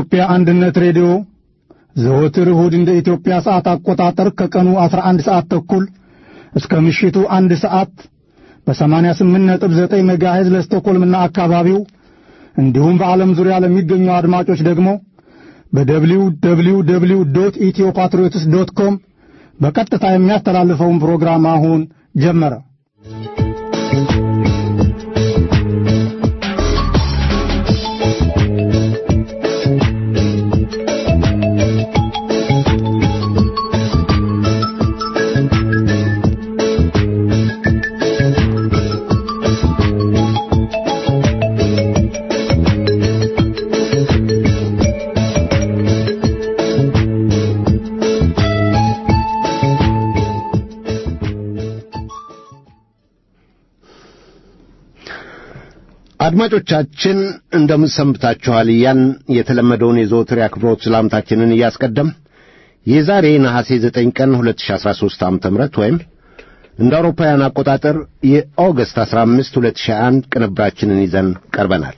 የኢትዮጵያ አንድነት ሬዲዮ ዘወትር እሁድ እንደ ኢትዮጵያ ሰዓት አቆጣጠር ከቀኑ 11 ሰዓት ተኩል እስከ ምሽቱ አንድ ሰዓት በ88.9 ሜጋሄዝ ለስቶኮልምና አካባቢው እንዲሁም በዓለም ዙሪያ ለሚገኙ አድማጮች ደግሞ በደብሊው ደብሊው ደብሊው ዶት ኢትዮ ፓትሪዮትስ ዶት ኮም በቀጥታ የሚያስተላልፈውን ፕሮግራም አሁን ጀመረ። አድማጮቻችን እንደምን ሰንብታችኋል? እያን የተለመደውን የዘወትር የአክብሮት ሰላምታችንን እያስቀደም የዛሬ ነሐሴ 9 ቀን 2013 ዓ.ም ወይም እንደ አውሮፓውያን አቆጣጠር የኦገስት 15 2001 ቅንብራችንን ይዘን ቀርበናል።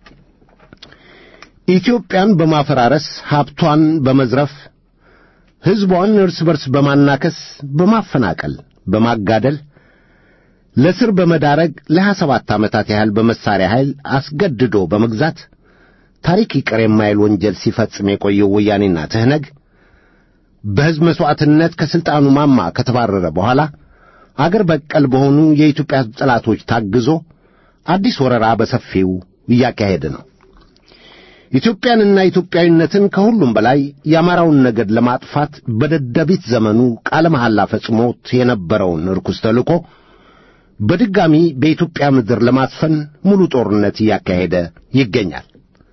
ኢትዮጵያን በማፈራረስ ሀብቷን በመዝረፍ ሕዝቧን እርስ በርስ በማናከስ በማፈናቀል በማጋደል ለስር በመዳረግ ለሀያ ሰባት ዓመታት ያህል በመሳሪያ ኃይል አስገድዶ በመግዛት ታሪክ ይቅር የማይል ወንጀል ሲፈጽም የቆየው ወያኔና ትህነግ በሕዝብ መሥዋዕትነት ከሥልጣኑ ማማ ከተባረረ በኋላ አገር በቀል በሆኑ የኢትዮጵያ ሕዝብ ጠላቶች ታግዞ አዲስ ወረራ በሰፊው እያካሄደ ነው። ኢትዮጵያንና ኢትዮጵያዊነትን ከሁሉም በላይ የአማራውን ነገድ ለማጥፋት በደደቢት ዘመኑ ቃለ መሐላ ፈጽሞት የነበረውን ርኩስ ተልእኮ በድጋሚ በኢትዮጵያ ምድር ለማስፈን ሙሉ ጦርነት እያካሄደ ይገኛል።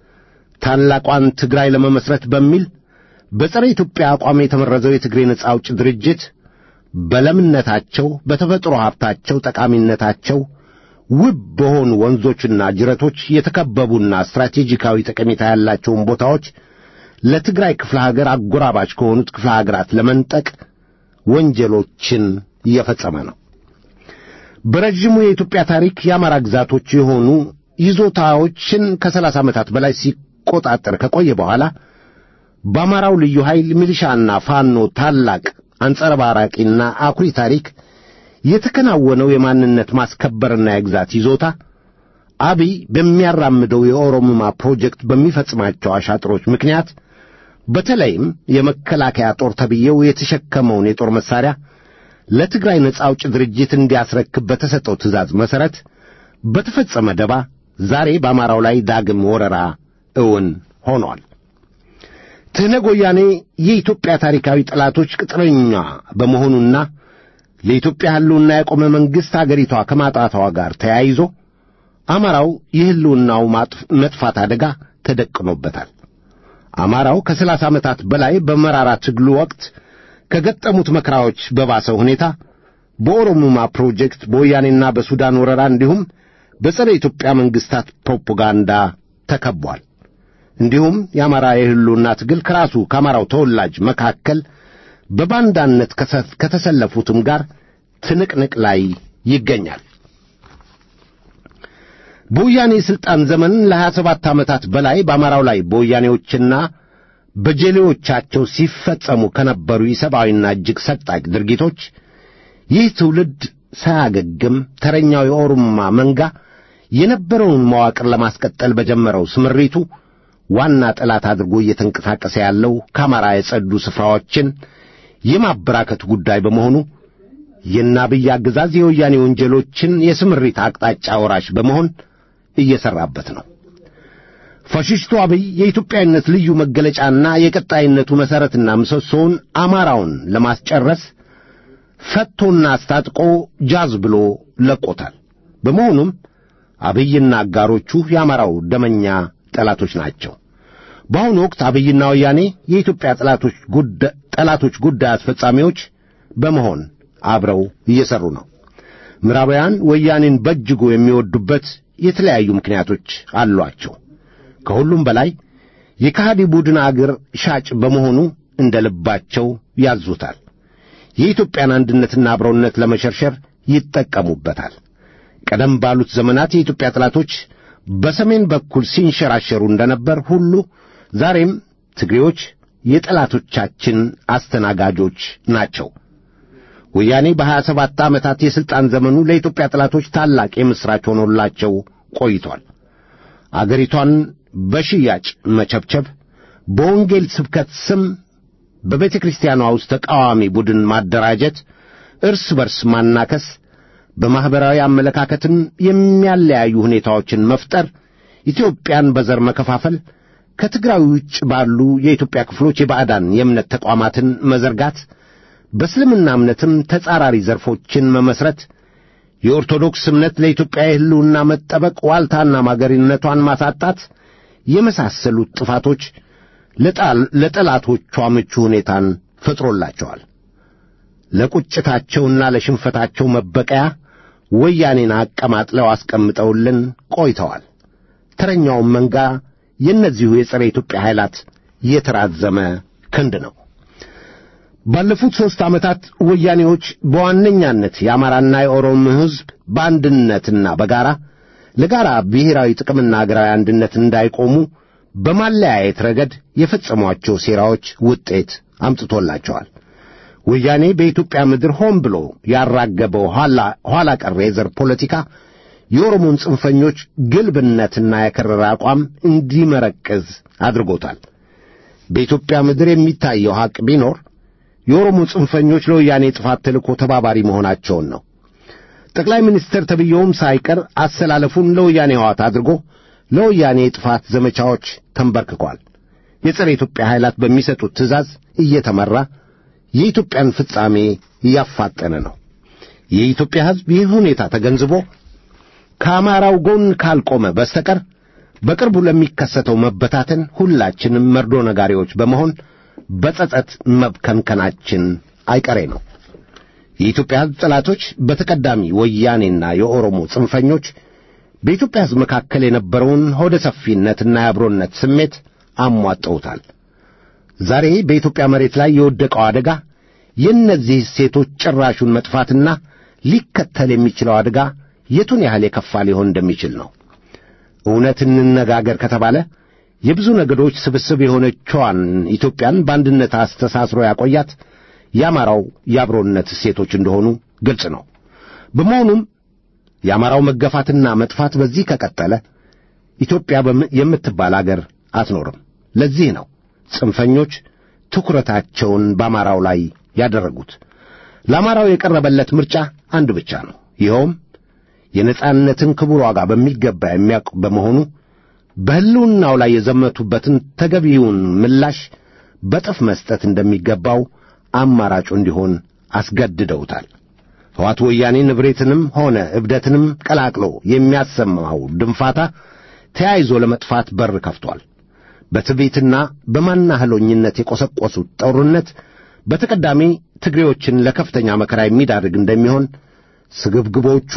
ታላቋን ትግራይ ለመመስረት በሚል በጸረ ኢትዮጵያ አቋም የተመረዘው የትግሬ ነጻ አውጭ ድርጅት በለምነታቸው፣ በተፈጥሮ ሀብታቸው፣ ጠቃሚነታቸው ውብ በሆኑ ወንዞችና ጅረቶች የተከበቡና ስትራቴጂካዊ ጠቀሜታ ያላቸውን ቦታዎች ለትግራይ ክፍለ ሀገር አጎራባች ከሆኑት ክፍለ ሀገራት ለመንጠቅ ወንጀሎችን እየፈጸመ ነው። በረዥሙ የኢትዮጵያ ታሪክ የአማራ ግዛቶች የሆኑ ይዞታዎችን ከሰላሳ ዓመታት በላይ ሲቆጣጠር ከቆየ በኋላ በአማራው ልዩ ኃይል ሚሊሻና ፋኖ ታላቅ አንጸባራቂና አኩሪ ታሪክ የተከናወነው የማንነት ማስከበርና የግዛት ይዞታ አብይ በሚያራምደው የኦሮምማ ፕሮጀክት በሚፈጽማቸው አሻጥሮች ምክንያት በተለይም የመከላከያ ጦር ተብዬው የተሸከመውን የጦር መሣሪያ ለትግራይ ነጻ አውጭ ድርጅት እንዲያስረክብ በተሰጠው ትእዛዝ መሠረት በተፈጸመ ደባ ዛሬ በአማራው ላይ ዳግም ወረራ እውን ሆኗል። ትህነግ ወያኔ የኢትዮጵያ ታሪካዊ ጠላቶች ቅጥረኛ በመሆኑና ለኢትዮጵያ ሕልውና የቆመ መንግሥት አገሪቷ ከማጣቷ ጋር ተያይዞ አማራው የሕልውናው መጥፋት አደጋ ተደቅኖበታል። አማራው ከሰላሳ ዓመታት በላይ በመራራ ትግሉ ወቅት ከገጠሙት መከራዎች በባሰ ሁኔታ በኦሮሙማ ፕሮጀክት በወያኔና በሱዳን ወረራ እንዲሁም በጸረ ኢትዮጵያ መንግሥታት ፕሮፓጋንዳ ተከቧል። እንዲሁም የአማራ የሕልውና ትግል ከራሱ ከአማራው ተወላጅ መካከል በባንዳነት ከተሰለፉትም ጋር ትንቅንቅ ላይ ይገኛል። በወያኔ የሥልጣን ዘመን ለሀያ ሰባት ዓመታት በላይ በአማራው ላይ በወያኔዎችና በጀሌዎቻቸው ሲፈጸሙ ከነበሩ ኢሰብአዊና እጅግ ሰቅጣቂ ድርጊቶች ይህ ትውልድ ሳያገግም ተረኛው የኦሮማ መንጋ የነበረውን መዋቅር ለማስቀጠል በጀመረው ስምሪቱ ዋና ጠላት አድርጎ እየተንቀሳቀሰ ያለው ከአማራ የጸዱ ስፍራዎችን የማበራከቱ ጉዳይ በመሆኑ የአብይ አገዛዝ የወያኔ ወንጀሎችን የስምሪት አቅጣጫ ወራሽ በመሆን እየሠራበት ነው። ፋሽስቱ አብይ የኢትዮጵያዊነት ልዩ መገለጫና የቀጣይነቱ መሠረትና ምሰሶውን አማራውን ለማስጨረስ ፈቶና አስታጥቆ ጃዝ ብሎ ለቆታል። በመሆኑም አብይና አጋሮቹ የአማራው ደመኛ ጠላቶች ናቸው። በአሁኑ ወቅት አብይና ወያኔ የኢትዮጵያ ጠላቶች ጉዳይ አስፈጻሚዎች በመሆን አብረው እየሠሩ ነው። ምዕራባውያን ወያኔን በእጅጉ የሚወዱበት የተለያዩ ምክንያቶች አሏቸው። ከሁሉም በላይ የካሃዲ ቡድን አገር ሻጭ በመሆኑ እንደ ልባቸው ያዙታል። የኢትዮጵያን አንድነትና አብረውነት ለመሸርሸር ይጠቀሙበታል። ቀደም ባሉት ዘመናት የኢትዮጵያ ጠላቶች በሰሜን በኩል ሲንሸራሸሩ እንደነበር ሁሉ ዛሬም ትግሬዎች የጠላቶቻችን አስተናጋጆች ናቸው። ወያኔ በሀያ ሰባት ዓመታት የሥልጣን ዘመኑ ለኢትዮጵያ ጠላቶች ታላቅ የምሥራች ሆኖላቸው ቆይቷል። አገሪቷን በሽያጭ መቸብቸብ፣ በወንጌል ስብከት ስም በቤተ ክርስቲያኗ ውስጥ ተቃዋሚ ቡድን ማደራጀት፣ እርስ በርስ ማናከስ፣ በማኅበራዊ አመለካከትም የሚያለያዩ ሁኔታዎችን መፍጠር፣ ኢትዮጵያን በዘር መከፋፈል፣ ከትግራይ ውጭ ባሉ የኢትዮጵያ ክፍሎች የባዕዳን የእምነት ተቋማትን መዘርጋት፣ በእስልምና እምነትም ተጻራሪ ዘርፎችን መመስረት፣ የኦርቶዶክስ እምነት ለኢትዮጵያ የሕልውና መጠበቅ ዋልታና ማገሪነቷን ማሳጣት የመሳሰሉት ጥፋቶች ለጠላቶቿ ምቹ ሁኔታን ፈጥሮላቸዋል። ለቁጭታቸውና ለሽንፈታቸው መበቀያ ወያኔን አቀማጥለው አስቀምጠውልን ቆይተዋል። ተረኛውም መንጋ የእነዚሁ የጸረ ኢትዮጵያ ኃይላት የተራዘመ ክንድ ነው። ባለፉት ሦስት ዓመታት ወያኔዎች በዋነኛነት የአማራና የኦሮሞ ሕዝብ በአንድነትና በጋራ ለጋራ ብሔራዊ ጥቅምና አገራዊ አንድነት እንዳይቆሙ በማለያየት ረገድ የፈጸሟቸው ሴራዎች ውጤት አምጥቶላቸዋል። ወያኔ በኢትዮጵያ ምድር ሆን ብሎ ያራገበው ኋላ ቀር የዘር ፖለቲካ የኦሮሞን ጽንፈኞች ግልብነትና የከረረ አቋም እንዲመረቅዝ አድርጎታል። በኢትዮጵያ ምድር የሚታየው ሐቅ ቢኖር የኦሮሞ ጽንፈኞች ለወያኔ ጥፋት ተልእኮ ተባባሪ መሆናቸውን ነው። ጠቅላይ ሚኒስትር ተብዬውም ሳይቀር አሰላለፉን ለወያኔ ሕዋት አድርጎ ለወያኔ የጥፋት ዘመቻዎች ተንበርክኳል። የጸረ ኢትዮጵያ ኃይላት በሚሰጡት ትእዛዝ እየተመራ የኢትዮጵያን ፍጻሜ እያፋጠነ ነው። የኢትዮጵያ ሕዝብ ይህ ሁኔታ ተገንዝቦ ከአማራው ጎን ካልቆመ በስተቀር በቅርቡ ለሚከሰተው መበታተን ሁላችንም መርዶ ነጋሪዎች በመሆን በጸጸት መብከንከናችን አይቀሬ ነው። የኢትዮጵያ ሕዝብ ጠላቶች በተቀዳሚ ወያኔና የኦሮሞ ጽንፈኞች በኢትዮጵያ ሕዝብ መካከል የነበረውን ሆደ ሰፊነትና የአብሮነት ስሜት አሟጠውታል። ዛሬ በኢትዮጵያ መሬት ላይ የወደቀው አደጋ የእነዚህ ሴቶች ጭራሹን መጥፋትና ሊከተል የሚችለው አደጋ የቱን ያህል የከፋ ሊሆን እንደሚችል ነው። እውነት እንነጋገር ከተባለ የብዙ ነገዶች ስብስብ የሆነችዋን ኢትዮጵያን በአንድነት አስተሳስሮ ያቆያት የአማራው የአብሮነት እሴቶች እንደሆኑ ግልጽ ነው። በመሆኑም የአማራው መገፋትና መጥፋት በዚህ ከቀጠለ ኢትዮጵያ የምትባል አገር አትኖርም። ለዚህ ነው ጽንፈኞች ትኩረታቸውን በአማራው ላይ ያደረጉት። ለአማራው የቀረበለት ምርጫ አንድ ብቻ ነው። ይኸውም የነጻነትን ክቡር ዋጋ በሚገባ የሚያውቅ በመሆኑ በሕልውናው ላይ የዘመቱበትን ተገቢውን ምላሽ በጥፍ መስጠት እንደሚገባው አማራጩ እንዲሆን አስገድደውታል። ሕዋት ወያኔ ንብሬትንም ሆነ እብደትንም ቀላቅሎ የሚያሰማው ድንፋታ ተያይዞ ለመጥፋት በር ከፍቷል። በትዕቢትና በማናህሎኝነት የቈሰቈሱት ጦርነት በተቀዳሚ ትግሬዎችን ለከፍተኛ መከራ የሚዳርግ እንደሚሆን ስግብግቦቹ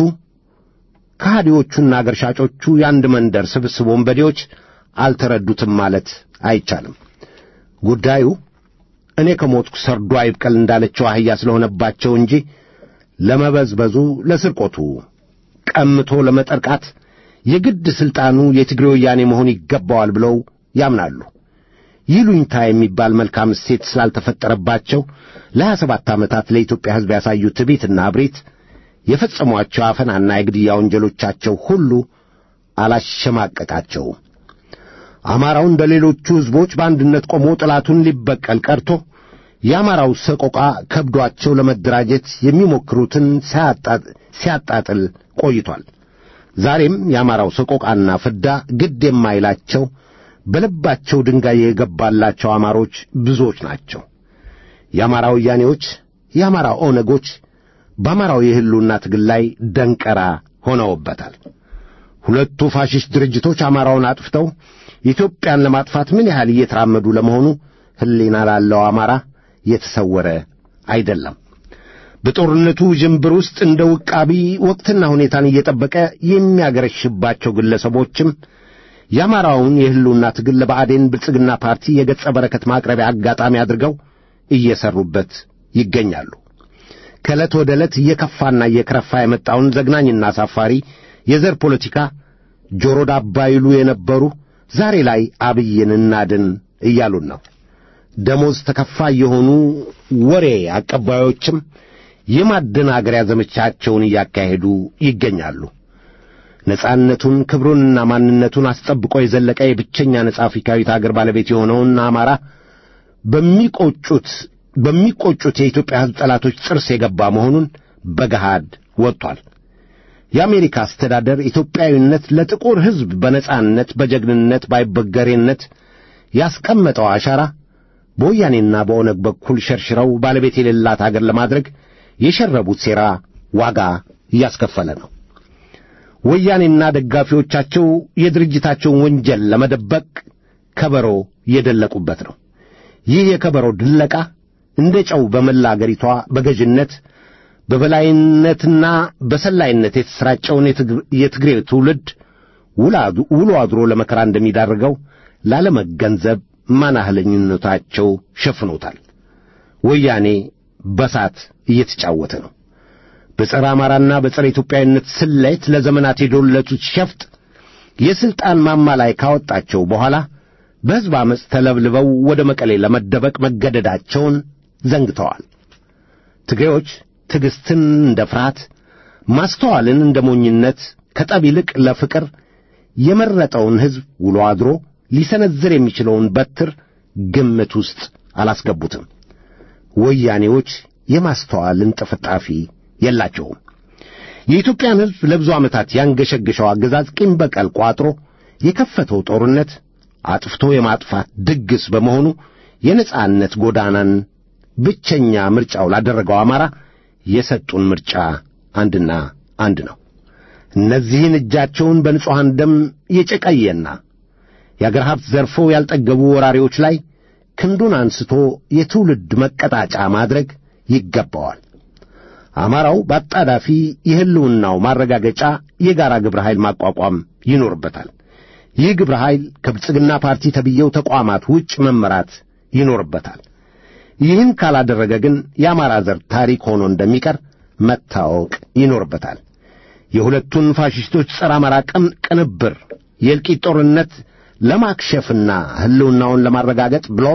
ከሃዲዎቹና አገር ሻጮቹ የአንድ መንደር ስብስብ ወንበዴዎች አልተረዱትም ማለት አይቻልም። ጉዳዩ እኔ ከሞትኩ ሰርዶ አይብቀል እንዳለችው አህያ ስለሆነባቸው እንጂ ለመበዝበዙ፣ ለስርቆቱ፣ ቀምቶ ለመጠርቃት የግድ ሥልጣኑ የትግሬ ወያኔ መሆን ይገባዋል ብለው ያምናሉ። ይሉኝታ የሚባል መልካም እሴት ስላልተፈጠረባቸው ለሀያ ሰባት ዓመታት ለኢትዮጵያ ሕዝብ ያሳዩት ትዕቢትና እብሪት የፈጸሟቸው አፈናና የግድያ ወንጀሎቻቸው ሁሉ አላሸማቀቃቸውም። አማራው እንደ ሌሎቹ ሕዝቦች በአንድነት ቆሞ ጠላቱን ሊበቀል ቀርቶ የአማራው ሰቆቃ ከብዷቸው ለመደራጀት የሚሞክሩትን ሲያጣጥል ቆይቷል። ዛሬም የአማራው ሰቆቃና ፍዳ ግድ የማይላቸው በልባቸው ድንጋይ የገባላቸው አማሮች ብዙዎች ናቸው። የአማራ ወያኔዎች፣ የአማራ ኦነጎች በአማራው የሕልውና ትግል ላይ ደንቀራ ሆነውበታል። ሁለቱ ፋሽስት ድርጅቶች አማራውን አጥፍተው ኢትዮጵያን ለማጥፋት ምን ያህል እየተራመዱ ለመሆኑ ሕሊና ላለው አማራ የተሰወረ አይደለም። በጦርነቱ ዥንብር ውስጥ እንደ ውቃቢ ወቅትና ሁኔታን እየጠበቀ የሚያገረሽባቸው ግለሰቦችም የአማራውን የሕልውና ትግል ለብአዴን ብልጽግና ፓርቲ የገጸ በረከት ማቅረቢያ አጋጣሚ አድርገው እየሰሩበት ይገኛሉ። ከዕለት ወደ ዕለት እየከፋና እየከረፋ የመጣውን ዘግናኝና አሳፋሪ የዘር ፖለቲካ ጆሮ ዳባ ይሉ የነበሩ ዛሬ ላይ አብይን እናድን እያሉን ነው። ደሞዝ ተከፋይ የሆኑ ወሬ አቀባዮችም የማደናገሪያ ዘመቻቸውን እያካሄዱ ይገኛሉ። ነጻነቱን ክብሩንና ማንነቱን አስጠብቆ የዘለቀ የብቸኛ ነጻ አፍሪካዊት አገር ባለቤት የሆነውን አማራ በሚቆጩት በሚቆጩት የኢትዮጵያ ሕዝብ ጠላቶች ጥርስ የገባ መሆኑን በገሃድ ወጥቷል። የአሜሪካ አስተዳደር ኢትዮጵያዊነት ለጥቁር ሕዝብ በነጻነት በጀግንነት ባይበገሬነት ያስቀመጠው አሻራ በወያኔና በኦነግ በኩል ሸርሽረው ባለቤት የሌላት አገር ለማድረግ የሸረቡት ሴራ ዋጋ እያስከፈለ ነው። ወያኔና ደጋፊዎቻቸው የድርጅታቸውን ወንጀል ለመደበቅ ከበሮ የደለቁበት ነው። ይህ የከበሮ ድለቃ እንደ ጨው በመላ አገሪቷ በገዥነት በበላይነትና በሰላይነት የተሰራጨውን የትግሬ ትውልድ ውሎ አድሮ ለመከራ እንደሚዳርገው ላለመገንዘብ ማናህለኝነታቸው ሸፍኖታል። ወያኔ በሳት እየተጫወተ ነው። በጸረ አማራና በጸረ ኢትዮጵያዊነት ስሌት ለዘመናት የዶለቱት ሸፍጥ የሥልጣን ማማ ላይ ካወጣቸው በኋላ በሕዝብ ዓመፅ ተለብልበው ወደ መቀሌ ለመደበቅ መገደዳቸውን ዘንግተዋል። ትግሬዎች ትዕግሥትን እንደ ፍርሃት፣ ማስተዋልን እንደ ሞኝነት፣ ከጠብ ይልቅ ለፍቅር የመረጠውን ሕዝብ ውሎ አድሮ ሊሰነዝር የሚችለውን በትር ግምት ውስጥ አላስገቡትም። ወያኔዎች የማስተዋልን ጥፍጣፊ የላቸውም። የኢትዮጵያን ሕዝብ ለብዙ ዓመታት ያንገሸገሸው አገዛዝ ቂም በቀል ቋጥሮ የከፈተው ጦርነት አጥፍቶ የማጥፋት ድግስ በመሆኑ የነጻነት ጎዳናን ብቸኛ ምርጫው ላደረገው አማራ የሰጡን ምርጫ አንድና አንድ ነው። እነዚህን እጃቸውን በንጹሐን ደም የጨቀየና የአገር ሀብት ዘርፈው ያልጠገቡ ወራሪዎች ላይ ክንዱን አንስቶ የትውልድ መቀጣጫ ማድረግ ይገባዋል። አማራው በአጣዳፊ የሕልውናው ማረጋገጫ የጋራ ግብረ ኃይል ማቋቋም ይኖርበታል። ይህ ግብረ ኃይል ከብልጽግና ፓርቲ ተብየው ተቋማት ውጭ መመራት ይኖርበታል። ይህን ካላደረገ ግን የአማራ ዘር ታሪክ ሆኖ እንደሚቀር መታወቅ ይኖርበታል። የሁለቱን ፋሽስቶች ጸረ አማራ ቅም ቅንብር የእልቂት ጦርነት ለማክሸፍና ሕልውናውን ለማረጋገጥ ብሎም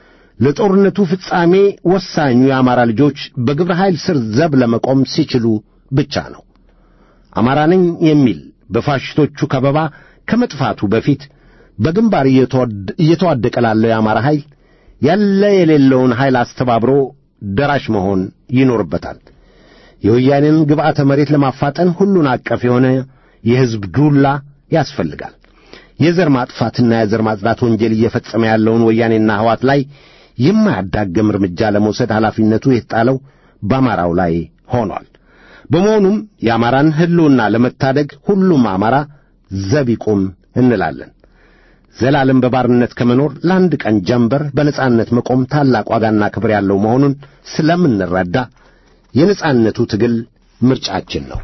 ለጦርነቱ ፍጻሜ ወሳኙ የአማራ ልጆች በግብረ ኃይል ስር ዘብ ለመቆም ሲችሉ ብቻ ነው። አማራ ነኝ የሚል በፋሽስቶቹ ከበባ ከመጥፋቱ በፊት በግንባር እየተዋደቀ ላለው የአማራ ኃይል ያለ የሌለውን ኃይል አስተባብሮ ደራሽ መሆን ይኖርበታል። የወያኔን ግብዓተ መሬት ለማፋጠን ሁሉን አቀፍ የሆነ የሕዝብ ዱላ ያስፈልጋል። የዘር ማጥፋትና የዘር ማጽዳት ወንጀል እየፈጸመ ያለውን ወያኔና ሕዋት ላይ የማያዳግም እርምጃ ለመውሰድ ኃላፊነቱ የተጣለው በአማራው ላይ ሆኗል። በመሆኑም የአማራን ሕልውና ለመታደግ ሁሉም አማራ ዘብ ይቁም እንላለን። ዘላለም በባርነት ከመኖር ለአንድ ቀን ጀንበር በነጻነት መቆም ታላቅ ዋጋና ክብር ያለው መሆኑን ስለምንረዳ የነጻነቱ ትግል ምርጫችን ነው።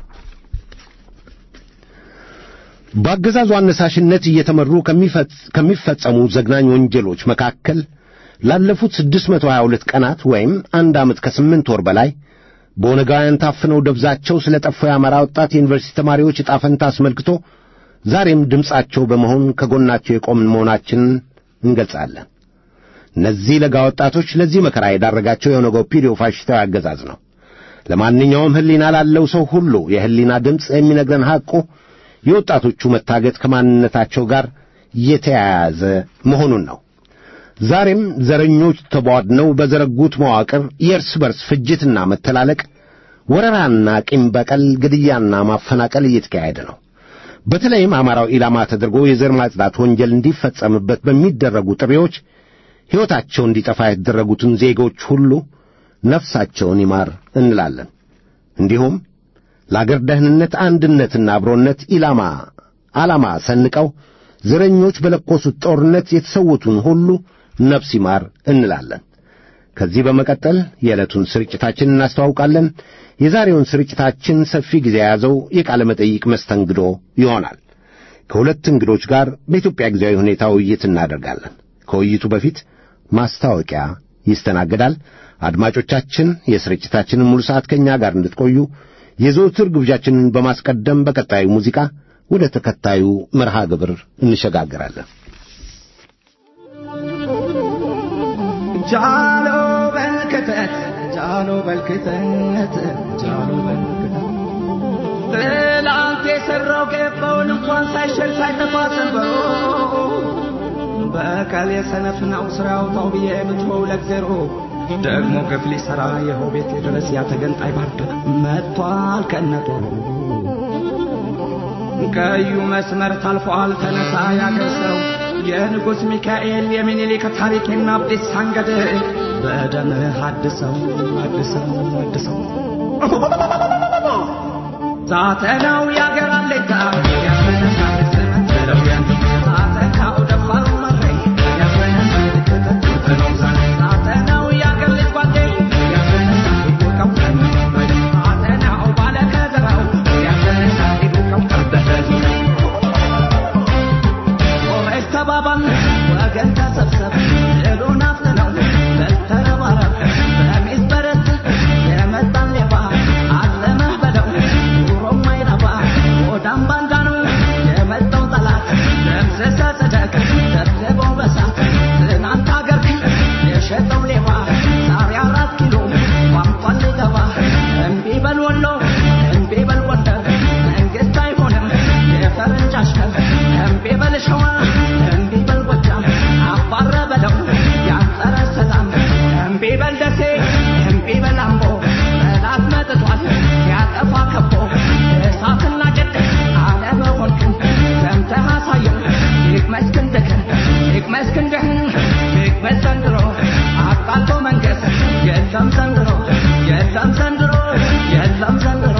በአገዛዙ አነሳሽነት እየተመሩ ከሚፈጸሙ ዘግናኝ ወንጀሎች መካከል ላለፉት 622 ቀናት ወይም አንድ ዓመት ከስምንት ወር በላይ በኦነጋውያን ታፍነው ደብዛቸው ስለ ጠፋው የአማራ ወጣት የዩኒቨርሲቲ ተማሪዎች ዕጣ ፈንታ አስመልክቶ ዛሬም ድምፃቸው በመሆን ከጎናቸው የቆምን መሆናችንን እንገልጻለን። እነዚህ ለጋ ወጣቶች ለዚህ መከራ የዳረጋቸው የኦነግ ኦፒዲዮ ፋሽስታዊ አገዛዝ ነው። ለማንኛውም ሕሊና ላለው ሰው ሁሉ የሕሊና ድምፅ የሚነግረን ሐቁ የወጣቶቹ መታገት ከማንነታቸው ጋር የተያያዘ መሆኑን ነው። ዛሬም ዘረኞች ተቧድነው በዘረጉት መዋቅር የእርስ በርስ ፍጅትና መተላለቅ፣ ወረራና ቂም በቀል፣ ግድያና ማፈናቀል እየተካሄደ ነው። በተለይም አማራው ኢላማ ተደርጎ የዘር ማጽዳት ወንጀል እንዲፈጸምበት በሚደረጉ ጥሪዎች ሕይወታቸው እንዲጠፋ የተደረጉትን ዜጎች ሁሉ ነፍሳቸውን ይማር እንላለን። እንዲሁም ለአገር ደህንነት አንድነትና አብሮነት ኢላማ ዓላማ ሰንቀው ዘረኞች በለኮሱት ጦርነት የተሰዉትን ሁሉ ነፍስ ይማር እንላለን። ከዚህ በመቀጠል የዕለቱን ስርጭታችን እናስተዋውቃለን። የዛሬውን ስርጭታችን ሰፊ ጊዜ የያዘው የቃለ መጠይቅ መስተንግዶ ይሆናል። ከሁለት እንግዶች ጋር በኢትዮጵያ ጊዜያዊ ሁኔታ ውይይት እናደርጋለን። ከውይይቱ በፊት ማስታወቂያ ይስተናገዳል። አድማጮቻችን የስርጭታችንን ሙሉ ሰዓት ከእኛ ጋር እንድትቆዩ የዘውትር ግብዣችንን በማስቀደም በቀጣዩ ሙዚቃ ወደ ተከታዩ መርሃ ግብር እንሸጋግራለን። ጃሎ በልክተት ጃሎ በልክተት ጃሎ በልክተት ትላንት የሰራው ገባውን እንኳን ሳይሸል ሳይጠፋ ሰንበሮ በቀል የሰነፍ ነው ስራ ያውጣው ብዬ ብትሆው ለእግዜሮ ደግሞ ግፍ ሊሰራ የሆ ቤት ድረስ ያተገንጣይ ባርድ መጥቷል ከነጦ ቀዩ መስመር ታልፏል ተነሳ ያገር ሰው የንጉሥ ሚካኤል የሚኒሊክ ታሪክና አብዲስ አንገድ በደምህ አድሰው አድሰው አድሰው ዛተናው ያገር አለታ ያስመነሳል ዘመን ብለው ያንተ ዛተናው ደፋሩ መረይ ያስመነሳል ከተት ነው ዛሬ ዛተናው ያገር ልጅ ጓዴ ያስመነሳል ይቆቀው ዛተናው ባለ ከዘራው ያስመነሳል ይቆቀው ቀርበለት ኦሬስ ተባባል ወገን ተሰብሰብ ድሉን አፍጥነው በልተረባረብ በሚስ በረት የመጣን ሌባ አለመህ በለው ኑሮም አይረባ ወዳም ባንዳ ነው የመጣው ጠላት ደምስሰ ጽደቅ ደብድበው በሳት ትናንት አገር የሸጠው ሌባ ዛሬ አራት ኪሎ ቋንቋን ሊገባ እምቢ በል ወሎ እምቢ በል ጎንደር መንግስት አይሆንም የፈረንጅ አሽከር እምቢ በል ሸዋ እምቢ በል ጎጃም አባረ በለው ያንጸረ ሰላም እምቢ በል ደሴ እምቢ በል አምቦ ጠላት መጥቷል ያጠፋ ከቦ እሳትና ጭድ አለመሆንክን ሰምተህ አሳየው ይቅመስ ክንድህን ይቅመስ ክንድህን ይቅመስ ዘንድሮ አቃልቶ መንገስ የለም ዘንድሮ የለም ዘንድሮ የለም ዘንድሮ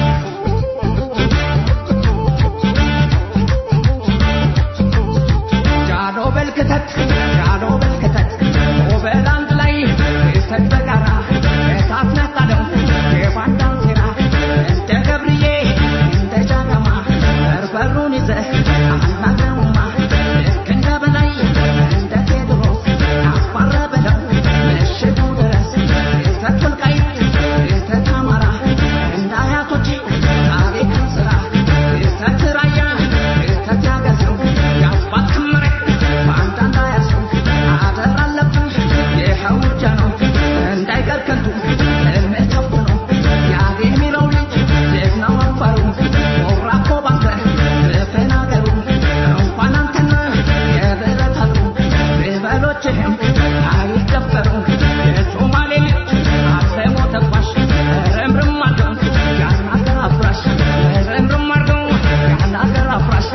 ጃኖ በልክተት ጃኖ በልክተት ኦበል አንድ ላይ ክስተት በጋራ እሳት ነጣለው የባንዳን ሴራ እንደ ገብርዬ እንደ ጃገማ በርበሩን ይዘህ አናገሩማ ልክ እንደ በላይ እንደ ቴዎድሮስ አስባረ በለው ምሽጉ ድረስ ክስተት ወልቃይት ክስተት አማራ እንደ አያቶች ታሪክን ስራ ክስተት ራያ ክስተት ያገዘው የአስፋልት መሬት በአንድ እንዳያሰው አደር አለብህ ይኸው እጃ ነው እንዳይቀር ከንቱ እምህ ተፍኖ ያቤ የሚለው ልጅ ልጅ ነው አፋሩ ሞራ እኮ ባንተ ልፍን አገሩ እንኳን አንተና የብረት አሉ ብበሎችህም አይደፈሩ የሶማሌ ልጅ አሰሞ ተኳሽ ረምርም አድርገው ያን አገር አፍራሽ ረምርም አድርገው ያን አገር አፍራሽ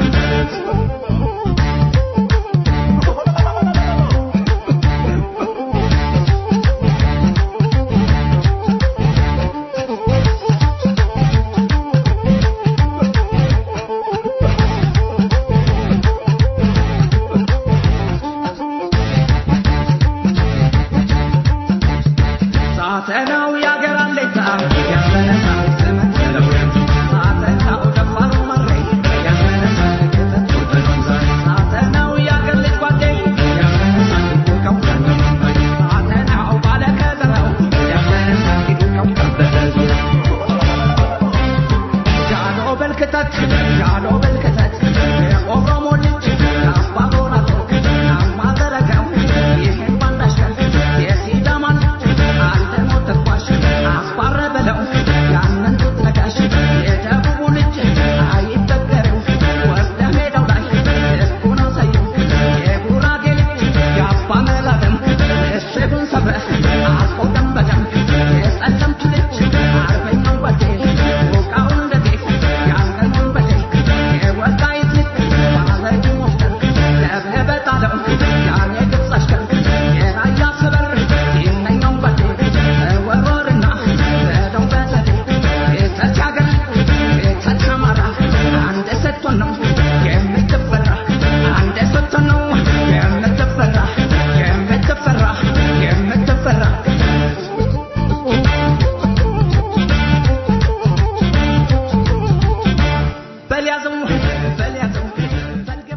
ሳተናው ያገር አለታ ያስመነሳል ዘመን ብለው ሳተናው ደፋሩ መረይ ያስመነሳል ከተት ነው ዛሬ ሳተናው ያገር ልጅ ጓዴ ያስመነሳል ይቆቀው ሳተናው ባለ ከዘራው ያስመነሳል ይቆቀው ቀበለት ጃኖ በልክተት ጃኖ በልክተት የኦሮሞ ልጅ ናባ ጎራቶ ናማ ዘረጋው ይህን ባንዳሸር የሲዳማ ልጅ አልደሞ ተኳሽ አስባረ በለው ያንን ጡት ነካሽ የደቡቡ ልጅ አይበገሬው ወርደ ሜዳው ላይ ደስኩ ነው ሰየው የጉራጌ ልጅ የአባ መላደም ምሽጉን ሰብረህ አስቆደም በደም የጸለምት ልጅ አርበኛው በዴ ሞቃውን እንደ ጤፍ ያንገኑን በዴ የወልቃይት ልጅ ባለጊ ሞፍተር ለብህ በጣለው ያን የግብፅ አሽከር የራያ ሰበር ይመኛው በዴ ወሮርና በደው በዘዴ ቤተት ያገር ቤተት አማራ አንድ ስትሆን ነው የምትፈራ አንድ ስትሆን ነው የምትፈራ የምትፈራ የምትፈራ በልያዘው በልያዘው በልገባ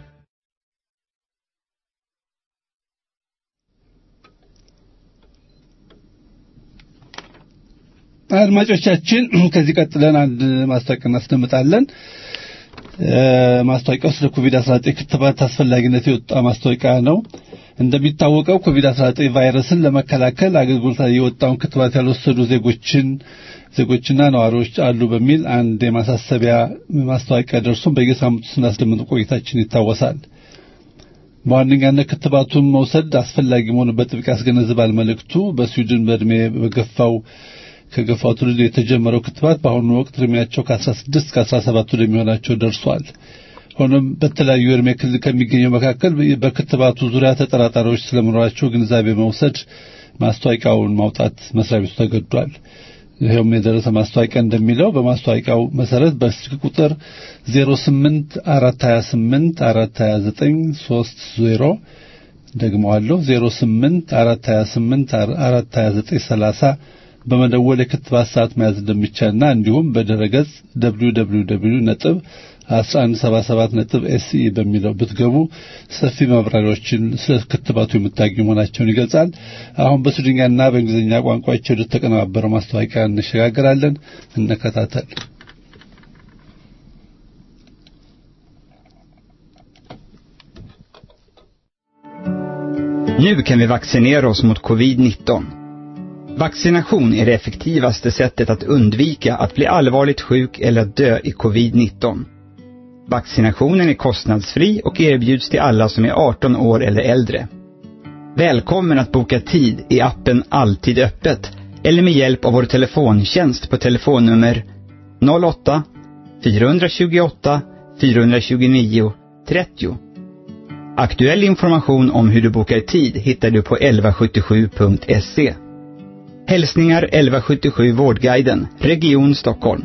አድማጮቻችን ከዚህ ቀጥለን አንድ ማስታወቂያ እናስደምጣለን። ማስታወቂያው ስለ ኮቪድ-19 ክትባት አስፈላጊነት የወጣ ማስታወቂያ ነው። እንደሚታወቀው ኮቪድ-19 ቫይረስን ለመከላከል አገልግሎት ላይ የወጣውን ክትባት ያልወሰዱ ዜጎችን ዜጎችና ነዋሪዎች አሉ በሚል አንድ የማሳሰቢያ ማስታወቂያ ደርሶን በየሳምንቱ ስናስደምጥ ቆይታችን ይታወሳል። በዋነኛነት ክትባቱን መውሰድ አስፈላጊ መሆኑን በጥብቅ ያስገነዝባል መልእክቱ። በስዊድን በዕድሜ በገፋው ከገፋው ትውልድ የተጀመረው ክትባት በአሁኑ ወቅት እድሜያቸው ከ16 እስከ 17 ወደሚሆናቸው ደርሷል። ሆኖም በተለያዩ የእድሜ ክልል ከሚገኘው መካከል በክትባቱ ዙሪያ ተጠራጣሪዎች ስለመኖራቸው ግንዛቤ መውሰድ ማስታወቂያውን ማውጣት መስሪያ ቤቱ ተገዷል። ይኸውም የደረሰ ማስታወቂያ እንደሚለው በማስታወቂያው መሰረት በስልክ ቁጥር 08 428 429 30 ደግመዋለሁ 08 428 429 30 በመደወል የክትባት ሰዓት መያዝ እንደሚቻልና እንዲሁም በድረገጽ www ነጥብ 1177 ነጥብ ኤስኢ በሚለው ብትገቡ ሰፊ ማብራሪያዎችን ስለ ክትባቱ የምታገኙ መሆናቸውን ይገልጻል። አሁን በስዊድንኛና በእንግሊዝኛ ቋንቋዎች ወደ ተቀነባበረው ማስታወቂያ እንሸጋገራለን። እንከታተል። Nu kan vi vaccinera oss mot covid-19. Vaccination är det effektivaste sättet att undvika att bli allvarligt sjuk eller att dö i covid-19. Vaccinationen är kostnadsfri och erbjuds till alla som är 18 år eller äldre. Välkommen att boka tid i appen Alltid öppet eller med hjälp av vår telefontjänst på telefonnummer 08 428 429 30. Aktuell information om hur du bokar tid hittar du på 1177.se. Hälsningar 1177 Vårdguiden, Region Stockholm.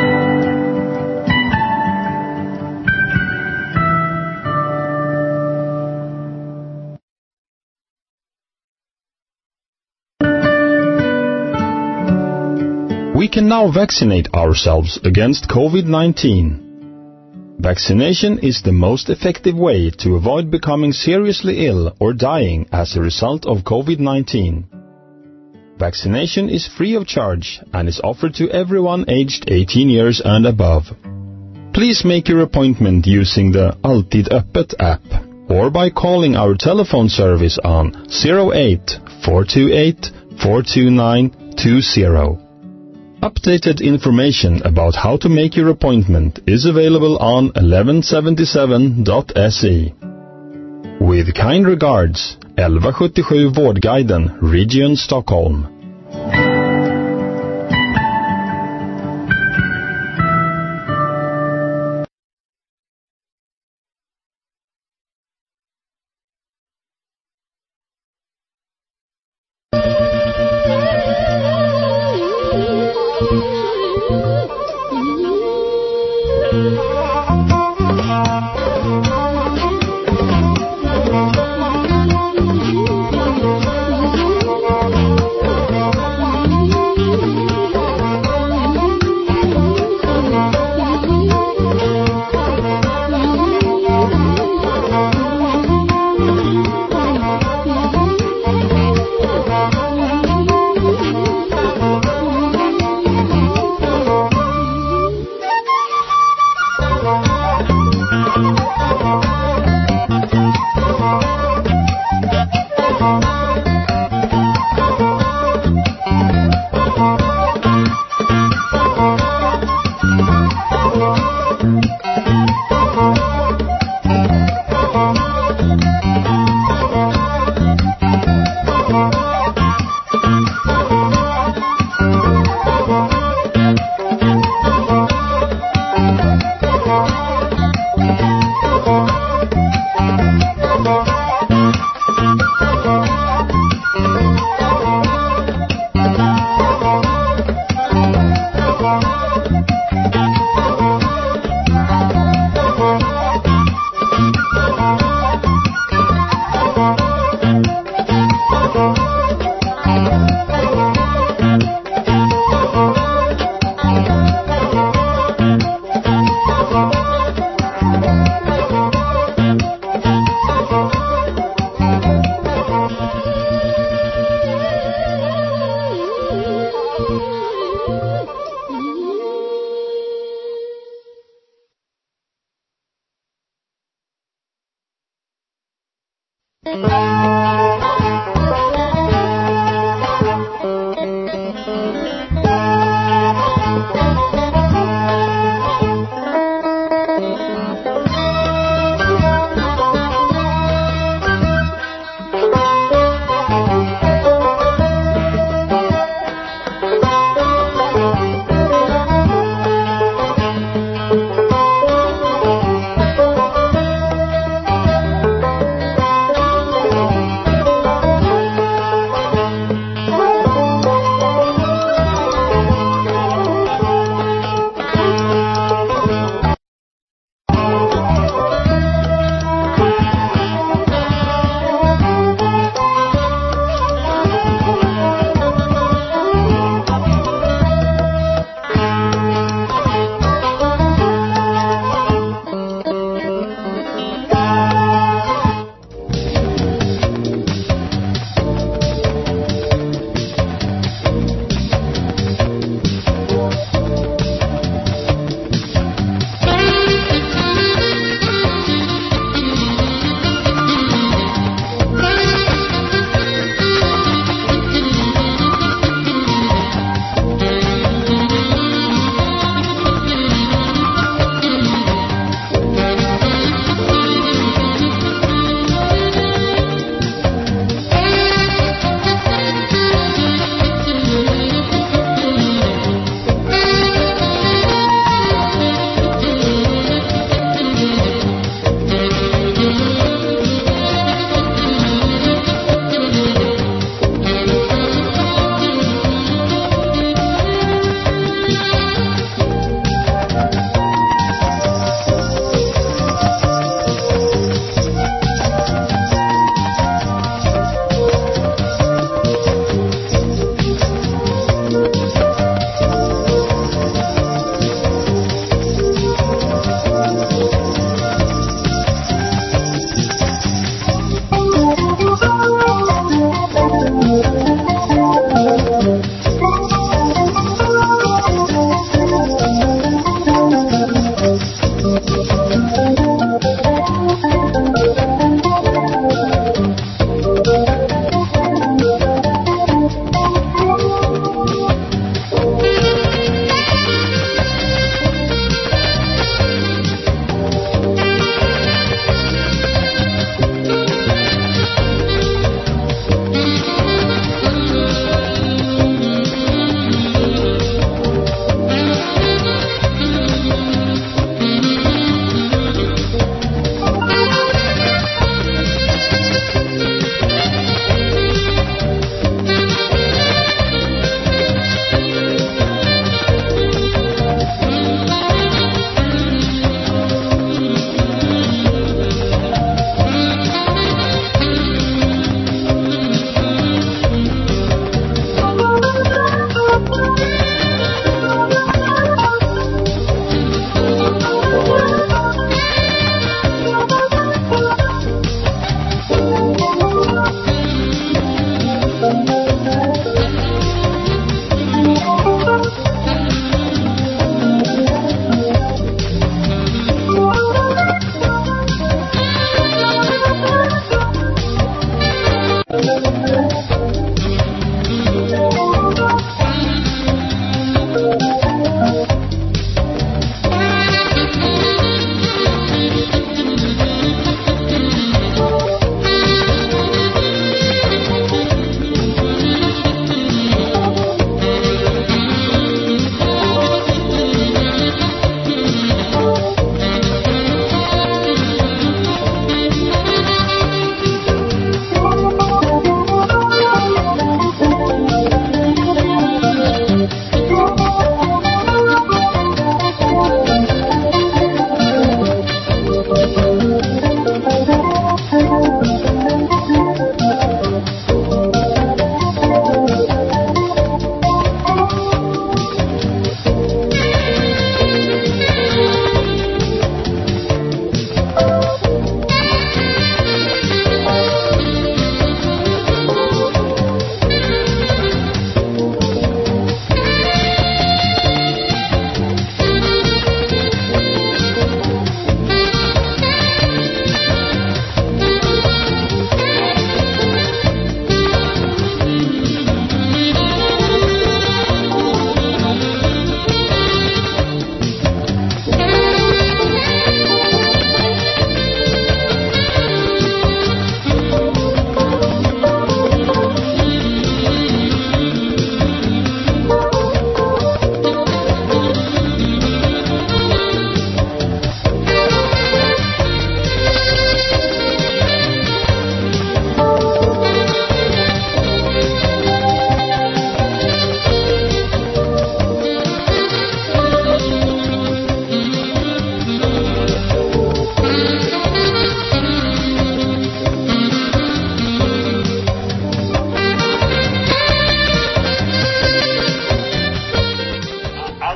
We can now vaccinate ourselves against COVID-19. Vaccination is the most effective way to avoid becoming seriously ill or dying as a result of COVID-19. Vaccination is free of charge and is offered to everyone aged 18 years and above. Please make your appointment using the Alltid Öppet app or by calling our telephone service on 08 428 42920. Updated information about how to make your appointment is available on 1177.se. With kind regards, 1177 Vårdguiden, Region Stockholm. Thank you.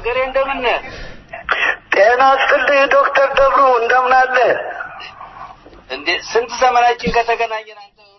አገሬ እንደምን ነህ? ጤና ይስጥልኝ ዶክተር ደብሩ እንደምን አለ? እንዴ ስንት ዘመናችን ከተገናኘን አንተ ሁሉ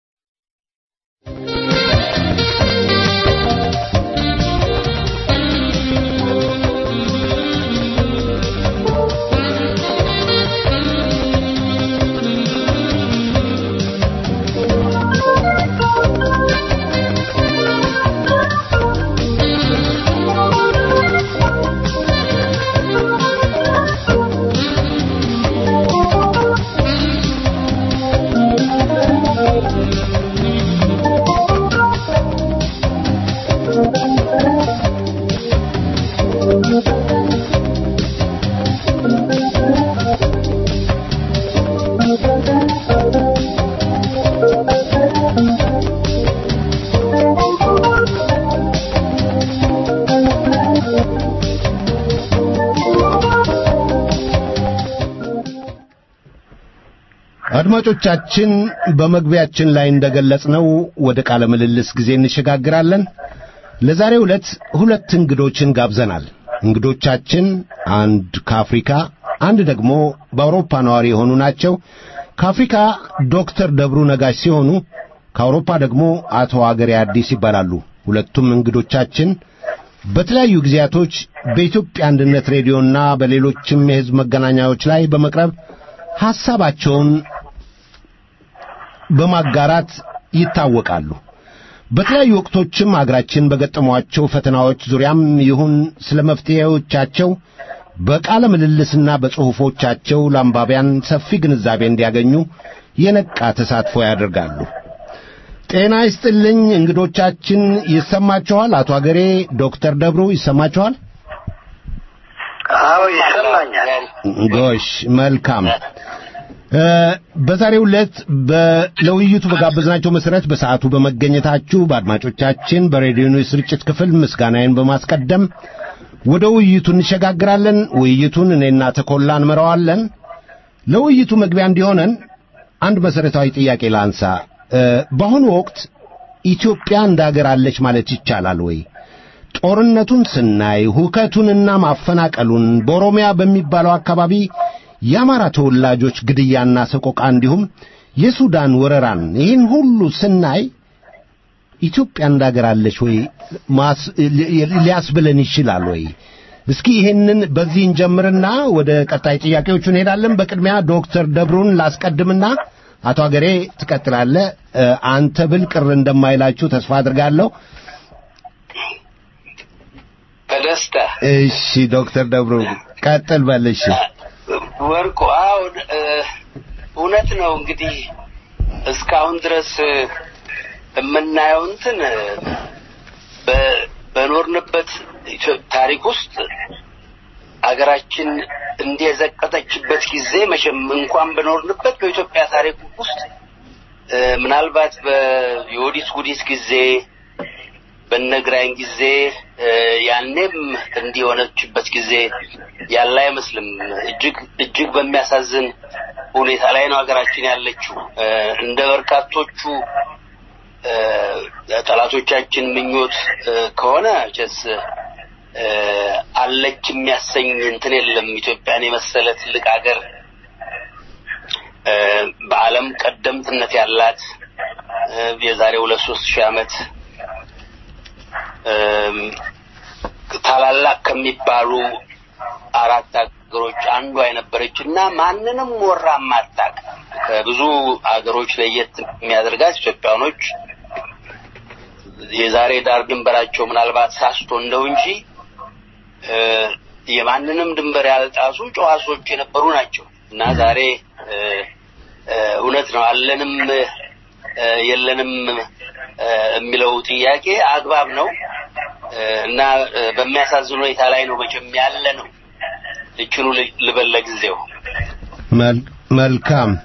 አድማጮቻችን በመግቢያችን ላይ እንደገለጽነው ወደ ቃለ ምልልስ ጊዜ እንሸጋግራለን። ለዛሬው ዕለት ሁለት እንግዶችን ጋብዘናል። እንግዶቻችን አንድ ከአፍሪካ አንድ ደግሞ በአውሮፓ ነዋሪ የሆኑ ናቸው። ከአፍሪካ ዶክተር ደብሩ ነጋሽ ሲሆኑ ከአውሮፓ ደግሞ አቶ አገሬ አዲስ ይባላሉ። ሁለቱም እንግዶቻችን በተለያዩ ጊዜያቶች በኢትዮጵያ አንድነት ሬዲዮና በሌሎችም የሕዝብ መገናኛዎች ላይ በመቅረብ ሐሳባቸውን በማጋራት ይታወቃሉ። በተለያዩ ወቅቶችም አገራችን በገጠሟቸው ፈተናዎች ዙሪያም ይሁን ስለ መፍትሄዎቻቸው በቃለ ምልልስና በጽሑፎቻቸው ለአንባቢያን ሰፊ ግንዛቤ እንዲያገኙ የነቃ ተሳትፎ ያደርጋሉ። ጤና ይስጥልኝ እንግዶቻችን፣ ይሰማችኋል? አቶ አገሬ፣ ዶክተር ደብሩ ይሰማችኋል? አዎ ይሰማኛል። ጎሽ መልካም። በዛሬው ዕለት ለውይይቱ በጋበዝናቸው መሠረት በሰዓቱ በመገኘታችሁ በአድማጮቻችን በሬዲዮ የስርጭት ክፍል ምስጋናዬን በማስቀደም ወደ ውይይቱ እንሸጋግራለን። ውይይቱን እኔና ተኮላ እንመራዋለን። ለውይይቱ መግቢያ እንዲሆነን አንድ መሠረታዊ ጥያቄ ላንሳ። በአሁኑ ወቅት ኢትዮጵያ እንደ አገር አለች ማለት ይቻላል ወይ? ጦርነቱን ስናይ ሁከቱንና ማፈናቀሉን በኦሮሚያ በሚባለው አካባቢ የአማራ ተወላጆች ግድያና ሰቆቃ እንዲሁም የሱዳን ወረራን ይህን ሁሉ ስናይ ኢትዮጵያ እንዳገራለች ወይ ሊያስብለን ይችላል ወይ? እስኪ ይህንን በዚህ እንጀምርና ወደ ቀጣይ ጥያቄዎቹ እንሄዳለን። በቅድሚያ ዶክተር ደብሩን ላስቀድምና አቶ አገሬ ትቀጥላለህ። አንተ ብል ቅር እንደማይላችሁ ተስፋ አድርጋለሁ። በደስታ እሺ፣ ዶክተር ደብሩ ቀጥል በል። እሺ ወርቁ አሁን እውነት ነው እንግዲህ እስካሁን ድረስ የምናየው እንትን በኖርንበት ታሪክ ውስጥ አገራችን እንዲህ የዘቀጠችበት ጊዜ መቼም እንኳን በኖርንበት በኢትዮጵያ ታሪክ ውስጥ ምናልባት በዮዲት ጉዲት ጊዜ በነግራኝ ጊዜ ያኔም እንዲህ የሆነችበት ጊዜ ያለ አይመስልም። እጅግ እጅግ በሚያሳዝን ሁኔታ ላይ ነው ሀገራችን ያለችው። እንደ በርካቶቹ ጠላቶቻችን ምኞት ከሆነ ቸስ አለች የሚያሰኝ እንትን የለም። ኢትዮጵያን የመሰለ ትልቅ ሀገር በዓለም ቀደምትነት ያላት የዛሬ ሁለት ሶስት ሺህ ዓመት ታላላቅ ከሚባሉ አራት ሀገሮች አንዷ የነበረች እና ማንንም ወራ ማታቅ ከብዙ ሀገሮች ለየት የሚያደርጋት ኢትዮጵያኖች የዛሬ ዳር ድንበራቸው ምናልባት ሳስቶ እንደው እንጂ የማንንም ድንበር ያልጣሱ ጨዋሶች የነበሩ ናቸው እና ዛሬ እውነት ነው አለንም የለንም የሚለው ጥያቄ አግባብ ነው እና በሚያሳዝን ሁኔታ ላይ ነው መቼም ያለ ነው። እችኑ ልበል ለጊዜው። መልካም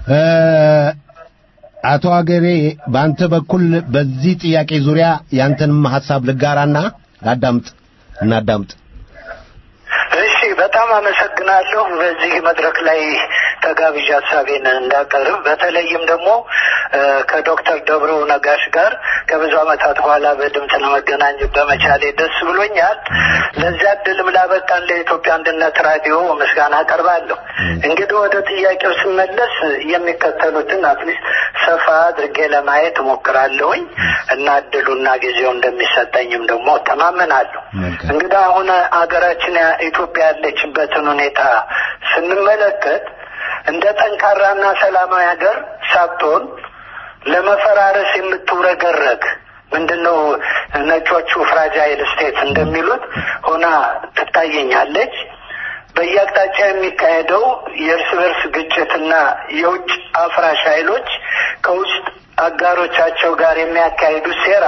አቶ አገሬ በአንተ በኩል በዚህ ጥያቄ ዙሪያ ያንተንም ሐሳብ ልጋራና ላዳምጥ እናዳምጥ። እሺ፣ በጣም አመሰግናለሁ በዚህ መድረክ ላይ ተጋብዣ ሀሳቤን እንዳቀርብ በተለይም ደግሞ ከዶክተር ደብሩ ነጋሽ ጋር ከብዙ ዓመታት በኋላ በድምፅ ለመገናኘት በመቻሌ ደስ ብሎኛል። ለዚያ እድልም ላበቃን ለኢትዮጵያ አንድነት ራዲዮ ምስጋና አቀርባለሁ። እንግዲህ ወደ ጥያቄው ስመለስ የሚከተሉትን አትሊስት ሰፋ አድርጌ ለማየት እሞክራለሁኝ እና እድሉና ጊዜው እንደሚሰጠኝም ደግሞ ተማመናለሁ። እንግዲህ አሁን አገራችን ኢትዮጵያ ያለችበትን ሁኔታ ስንመለከት እንደ ጠንካራና ሰላማዊ ሀገር ሳትሆን ለመፈራረስ የምትውረገረግ ምንድነው ነጮቹ ፍራጃይል ስቴት እንደሚሉት ሆና ትታየኛለች። በየአቅጣጫ የሚካሄደው የእርስ በርስ ግጭትና የውጭ አፍራሽ ኃይሎች ከውስጥ አጋሮቻቸው ጋር የሚያካሂዱት ሴራ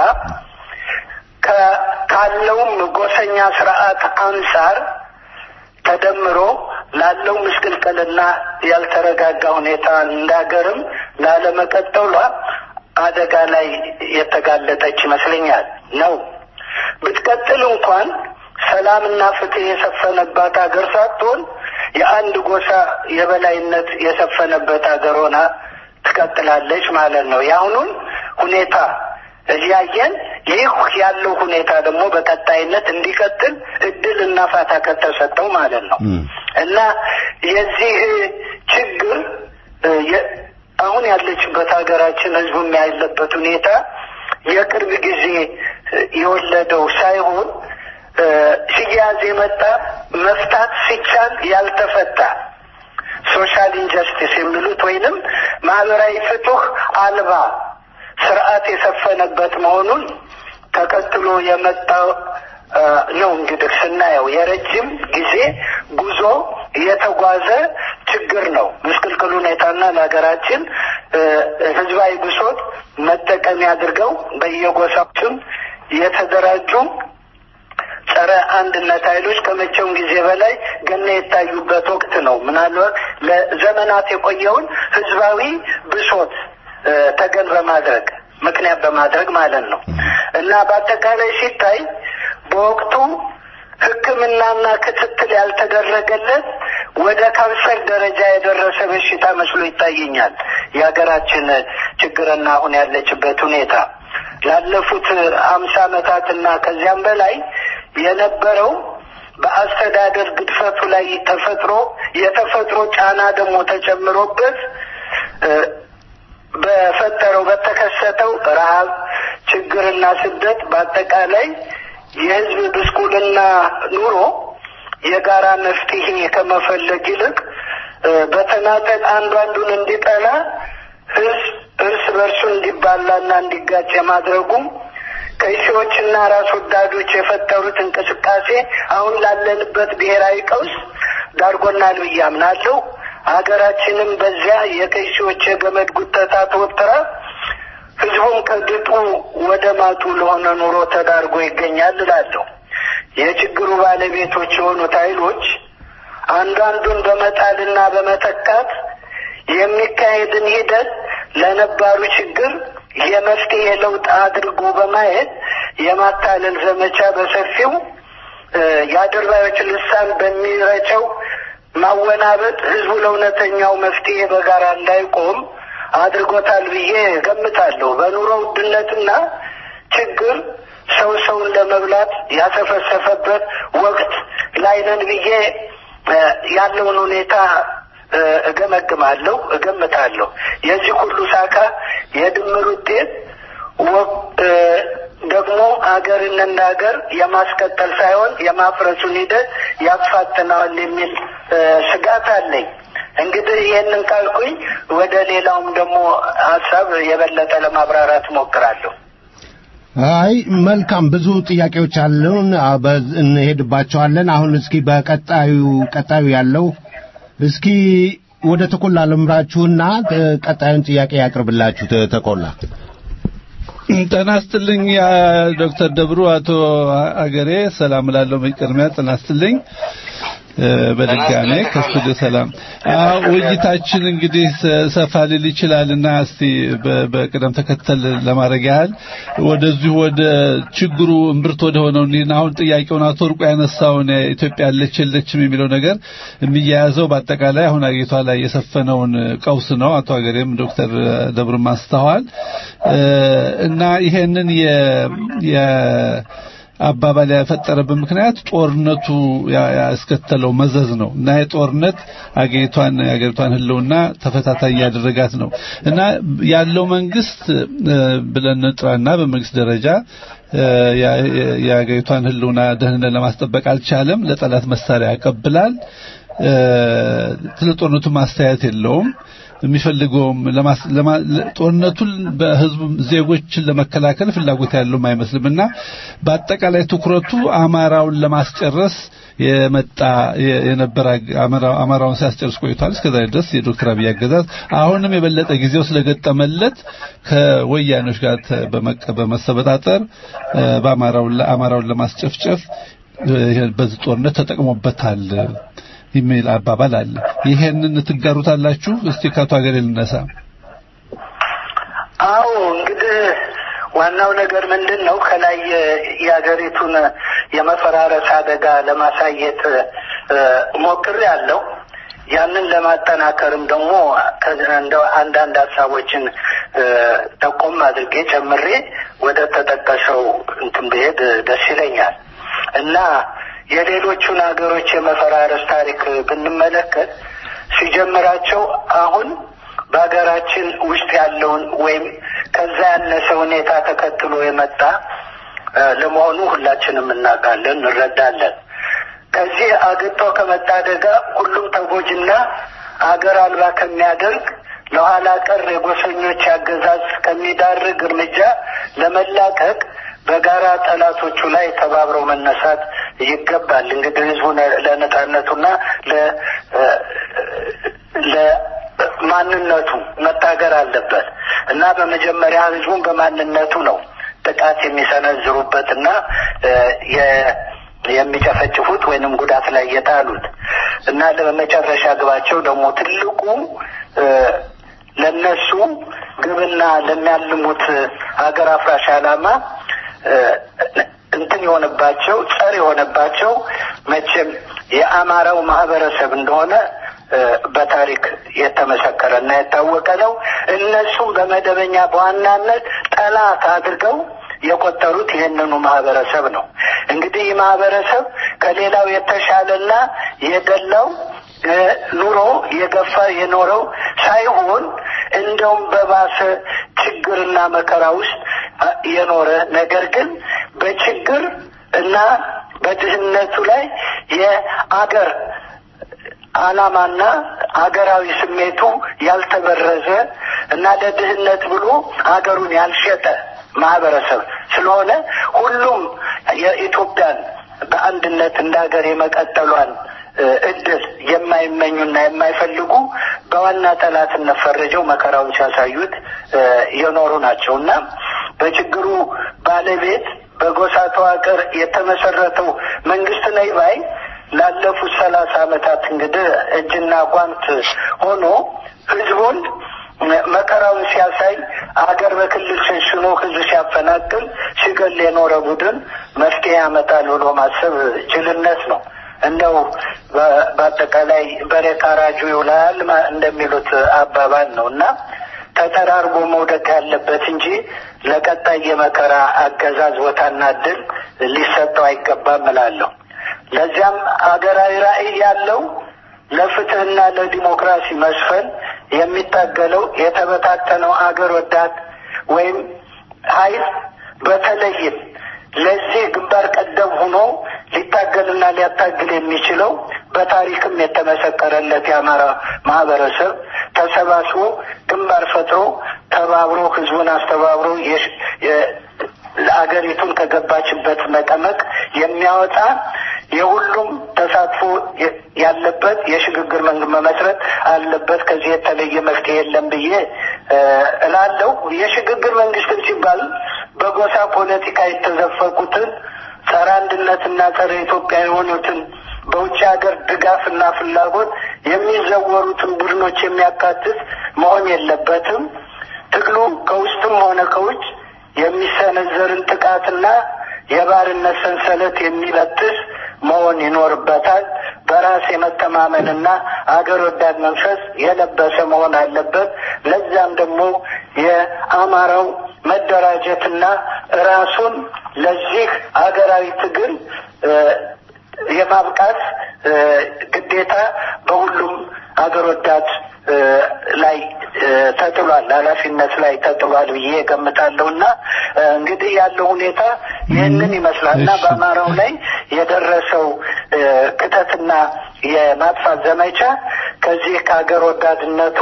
ካለውም ጎሰኛ ስርዓት አንጻር ተደምሮ ላለው ምስቅልቅልና ያልተረጋጋ ሁኔታ እንዳገርም ላለመቀጠሏ አደጋ ላይ የተጋለጠች ይመስለኛል ነው። ብትቀጥል እንኳን ሰላምና ፍትህ የሰፈነባት ሀገር ሳትሆን የአንድ ጎሳ የበላይነት የሰፈነበት ሀገር ሆና ትቀጥላለች ማለት ነው። የአሁኑን ሁኔታ እያየን ይህ ያለው ሁኔታ ደግሞ በቀጣይነት እንዲቀጥል እድል እና ፋታ ከተሰጠው ማለት ነው እና የዚህ ችግር አሁን ያለችበት ሀገራችን ህዝቡ ያለበት ሁኔታ የቅርብ ጊዜ የወለደው ሳይሆን ሲያዝ የመጣ መፍታት ሲቻል ያልተፈታ ሶሻል ኢንጀስቲስ የሚሉት ወይንም ማህበራዊ ፍትህ አልባ ስርዓት የሰፈነበት መሆኑን ተከትሎ የመጣው ነው። እንግዲህ ስናየው የረጅም ጊዜ ጉዞ የተጓዘ ችግር ነው። ምስቅልቅል ሁኔታና ለሀገራችን ህዝባዊ ብሶት መጠቀሚያ አድርገው በየጎሳዎችም የተደራጁ ጸረ አንድነት ኃይሎች ከመቼውም ጊዜ በላይ ገና የታዩበት ወቅት ነው። ምናልባት ለዘመናት የቆየውን ህዝባዊ ብሶት ተገን በማድረግ ምክንያት በማድረግ ማለት ነው እና በአጠቃላይ ሲታይ በወቅቱ ሕክምናና ክትትል ያልተደረገለት ወደ ካንሰር ደረጃ የደረሰ በሽታ መስሎ ይታየኛል የሀገራችን ችግርና አሁን ያለችበት ሁኔታ ላለፉት አምሳ ዓመታትና ከዚያም በላይ የነበረው በአስተዳደር ግድፈቱ ላይ ተፈጥሮ የተፈጥሮ ጫና ደግሞ ተጨምሮበት በፈጠረው በተከሰተው ረሃብ፣ ችግርና ስደት በአጠቃላይ የህዝብ ብስቁልና ኑሮ የጋራ መፍትሄ ከመፈለግ ይልቅ በተናጠል አንዱ አንዱን እንዲጠላ ህዝብ እርስ በርሱ እንዲባላና እንዲጋጭ የማድረጉም ከሺዎችና ራስ ወዳዶች የፈጠሩት እንቅስቃሴ አሁን ላለንበት ብሔራዊ ቀውስ ዳርጎናል ብዬ አምናለሁ። ሀገራችንም በዚያ የከሺዎች የገመድ ጉተታ ተወጥራ ህዝቡም ከድጡ ወደ ማጡ ለሆነ ኑሮ ተዳርጎ ይገኛል እላለሁ። የችግሩ ባለቤቶች የሆኑት ኃይሎች አንዳንዱን በመጣልና በመተካት የሚካሄድን ሂደት ለነባሩ ችግር የመፍትሄ ለውጥ አድርጎ በማየት የማታለል ዘመቻ በሰፊው የአድርባዮች ልሳን በሚረጨው ማወናበጥ ህዝቡ ለእውነተኛው መፍትሄ በጋራ እንዳይቆም አድርጎታል ብዬ ገምታለሁ። በኑሮ ውድነትና ችግር ሰው ሰውን ለመብላት ያሰፈሰፈበት ወቅት ላይ ነን ብዬ ያለውን ሁኔታ እገመግማለሁ፣ እገምታለሁ። የዚህ ሁሉ ሳካ የድምር ውጤት ደግሞ አገርን እንደ ሀገር የማስቀጠል ሳይሆን የማፍረሱን ሂደት ያፋጥነዋል የሚል ስጋት አለኝ። እንግዲህ ይህንን ካልኩኝ ወደ ሌላውም ደግሞ ሀሳብ የበለጠ ለማብራራት እሞክራለሁ። አይ መልካም፣ ብዙ ጥያቄዎች አሉን፣ እንሄድባቸዋለን። አሁን እስኪ በቀጣዩ ቀጣዩ ያለው እስኪ ወደ ተቆላ ልምራችሁና ቀጣዩን ጥያቄ ያቅርብላችሁ። ተቆላ ጤና ይስጥልኝ ዶክተር ደብሩ አቶ አገሬ ሰላም ላለው መቅድሚያ ጤና ይስጥልኝ። በድጋሜ ከስቱዲዮ ሰላም። አዎ ውይይታችን እንግዲህ ሰፋ ሊል ይችላልና እስቲ በቅደም ተከተል ለማድረግ ያህል ወደዚሁ ወደ ችግሩ እምብርት ወደ ሆነው እንሂድና አሁን ጥያቄውን አቶ ወርቁ ያነሳውን ኢትዮጵያ ያለች የለችም የሚለው ነገር የሚያያዘው በአጠቃላይ አሁን አገሪቷ ላይ የሰፈነውን ቀውስ ነው። አቶ ሀገሬም ዶክተር ደብርም አንስተዋል እና ይሄንን የ አባባል ያፈጠረበት ምክንያት ጦርነቱ ያስከተለው መዘዝ ነው እና የጦርነት አገሪቷን የአገሪቷን ሕልውና ተፈታታይ ያደረጋት ነው እና ያለው መንግስት ብለን ጥራና በመንግስት ደረጃ የአገሪቷን ሕልውና ደህንነት ለማስጠበቅ አልቻለም። ለጠላት መሳሪያ ያቀብላል። ስለ ጦርነቱ ማስተያየት የለውም። የሚፈልገውም ጦርነቱን በህዝቡ ዜጎችን ለመከላከል ፍላጎት ያለውም አይመስልምና በአጠቃላይ ትኩረቱ አማራውን ለማስጨረስ የመጣ የነበረ አማራውን ሲያስጨርስ ቆይቷል። እስከዛ ድረስ የዶክተር አብይ አገዛዝ አሁንም የበለጠ ጊዜው ስለገጠመለት ከወያኔዎች ጋር በመሰበጣጠር በአማራውን ለማስጨፍጨፍ በዚህ ጦርነት ተጠቅሞበታል የሚል አባባል አለ። ይሄንን ትጋሩታላችሁ? እስቲ ከአቶ ሀገሬ ልነሳ። አዎ እንግዲህ ዋናው ነገር ምንድን ነው? ከላይ የሀገሪቱን የመፈራረስ አደጋ ለማሳየት ሞክር ያለው ያንን ለማጠናከርም ደግሞ እንደው አንዳንድ ሀሳቦችን ጠቆም አድርጌ ጨምሬ ወደ ተጠቀሰው እንትን ብሄድ ደስ ይለኛል እና የሌሎቹን ሀገሮች የመፈራረስ ታሪክ ብንመለከት ሲጀምራቸው አሁን በሀገራችን ውስጥ ያለውን ወይም ከዛ ያነሰ ሁኔታ ተከትሎ የመጣ ለመሆኑ ሁላችንም እናውቃለን፣ እንረዳለን። ከዚህ አግጦ ከመጣ አደጋ ሁሉም ተጎጂና አገር አልባ ከሚያደርግ ለኋላ ቀር የጎሰኞች አገዛዝ ከሚዳርግ እርምጃ ለመላቀቅ በጋራ ጠላቶቹ ላይ ተባብረው መነሳት ይገባል። እንግዲህ ህዝቡ ለነጻነቱና ለማንነቱ መታገር አለበት እና በመጀመሪያ ህዝቡን በማንነቱ ነው ጥቃት የሚሰነዝሩበት እና የሚጨፈጭፉት ወይንም ጉዳት ላይ የጣሉት እና ለመጨረሻ ግባቸው ደግሞ ትልቁ ለነሱ ግብና ለሚያልሙት ሀገር አፍራሽ ዓላማ እንትን የሆነባቸው ጸር የሆነባቸው መቼም የአማራው ማህበረሰብ እንደሆነ በታሪክ የተመሰከረና የታወቀ ነው። እነሱም በመደበኛ በዋናነት ጠላት አድርገው የቆጠሩት ይህንኑ ማህበረሰብ ነው። እንግዲህ ይህ ማህበረሰብ ከሌላው የተሻለና የደላው ኑሮ የገፋ የኖረው ሳይሆን እንደውም በባሰ ችግርና መከራ ውስጥ የኖረ ነገር ግን በችግር እና በድህነቱ ላይ የአገር ዓላማና አገራዊ ስሜቱ ያልተበረዘ እና ለድህነት ብሎ አገሩን ያልሸጠ ማህበረሰብ ስለሆነ ሁሉም የኢትዮጵያን በአንድነት እንደ ሀገር የመቀጠሏን እድል የማይመኙና የማይፈልጉ በዋና ጠላትነት ፈርጀው መከራውን ሲያሳዩት የኖሩ ናቸው እና በችግሩ ባለቤት በጎሳ ተዋቅር የተመሰረተው መንግስት ነኝ ባይ ላለፉት ሰላሳ ዓመታት እንግዲህ እጅና ጓንት ሆኖ ህዝቡን መከራውን ሲያሳይ አገር በክልል ሸንሽኖ ህዝብ ሲያፈናቅል ሲገል የኖረ ቡድን መፍትሄ ያመጣል ብሎ ማሰብ ጅልነት ነው። እንደው በአጠቃላይ በሬ ካራጁ ይውላል እንደሚሉት አባባል ነው እና ተጠራርጎ መውደቅ ያለበት እንጂ ለቀጣይ የመከራ አገዛዝ ቦታና እድል ሊሰጠው አይገባም እላለሁ። ለዚያም አገራዊ ራዕይ ያለው ለፍትህና ለዲሞክራሲ መስፈን የሚታገለው የተበታተነው አገር ወዳድ ወይም ኃይል በተለይም ለዚህ ግንባር ቀደም ሆኖ ሊታገልና ሊያታግል የሚችለው በታሪክም የተመሰከረለት የአማራ ማህበረሰብ ተሰባስቦ ግንባር ፈጥሮ ተባብሮ ህዝቡን አስተባብሮ አገሪቱን ከገባችበት መቀመቅ የሚያወጣ የሁሉም ተሳትፎ ያለበት የሽግግር መንግስት መመስረት አለበት። ከዚህ የተለየ መፍትሄ የለም ብዬ እላለሁ። የሽግግር መንግስትን ሲባል በጎሳ ፖለቲካ የተዘፈቁትን ጸረ አንድነትና ጸረ ኢትዮጵያ የሆኑትን በውጭ ሀገር ድጋፍና ፍላጎት የሚዘወሩትን ቡድኖች የሚያካትት መሆን የለበትም። ትግሉ ከውስጥም ሆነ ከውጭ የሚሰነዘርን ጥቃትና የባርነት ሰንሰለት የሚበጥስ መሆን ይኖርበታል። በራስ የመተማመንና አገር ወዳድ መንፈስ የለበሰ መሆን አለበት። ለዛም ደግሞ የአማራው መደራጀትና ራሱን ለዚህ አገራዊ ትግል የማብቃት ግዴታ በሁሉም አገር ወዳድ ላይ ተጥሏል፣ ኃላፊነት ላይ ተጥሏል ብዬ ገምታለሁ እና እንግዲህ ያለው ሁኔታ ይህንን ይመስላል እና በአማራው ላይ የደረሰው ክተትና የማጥፋት ዘመቻ ከዚህ ከሀገር ወዳድነቱ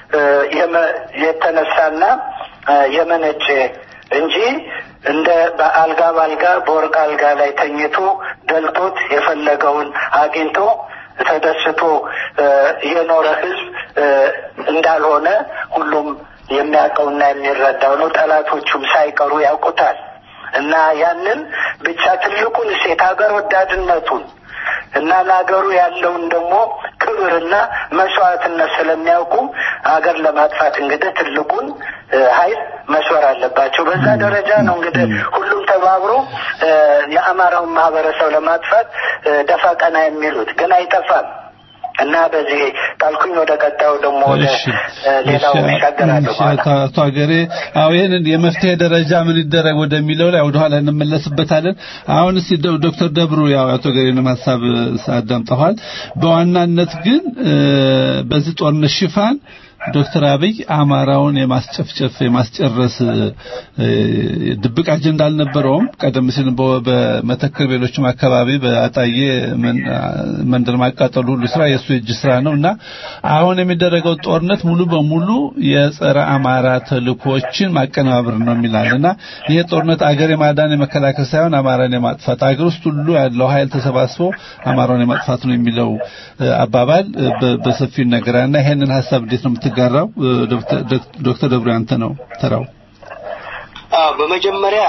የተነሳና የመነጨ እንጂ እንደ በአልጋ ባልጋ በወርቅ አልጋ ላይ ተኝቶ ደልቶት የፈለገውን አግኝቶ ተደስቶ የኖረ ህዝብ እንዳልሆነ ሁሉም የሚያውቀውና የሚረዳው ነው። ጠላቶቹም ሳይቀሩ ያውቁታል። እና ያንን ብቻ ትልቁን ሴት ሀገር ወዳድነቱን እና ለሀገሩ ያለውን ደግሞ ክብርና መስዋዕትነት ስለሚያውቁ ሀገር ለማጥፋት እንግዲህ ትልቁን ኃይል መስወር አለባቸው። በዛ ደረጃ ነው እንግዲህ ሁሉም ተባብሮ የአማራውን ማህበረሰብ ለማጥፋት ደፋ ቀና የሚሉት ግን አይጠፋም። እና በዚህ ካልኩኝ ወደ ቀጣዩ ደግሞ ወደ ሌላው ይሻገራለሁ። አቶ ሀገሬ አዎ ይህንን የመፍትሄ ደረጃ ምን ይደረግ ወደሚለው ላይ ወደኋላ እንመለስበታለን። አሁን እስቲ ዶክተር ደብሩ ያው አቶ ሀገሬንም ሀሳብ አዳምጠዋል። በዋናነት ግን በዚህ ጦርነት ሽፋን ዶክተር አብይ አማራውን የማስጨፍጨፍ የማስጨረስ ድብቅ አጀንዳ አልነበረውም። ቀደም ሲል በመተከል ሌሎችም አካባቢ በአጣዬ መንደር ማቃጠሉ ሁሉ ስራ የእሱ የእጅ ስራ ነው እና አሁን የሚደረገው ጦርነት ሙሉ በሙሉ የጸረ አማራ ተልእኮችን ማቀነባበር ነው የሚላል እና ይሄ ጦርነት አገር የማዳን የመከላከል ሳይሆን አማራን የማጥፋት አገር ውስጥ ሁሉ ያለው ኃይል ተሰባስቦ አማራውን የማጥፋት ነው የሚለው አባባል በሰፊው ይነገራል እና ይሄንን ሀሳብ እንዴት ነው የምትጋራው? ዶክተር ደብሩ ያንተ ነው ተራው። አዎ በመጀመሪያ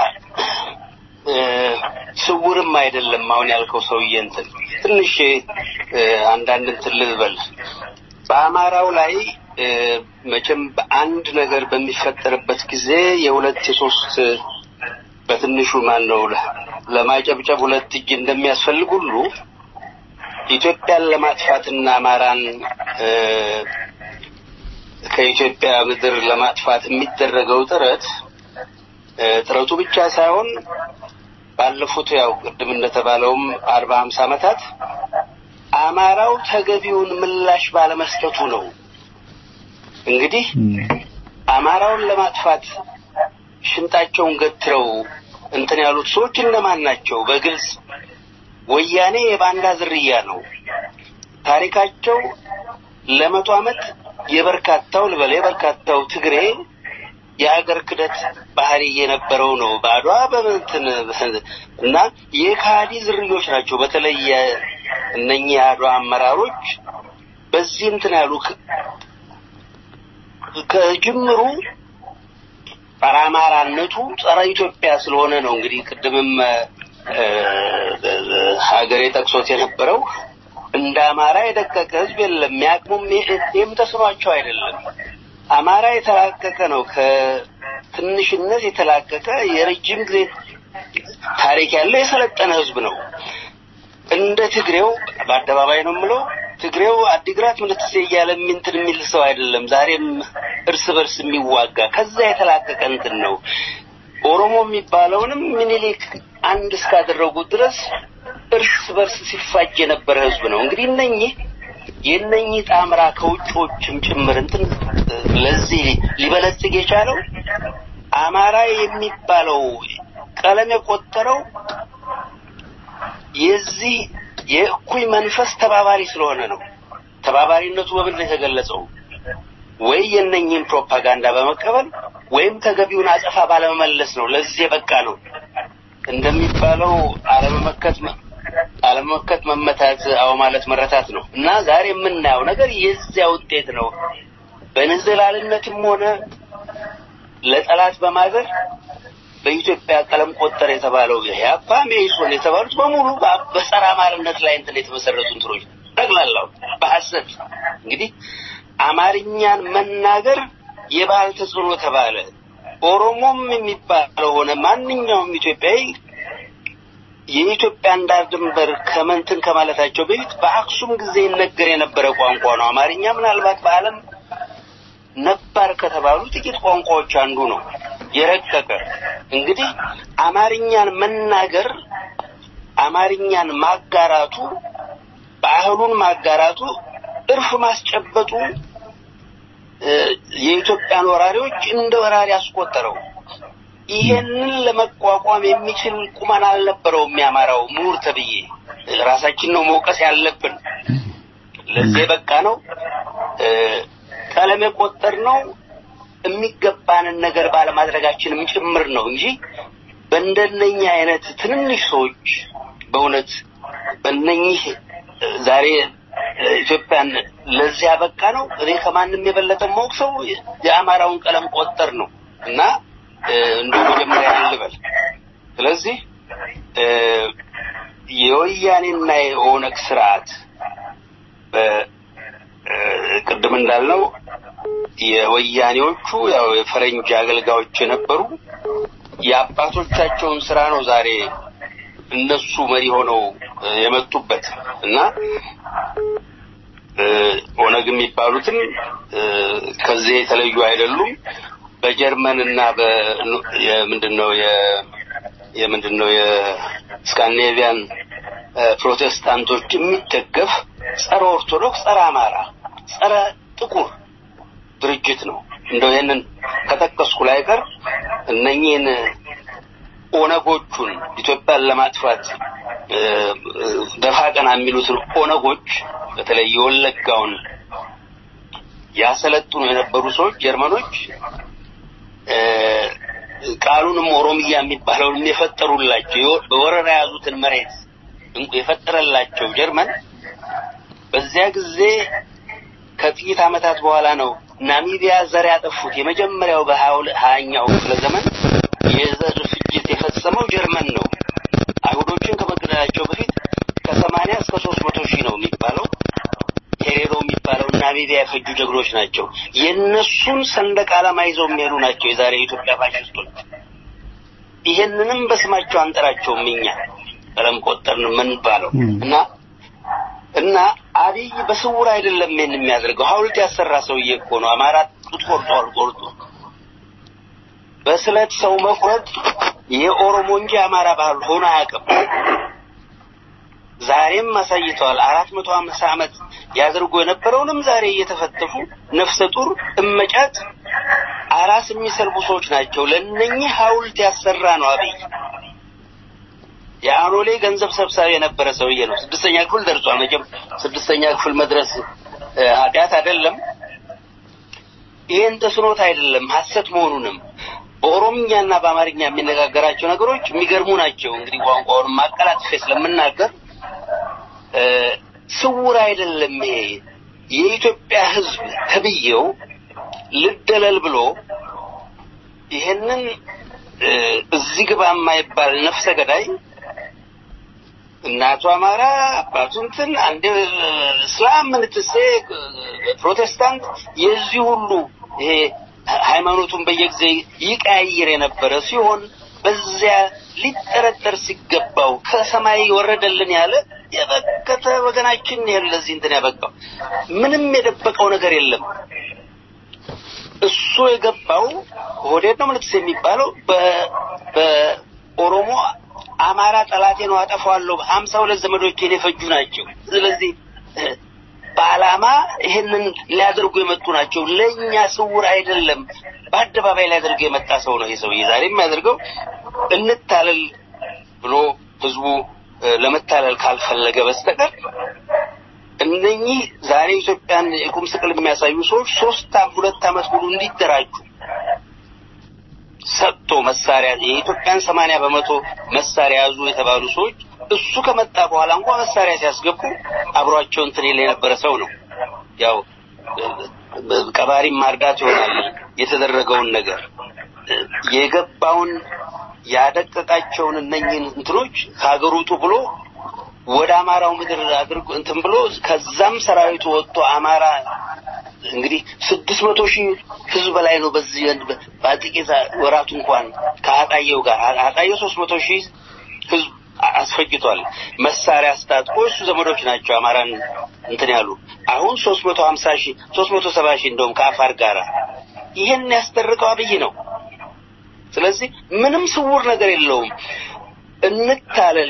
ስውርም አይደለም አሁን ያልከው ሰውዬ እንትን ትንሽ አንዳንድ እንትን ልበል በአማራው ላይ መቼም በአንድ ነገር በሚፈጠርበት ጊዜ የሁለት የሶስት በትንሹ ማን ነው ለማጨብጨብ ሁለት እጅ እንደሚያስፈልግ ሁሉ ኢትዮጵያን ለማጥፋትና አማራን ከኢትዮጵያ ምድር ለማጥፋት የሚደረገው ጥረት ጥረቱ ብቻ ሳይሆን ባለፉት ያው ቅድም እንደተባለውም አርባ ሀምሳ ዓመታት አማራው ተገቢውን ምላሽ ባለመስጠቱ ነው። እንግዲህ አማራውን ለማጥፋት ሽንጣቸውን ገትረው እንትን ያሉት ሰዎች እነማን ናቸው? በግልጽ ወያኔ የባንዳ ዝርያ ነው። ታሪካቸው ለመቶ ዓመት የበርካታው ልበል የበርካታው ትግሬ የሀገር ክደት ባህሪ የነበረው ነው። በአድዋ በምንትን እና የካዲ ዝርዮች ናቸው። በተለይ እነኚህ የአድዋ አመራሮች በዚህ እንትን ያሉ ከጅምሩ ጸረ አማራነቱ ጸረ ኢትዮጵያ ስለሆነ ነው። እንግዲህ ቅድምም ሀገሬ ጠቅሶት የነበረው እንደ አማራ የደቀቀ ህዝብ የለም። የሚያቅሙም ይህም ተስኗቸው አይደለም። አማራ የተላቀቀ ነው። ከትንሽነት የተላቀቀ የረጅም ጊዜ ታሪክ ያለው የሰለጠነ ህዝብ ነው። እንደ ትግሬው በአደባባይ ነው የምለው ትግሬው አዲግራት ምልትሴ እያለ እንትን የሚል ሰው አይደለም። ዛሬም እርስ በርስ የሚዋጋ ከዛ የተላቀቀ እንትን ነው። ኦሮሞ የሚባለውንም ምኒልክ አንድ እስካደረጉት ድረስ እርስ በርስ ሲፋጅ የነበረ ህዝብ ነው። እንግዲህ እነኚህ የእነኚህ ጣምራ ከውጮችም ጭምር እንትን ለዚህ ሊበለጽግ የቻለው አማራ የሚባለው ቀለም የቆጠረው የዚህ የእኩይ መንፈስ ተባባሪ ስለሆነ ነው። ተባባሪነቱ በምን ነው የተገለጸው? ወይ የእነኚህን ፕሮፓጋንዳ በመቀበል ወይም ተገቢውን አጸፋ ባለመመለስ ነው። ለዚህ የበቃ ነው። እንደሚባለው አለመመከት አለመመከት መመታት፣ አዎ ማለት መረታት ነው እና ዛሬ የምናየው ነገር የዚያ ውጤት ነው። በንዝላልነትም ሆነ ለጠላት በማዘር በኢትዮጵያ ቀለም ቆጠር የተባለው የኢህአፓ መኢሶን የተባሉት በሙሉ በጸረ አማርነት ላይ እንትን የተመሰረቱ እንትኖች ጠቅላላው በሐሰት እንግዲህ አማርኛን መናገር የባህል ተጽዕኖ ተባለ። ኦሮሞም የሚባለው ሆነ ማንኛውም ኢትዮጵያዊ የኢትዮጵያን ዳር ድንበር ከመንትን ከማለታቸው በፊት በአክሱም ጊዜ ይነገር የነበረ ቋንቋ ነው። አማርኛ ምናልባት በዓለም ነባር ከተባሉ ጥቂት ቋንቋዎች አንዱ ነው። የረቀቀ እንግዲህ አማርኛን መናገር አማርኛን ማጋራቱ ባህሉን ማጋራቱ እርፍ ማስጨበጡ የኢትዮጵያን ወራሪዎች እንደ ወራሪ አስቆጠረው። ይሄንን ለመቋቋም የሚችል ቁመና አልነበረውም የሚያማራው ምሁር ተብዬ። ራሳችን ነው መውቀስ ያለብን። ለዚህ የበቃ ነው ቀለም የቆጠር ነው የሚገባንን ነገር ባለማድረጋችንም ጭምር ነው እንጂ በእንደነኛ አይነት ትንንሽ ሰዎች በእውነት በእነኚህ ዛሬ ኢትዮጵያን ለዚህ ያበቃ ነው። እኔ ከማንም የበለጠ ማወቅ ሰው የአማራውን ቀለም ቆጠር ነው እና እንዲሁ መጀመሪያ ልበል። ስለዚህ የወያኔና የኦነግ ስርዓት ቅድም እንዳልነው የወያኔዎቹ ያው የፈረንጅ አገልጋዮች የነበሩ የአባቶቻቸውን ስራ ነው ዛሬ እነሱ መሪ ሆነው የመጡበት እና ኦነግ የሚባሉትም ከዚህ የተለዩ አይደሉም። በጀርመን እና የምንድነው የምንድነው የስካንዲኔቪያን ፕሮቴስታንቶች የሚደገፍ ጸረ ኦርቶዶክስ፣ ጸረ አማራ፣ ጸረ ጥቁር ድርጅት ነው። እንደው ይህንን ከጠቀስኩ ላይ ቀር እነኚህን ኦነጎቹን ኢትዮጵያን ለማጥፋት ደፋ ቀና የሚሉትን ኦነጎች በተለይ የወለጋውን ያሰለጥኑ የነበሩ ሰዎች ጀርመኖች ቃሉንም ኦሮሚያ የሚባለውን የፈጠሩላቸው በወረራ የያዙትን መሬት የፈጠረላቸው ጀርመን በዚያ ጊዜ ከጥቂት ዓመታት በኋላ ነው ናሚቢያ ዘር ያጠፉት። የመጀመሪያው በሀያኛው ክፍለ ዘመን የዘር ፍጅት የፈጸመው ጀርመን ነው። አይሁዶችን ከመገደላቸው በፊት ከሰማንያ እስከ ሶስት መቶ ሺህ ነው የሚባለው ሄሬሮ የሚባለው ናሚቢያ የፈጁ ጀግኖች ናቸው። የእነሱን ሰንደቅ ዓላማ ይዘው የሚሄዱ ናቸው የዛሬ የኢትዮጵያ ፋሽስቶች። ይሄንንም በስማቸው አንጠራቸውም እኛ ቀለም ቆጠርን ምን ባለው እና እና አብይ በስውር አይደለም ይሄን የሚያደርገው። ሐውልት ያሰራ ሰውዬ እኮ ነው። አማራ ጡት ቆርጧል ቆርጦ በስለት ሰው መቁረጥ የኦሮሞ እንጂ አማራ ባህል ሆኖ አያውቅም። ዛሬም አሳይተዋል። አራት መቶ አምሳ ዓመት ያደርጉ የነበረውንም ዛሬ እየተፈተሹ ነፍሰ ጡር እመጫት አራስ የሚሰርቡ ሰዎች ናቸው። ለእነኚህ ሐውልት ያሰራ ነው አብይ። የአኖሌ ገንዘብ ሰብሳቢ የነበረ ሰውዬ ነው። ስድስተኛ ክፍል ደርሷል። መቼም ስድስተኛ ክፍል መድረስ ኃጢአት አይደለም። ይህን ተስኖት አይደለም ሐሰት መሆኑንም በኦሮምኛና በአማርኛ የሚነጋገራቸው ነገሮች የሚገርሙ ናቸው። እንግዲህ ቋንቋውን ማቀላጥፌ ስለምናገር ስውር አይደለም። ይሄ የኢትዮጵያ ሕዝብ ተብዬው ልደለል ብሎ ይሄንን እዚህ ግባ የማይባል ነፍሰ ገዳይ እናቱ አማራ አባቱ እንትን አንዴ እስላም ምንትሴ ፕሮቴስታንት የዚህ ሁሉ ይሄ ሃይማኖቱን በየጊዜ ይቀያይር የነበረ ሲሆን በዚያ ሊጠረጠር ሲገባው ከሰማይ ወረደልን ያለ የበከተ ወገናችን ይሄን ለዚህ እንትን ያበቃው ምንም የደበቀው ነገር የለም። እሱ የገባው ሆዴድ ነው ምልክስ የሚባለው በኦሮሞ አማራ ጠላቴ ነው አጠፋዋለሁ ሀምሳ ሁለት ዘመዶቼን የፈጁ ናቸው። ስለዚህ በዓላማ ይህንን ሊያደርጉ የመጡ ናቸው። ለእኛ ስውር አይደለም፣ በአደባባይ ሊያደርጉ የመጣ ሰው ነው። ይህ ሰውዬ ዛሬ የሚያደርገው እንታለል ብሎ ህዝቡ ለመታለል ካልፈለገ በስተቀር እነኚህ ዛሬ ኢትዮጵያን የቁም ስቅል የሚያሳዩ ሰዎች ሶስት ሁለት ዓመት ሙሉ እንዲደራጁ ሰጥቶ መሳሪያ የኢትዮጵያን ሰማንያ በመቶ መሳሪያ ያዙ የተባሉ ሰዎች እሱ ከመጣ በኋላ እንኳ መሳሪያ ሲያስገቡ አብሯቸው እንትን የለ የነበረ ሰው ነው። ያው ቀባሪም ማርዳት ይሆናል የተደረገውን ነገር የገባውን ያደቀቃቸውን እነኝህን እንትኖች ከሀገር ውጡ ብሎ ወደ አማራው ምድር አድርጎ እንትን ብሎ ከዛም ሰራዊቱ ወጥቶ አማራ እንግዲህ ስድስት መቶ ሺህ ህዝብ በላይ ነው። በዚህ በጥቂት ወራቱ እንኳን ከአጣየው ጋር አጣየው ሶስት መቶ ሺህ ህዝብ አስፈጅቷል። መሳሪያ አስታጥቆ እሱ ዘመዶች ናቸው አማራን እንትን ያሉ አሁን ሶስት መቶ ሀምሳ ሺህ ሶስት መቶ ሰባ ሺህ እንደውም ከአፋር ጋር ይህን ያስደረገው አብይ ነው። ስለዚህ ምንም ስውር ነገር የለውም። እንታለል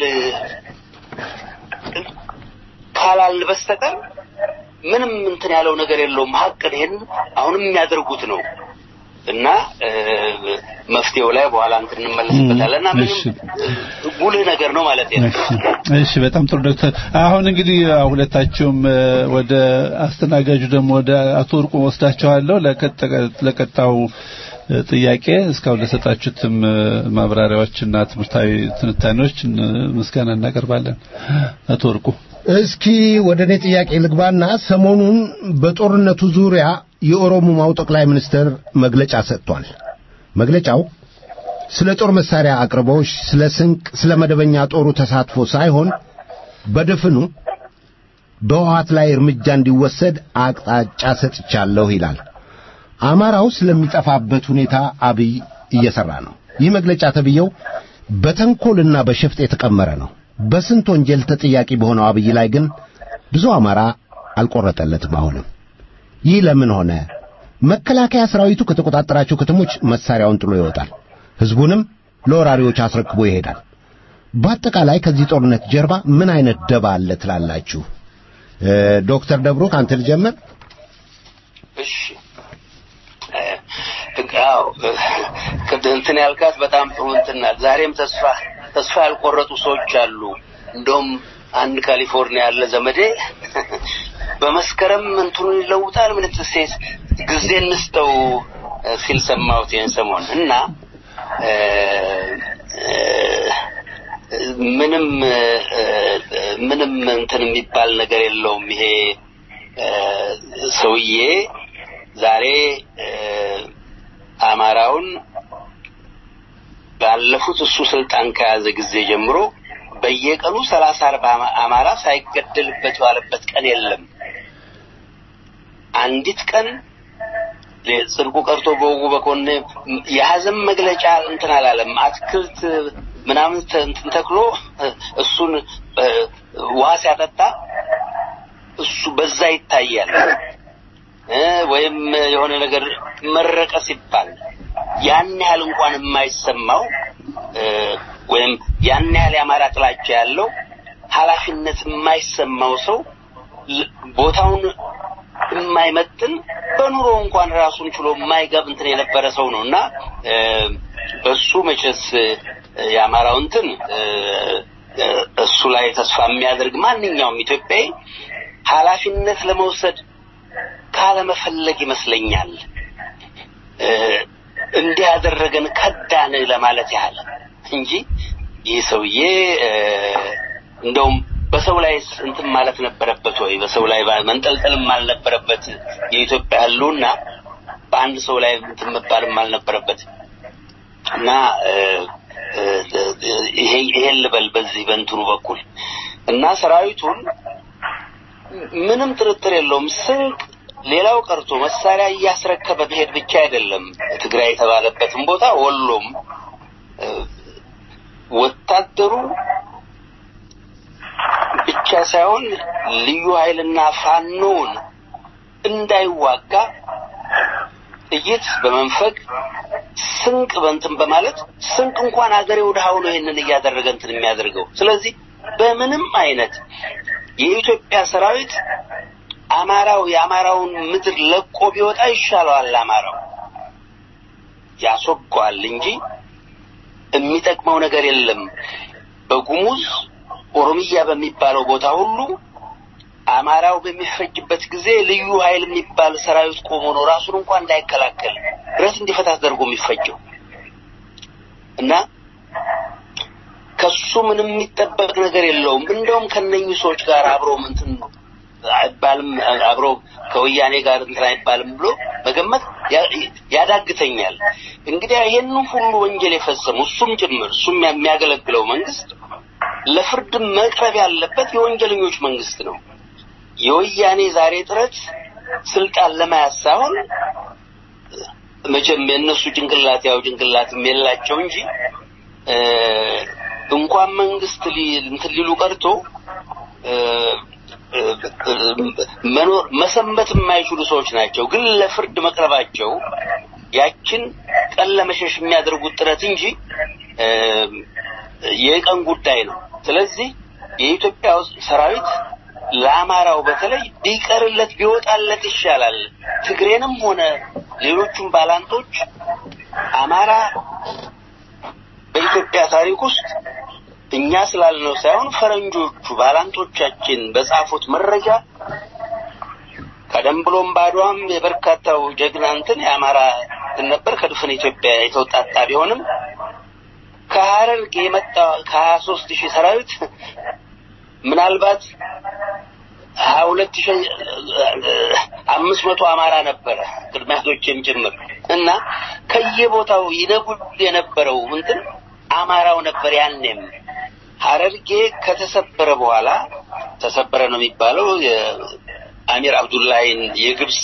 ካላል በስተቀር ምንም እንትን ያለው ነገር የለውም። ሀቅ ይሄን አሁንም የሚያደርጉት ነው እና መፍትሄው ላይ በኋላ እንትን እንመለስበታለን እና ምንም ጉልህ ነገር ነው ማለት ነው። እሺ፣ በጣም ጥሩ ዶክተር። አሁን እንግዲህ ሁለታችሁም ወደ አስተናጋጁ ደግሞ ወደ አቶ ወርቁ ወስዳቸዋለሁ ለቀጣው ጥያቄ እስካሁን ለሰጣችሁትም ማብራሪያዎችና ትምህርታዊ ትንታኔዎች ምስጋና እናቀርባለን። አቶ ወርቁ እስኪ ወደ እኔ ጥያቄ ልግባና ሰሞኑን በጦርነቱ ዙሪያ የኦሮሞማው ጠቅላይ ሚኒስትር መግለጫ ሰጥቷል። መግለጫው ስለ ጦር መሳሪያ አቅርቦሽ፣ ስለ ስንቅ፣ ስለ መደበኛ ጦሩ ተሳትፎ ሳይሆን በድፍኑ በህወሓት ላይ እርምጃ እንዲወሰድ አቅጣጫ ሰጥቻለሁ ይላል። አማራው ስለሚጠፋበት ሁኔታ አብይ እየሰራ ነው። ይህ መግለጫ ተብየው በተንኮልና በሸፍጥ የተቀመረ ነው። በስንት ወንጀል ተጠያቂ በሆነው አብይ ላይ ግን ብዙ አማራ አልቆረጠለትም። አሁንም ይህ ለምን ሆነ? መከላከያ ሰራዊቱ ከተቆጣጠራቸው ከተሞች መሳሪያውን ጥሎ ይወጣል፣ ህዝቡንም ለወራሪዎች አስረክቦ ይሄዳል። በአጠቃላይ ከዚህ ጦርነት ጀርባ ምን አይነት ደባ አለ ትላላችሁ? ዶክተር ደብሮ ካንተ ልጀምር። እሺ አዎ እንትን ያልካት በጣም ጥሩ እንትን ናት። ዛሬም ተስፋ ተስፋ ያልቆረጡ ሰዎች አሉ። እንደውም አንድ ካሊፎርኒያ ያለ ዘመዴ በመስከረም እንትኑን ይለውጣል ምን ትሴስ ጊዜ እንስጠው ሲል ሰማሁት ይህን ሰሞን እና ምንም ምንም እንትን የሚባል ነገር የለውም ይሄ ሰውዬ ዛሬ አማራውን ባለፉት እሱ ስልጣን ከያዘ ጊዜ ጀምሮ በየቀኑ ሰላሳ አርባ አማራ ሳይገደልበት የዋለበት ቀን የለም። አንዲት ቀን ጽድቁ ቀርቶ በወጉ በኮነ የሀዘን መግለጫ እንትን አላለም። አትክልት ምናምን እንትን ተክሎ እሱን ውሃ ሲያጠጣ እሱ በዛ ይታያል። ወይም የሆነ ነገር መረቀ ሲባል ያን ያህል እንኳን የማይሰማው ወይም ያን ያህል የአማራ ጥላቻ ያለው ኃላፊነት የማይሰማው ሰው ቦታውን የማይመጥን በኑሮ እንኳን ራሱን ችሎ የማይገብ እንትን የነበረ ሰው ነው እና በሱ መቼስ የአማራው እንትን እሱ ላይ ተስፋ የሚያደርግ ማንኛውም ኢትዮጵያዊ ኃላፊነት ለመውሰድ ካለመፈለግ ይመስለኛል እንዲህ ያደረገን ከዳን ለማለት ያህል እንጂ ይህ ሰውዬ እንደውም በሰው ላይ እንትን ማለት ነበረበት ወይ በሰው ላይ መንጠልጠልም አልነበረበት የኢትዮጵያ ህልውና በአንድ ሰው ላይ እንትን መባልም አልነበረበት እና ይሄን ልበል በዚህ በእንትኑ በኩል እና ሰራዊቱን ምንም ጥርጥር የለውም ስንቅ ሌላው ቀርቶ መሳሪያ እያስረከበ መሄድ ብቻ አይደለም ትግራይ የተባለበትን ቦታ ወሎም ወታደሩ ብቻ ሳይሆን ልዩ ኃይልና ፋኖውን እንዳይዋጋ ጥይት በመንፈግ ስንቅ በንትን በማለት ስንቅ እንኳን አገሬ ወደ ሀውሎ ይህንን እያደረገ እንትን የሚያደርገው ስለዚህ በምንም አይነት የኢትዮጵያ ሰራዊት አማራው የአማራውን ምድር ለቆ ቢወጣ ይሻለዋል። አማራው ያስወገዋል እንጂ የሚጠቅመው ነገር የለም። በጉሙዝ ኦሮሚያ በሚባለው ቦታ ሁሉ አማራው በሚፈጅበት ጊዜ ልዩ ኃይል የሚባል ሰራዊት ቆሞ ነው ራሱን እንኳን እንዳይከላከል ብረት እንዲፈታ ተደርጎ የሚፈጀው እና ከሱ ምንም የሚጠበቅ ነገር የለውም። እንደውም ከነኚህ ሰዎች ጋር አብሮ እንትን አይባልም አብሮ ከወያኔ ጋር እንትን አይባልም ብሎ መገመት ያዳግተኛል። እንግዲህ ይሄን ሁሉ ወንጀል የፈጸሙ እሱም ጭምር እሱም የሚያገለግለው መንግስት ለፍርድ መቅረብ ያለበት የወንጀለኞች መንግስት ነው። የወያኔ ዛሬ ጥረት ስልጣን ለመያዝ ሳይሆን መቼም የእነሱ ጭንቅላት ያው ጭንቅላትም የላቸው እንጂ እንኳን መንግስት እንትን ሊሉ ቀርቶ መኖር መሰንበት የማይችሉ ሰዎች ናቸው። ግን ለፍርድ መቅረባቸው ያችን ቀን ለመሸሽ የሚያደርጉት ጥረት እንጂ የቀን ጉዳይ ነው። ስለዚህ የኢትዮጵያ ሰራዊት ለአማራው በተለይ ቢቀርለት ቢወጣለት ይሻላል። ትግሬንም ሆነ ሌሎቹም ባላንጦች አማራ በኢትዮጵያ ታሪክ ውስጥ እኛ ስላልነው ሳይሆን ፈረንጆቹ ባላንጦቻችን በጻፉት መረጃ ቀደም ብሎም ባድዋም የበርካታው ጀግና እንትን የአማራ እንትን ነበር ከድፍን ኢትዮጵያ የተውጣጣ ቢሆንም ከሀረርጌ የመጣ ከሀያ ሶስት ሺህ ሰራዊት ምናልባት ሀያ ሁለት ሺህ አምስት መቶ አማራ ነበረ ቅድሚያቶችም ጭምር እና ከየቦታው ይነጉድ የነበረው እንትን አማራው ነበር ያኔም ሀረርጌ ከተሰበረ በኋላ ተሰበረ ነው የሚባለው የአሚር አብዱላሂን የግብፅ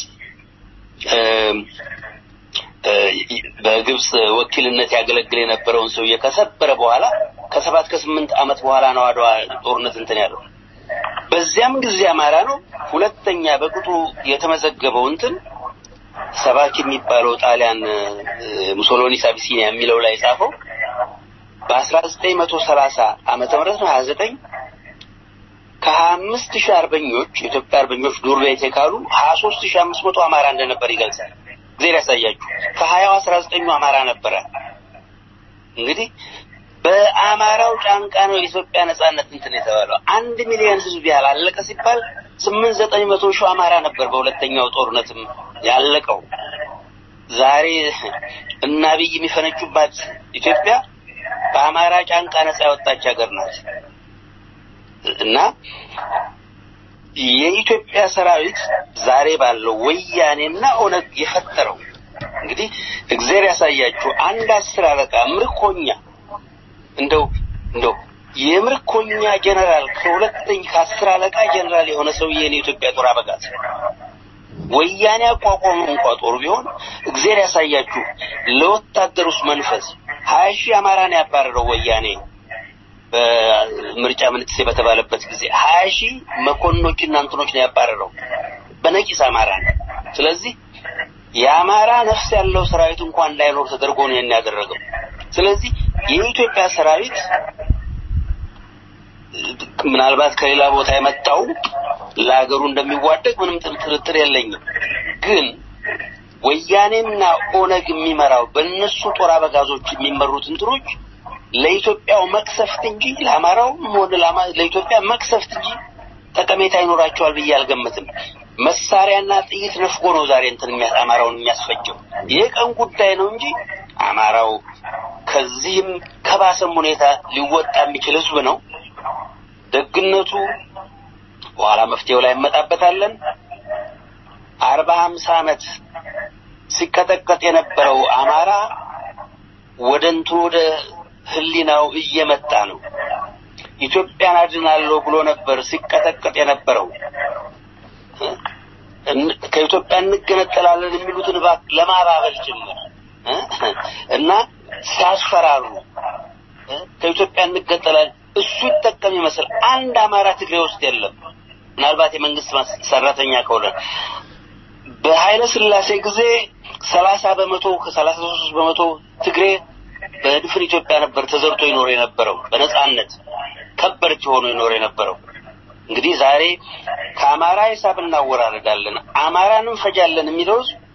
በግብፅ ወኪልነት ያገለግል የነበረውን ሰውዬ ከሰበረ በኋላ ከሰባት ከስምንት ዓመት በኋላ ነው አድዋ ጦርነት እንትን ያለው። በዚያም ጊዜ አማራ ነው። ሁለተኛ በቅጡ የተመዘገበው እንትን ሰባኪ የሚባለው ጣሊያን ሙሶሎኒስ አቢሲኒያ የሚለው ላይ ጻፈው በአስራ ዘጠኝ መቶ ሰላሳ ዓመተ ምህረት ነው ሀያ ዘጠኝ ከሀያ አምስት ሺህ አርበኞች የኢትዮጵያ አርበኞች ዱር ቤት የካሉ ሀያ ሶስት ሺህ አምስት መቶ አማራ እንደነበር ይገልጻል። ጊዜ ያሳያችሁ ከሀያው አስራ ዘጠኙ አማራ ነበረ። እንግዲህ በአማራው ጫንቃ ነው የኢትዮጵያ ነጻነት እንትን የተባለው። አንድ ሚሊዮን ህዝብ ያህል አለቀ ሲባል ስምንት ዘጠኝ መቶ ሺህ አማራ ነበር በሁለተኛው ጦርነትም ያለቀው። ዛሬ እና አብይ የሚፈነጩባት ኢትዮጵያ በአማራ ጫንቃ ነጻ ያወጣች ሀገር ናት እና የኢትዮጵያ ሰራዊት ዛሬ ባለው ወያኔና ኦነግ የፈጠረው እንግዲህ እግዚአብሔር ያሳያችሁ አንድ አስር አለቃ ምርኮኛ እንደው እንደው የምርኮኛ ጀነራል ከሁለተኛ ከአስር አለቃ ጀነራል የሆነ ሰውዬ የኢትዮጵያ ጦር አበጋዝ ወያኔ አቋቋሙ እንኳ ጦር ቢሆን እግዚአብሔር ያሳያችሁ ለወታደሩስ መንፈስ ሀያ ሺህ አማራን ያባረረው ወያኔ በምርጫ ምንትሴ በተባለበት ጊዜ ሀያ ሺህ መኮንኖችና እንትኖች ነው ያባረረው በነቂስ አማራ ነው። ስለዚህ የአማራ ነፍስ ያለው ሰራዊት እንኳን እንዳይኖር ተደርጎ ነው ያን ያደረገው። ስለዚህ የኢትዮጵያ ሰራዊት ምናልባት ከሌላ ቦታ የመጣው ለሀገሩ እንደሚዋደቅ ምንም ጥርጥር የለኝም። ግን ወያኔና ኦነግ የሚመራው በእነሱ ጦር አበጋዞች የሚመሩት እንትኖች ለኢትዮጵያው መቅሰፍት እንጂ ለአማራው ሆነ ለኢትዮጵያ መቅሰፍት እንጂ ጠቀሜታ ይኖራቸዋል ብዬ አልገምትም። መሳሪያና ጥይት ነፍጎ ነው ዛሬ እንትን አማራውን የሚያስፈጀው። ይህ ቀን ጉዳይ ነው እንጂ አማራው ከዚህም ከባሰም ሁኔታ ሊወጣ የሚችል ህዝብ ነው። ደግነቱ በኋላ መፍትሄው ላይ እንመጣበታለን። አርባ ሀምሳ ዓመት ሲቀጠቀጥ የነበረው አማራ ወደ እንትኑ ወደ ህሊናው እየመጣ ነው። ኢትዮጵያን አድናለሁ ብሎ ነበር ሲቀጠቀጥ የነበረው። ከኢትዮጵያ እንገነጠላለን የሚሉትን እባክህ ለማባበል ጭምር እና ሲያስፈራሩ ከኢትዮጵያ እንገነጠላለን እሱ ይጠቀም ይመስል አንድ አማራ ትግሬ ውስጥ የለም። ምናልባት የመንግስት ሰራተኛ ከሆነ በኃይለ ስላሴ ጊዜ ሰላሳ በመቶ ከሰላሳ ሶስት በመቶ ትግሬ በድፍን ኢትዮጵያ ነበር ተዘርቶ ይኖር የነበረው በነጻነት ከበርች ሆኖ ይኖር የነበረው። እንግዲህ ዛሬ ከአማራ ሂሳብ እናወራረዳለን፣ አማራን እንፈጃለን የሚለው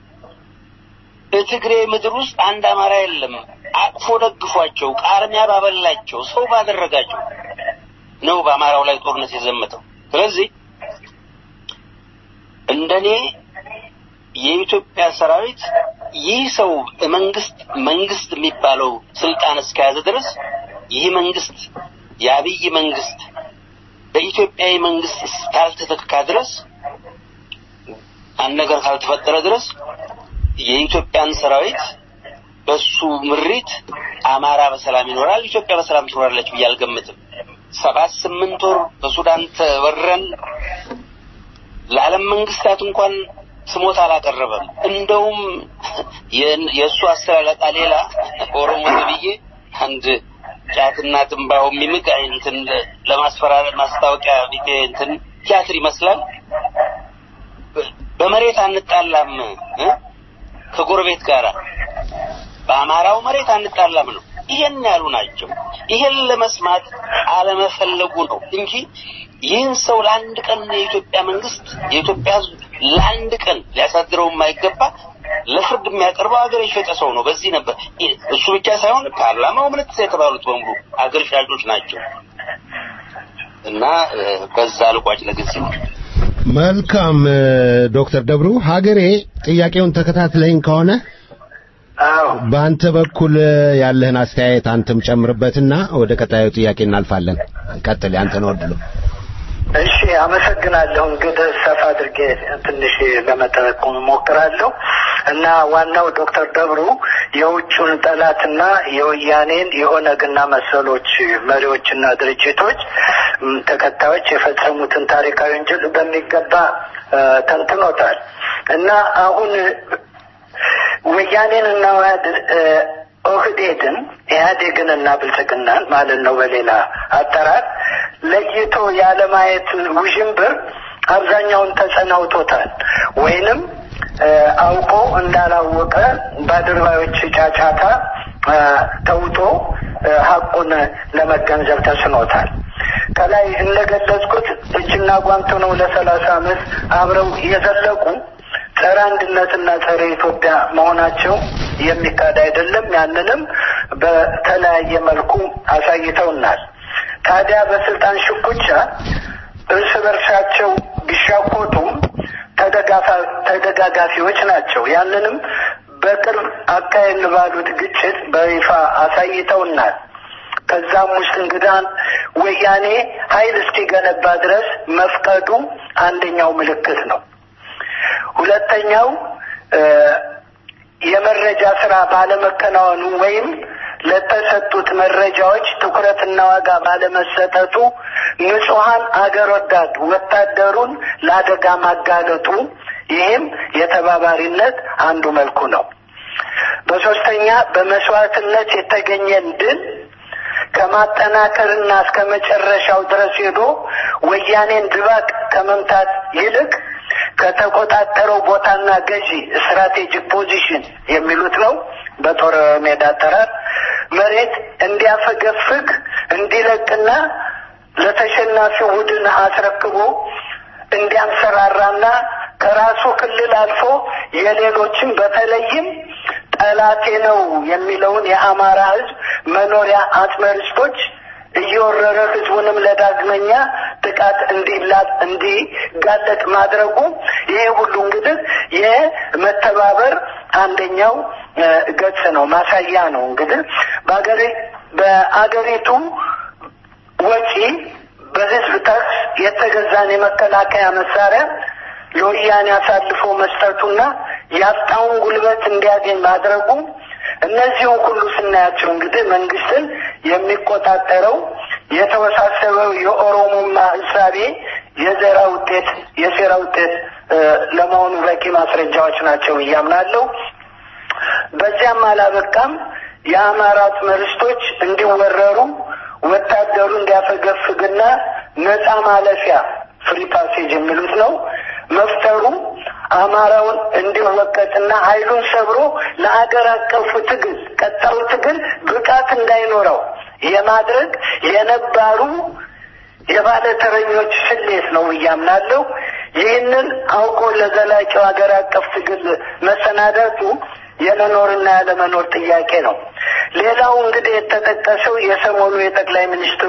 በትግሬ ምድር ውስጥ አንድ አማራ የለም። አቅፎ ደግፏቸው፣ ቃርሚያ ባበላቸው፣ ሰው ባደረጋቸው ነው በአማራው ላይ ጦርነት የዘመተው። ስለዚህ እንደኔ የኢትዮጵያ ሰራዊት ይህ ሰው መንግስት መንግስት የሚባለው ስልጣን እስከያዘ ድረስ ይህ መንግስት የአብይ መንግስት በኢትዮጵያዊ መንግስት እስካልተተካ ድረስ አንድ ነገር ካልተፈጠረ ድረስ የኢትዮጵያን ሰራዊት በሱ ምሪት አማራ በሰላም ይኖራል፣ ኢትዮጵያ በሰላም ትኖራለች ብዬ አልገምትም። ሰባት ስምንት ወር በሱዳን ተወረን ለዓለም መንግስታት እንኳን ስሞታ አላቀረበም። እንደውም የእሱ አስተላለቃ ሌላ ኦሮሞ ተብዬ አንድ ጫትና ትንባሆ የሚምግ እንትን ለማስፈራረት ማስታወቂያ ቢጤ እንትን ቲያትር ይመስላል። በመሬት አንጣላም እ ከጎረቤት ጋር በአማራው መሬት አንጣላም ነው። ይሄን ያሉ ናቸው። ይሄን ለመስማት አለመፈለጉ ነው እንጂ ይህን ሰው ለአንድ ቀን የኢትዮጵያ መንግስት የኢትዮጵያ ሕዝብ ለአንድ ቀን ሊያሳድረው የማይገባ ለፍርድ የሚያቀርበው አገር የሸጠ ሰው ነው። በዚህ ነበር እሱ ብቻ ሳይሆን ፓርላማው ምንትስ የተባሉት በሙሉ አገር ሻጮች ናቸው እና በዛ ልቋጭ ለጊዜ ነው። መልካም ዶክተር ደብሩ ሀገሬ ጥያቄውን ተከታትለኝ ከሆነ በአንተ በኩል ያለህን አስተያየት አንተም ጨምርበትና ወደ ቀጣዩ ጥያቄ እናልፋለን። ቀጥል፣ አንተ ነው ወድሎ። እሺ፣ አመሰግናለሁ። እንግዲህ ሰፋ አድርጌ ትንሽ ለመጠቆም እሞክራለሁ እና ዋናው ዶክተር ደብሩ የውጩን ጠላትና የወያኔን የኦነግና መሰሎች መሪዎችና ድርጅቶች ተከታዮች የፈጸሙትን ታሪካዊ ወንጀል በሚገባ ተንትኖታል እና አሁን ወያኔን እና ኦህዴድን ኢህአዴግን እና ብልጽግናን ማለት ነው በሌላ አጠራር ለይቶ ያለማየት ውዥንብር አብዛኛውን ተጸናውቶታል ወይንም አውቆ እንዳላወቀ በአድርባዮች ጫጫታ ተውጦ ሀቁን ለመገንዘብ ተስኖታል። ከላይ እንደገለጽኩት እጅና ጓንት ነው ለሰላሳ ዓመት አብረው የዘለቁ ጸረ አንድነትና ጸረ ኢትዮጵያ መሆናቸው የሚካድ አይደለም። ያንንም በተለያየ መልኩ አሳይተውናል። ታዲያ በስልጣን ሽኩቻ እርስ በርሳቸው ቢሻኮቱም ተደጋጋፊዎች ናቸው። ያንንም በቅርብ አካሄድ ባሉት ግጭት በይፋ አሳይተውናል። ከዛም ውስጥ እንግዳን ወያኔ ኃይል እስኪገነባ ድረስ መፍቀዱ አንደኛው ምልክት ነው። ሁለተኛው የመረጃ ስራ ባለመከናወኑ ወይም ለተሰጡት መረጃዎች ትኩረትና ዋጋ ባለመሰጠቱ ንጹሐን አገር ወዳድ ወታደሩን ለአደጋ ማጋለጡ ይህም የተባባሪነት አንዱ መልኩ ነው። በሶስተኛ በመስዋዕትነት የተገኘን ድል ከማጠናከርና እስከ መጨረሻው ድረስ ሄዶ ወያኔን ድባቅ ከመምታት ይልቅ ከተቆጣጠረው ቦታና ገዢ ስትራቴጂክ ፖዚሽን የሚሉት ነው በጦር ሜዳ አጠራር መሬት እንዲያፈገፍግ እንዲለቅና ለተሸናፊው ቡድን አስረክቦ እንዲያንሰራራና ከራሱ ክልል አልፎ የሌሎችን በተለይም ጠላቴ ነው የሚለውን የአማራ ሕዝብ መኖሪያ አጽመርስቶች እየወረረ ህዝቡንም ለዳግመኛ ጥቃት እንዲላጥ እንዲጋለጥ ማድረጉ ይሄ ሁሉ እንግዲህ የመተባበር አንደኛው ገጽ ነው፣ ማሳያ ነው። እንግዲህ በአገሪ በአገሪቱ ወጪ በህዝብ ታክስ የተገዛን የመከላከያ መሳሪያ ለወያኔ አሳልፎ መስጠቱና ያጣውን ጉልበት እንዲያገኝ ማድረጉ እነዚህን ሁሉ ስናያቸው እንግዲህ መንግስትን የሚቆጣጠረው የተወሳሰበው የኦሮሞማ እሳቤ የዘራ ውጤት የሴራ ውጤት ለመሆኑ በቂ ማስረጃዎች ናቸው እያምናለሁ። በዚያም አላበቃም። የአማራ መርስቶች እንዲወረሩ ወታደሩ እንዲያፈገፍግና ነፃ ማለፊያ ፍሪ ፓሴጅ የሚሉት ነው መፍጠሩ አማራውን እንዲወቀጥና ኃይሉን ሰብሮ ለአገር አቀፉ ትግል ቀጣዩ ትግል ብቃት እንዳይኖረው የማድረግ የነባሩ የባለተረኞች ስሌት ነው እያምናለሁ። ይህንን አውቆ ለዘላቂው ሀገር አቀፍ ትግል መሰናዳቱ የመኖርና ያለመኖር ጥያቄ ነው። ሌላው እንግዲህ የተጠቀሰው የሰሞኑ የጠቅላይ ሚኒስትሩ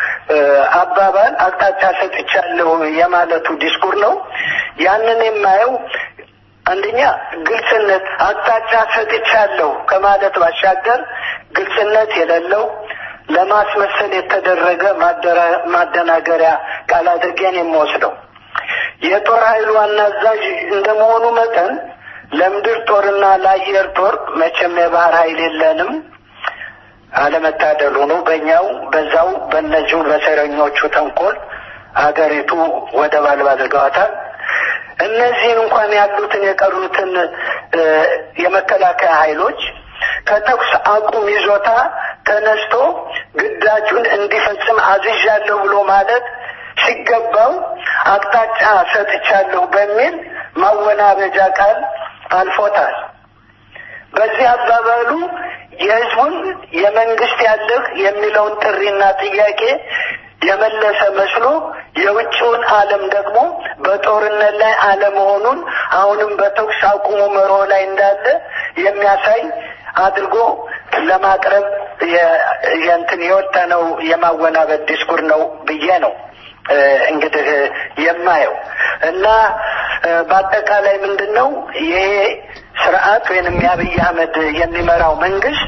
አባባል አቅጣጫ ሰጥቻለሁ የማለቱ ዲስኩር ነው። ያንን የማየው አንደኛ ግልጽነት አቅጣጫ ሰጥቻለሁ ከማለት ባሻገር ግልጽነት የሌለው ለማስመሰል የተደረገ ማደናገሪያ ቃል አድርጌን የምወስደው የጦር ኃይሉ ዋና አዛዥ እንደመሆኑ መጠን ለምድር ጦርና ለአየር ጦር መቼም የባህር ኃይል የለንም። አለመታደሉ ነው። በእኛው በዛው በእነዚሁ በሰረኞቹ ተንኮል አገሪቱ ወደብ አልባ አድርገዋታል። እነዚህን እንኳን ያሉትን የቀሩትን የመከላከያ ኃይሎች ከተኩስ አቁም ይዞታ ተነስቶ ግዳጁን እንዲፈጽም አዝዣለሁ ብሎ ማለት ሲገባው አቅጣጫ ሰጥቻለሁ በሚል ማወናበጃ ቃል አልፎታል። በዚህ አባባሉ የህዝቡን የመንግስት ያለህ የሚለውን ጥሪና ጥያቄ የመለሰ መስሎ የውጭውን ዓለም ደግሞ በጦርነት ላይ አለመሆኑን አሁንም በተኩስ አቁሙ መርሆ ላይ እንዳለ የሚያሳይ አድርጎ ለማቅረብ የእንትን የወጠነው የማወናበድ ዲስኩር ነው ብዬ ነው እንግዲህ የማየው እና በአጠቃላይ ምንድን ነው ይሄ ስርዓት ወይንም የአብይ አህመድ የሚመራው መንግስት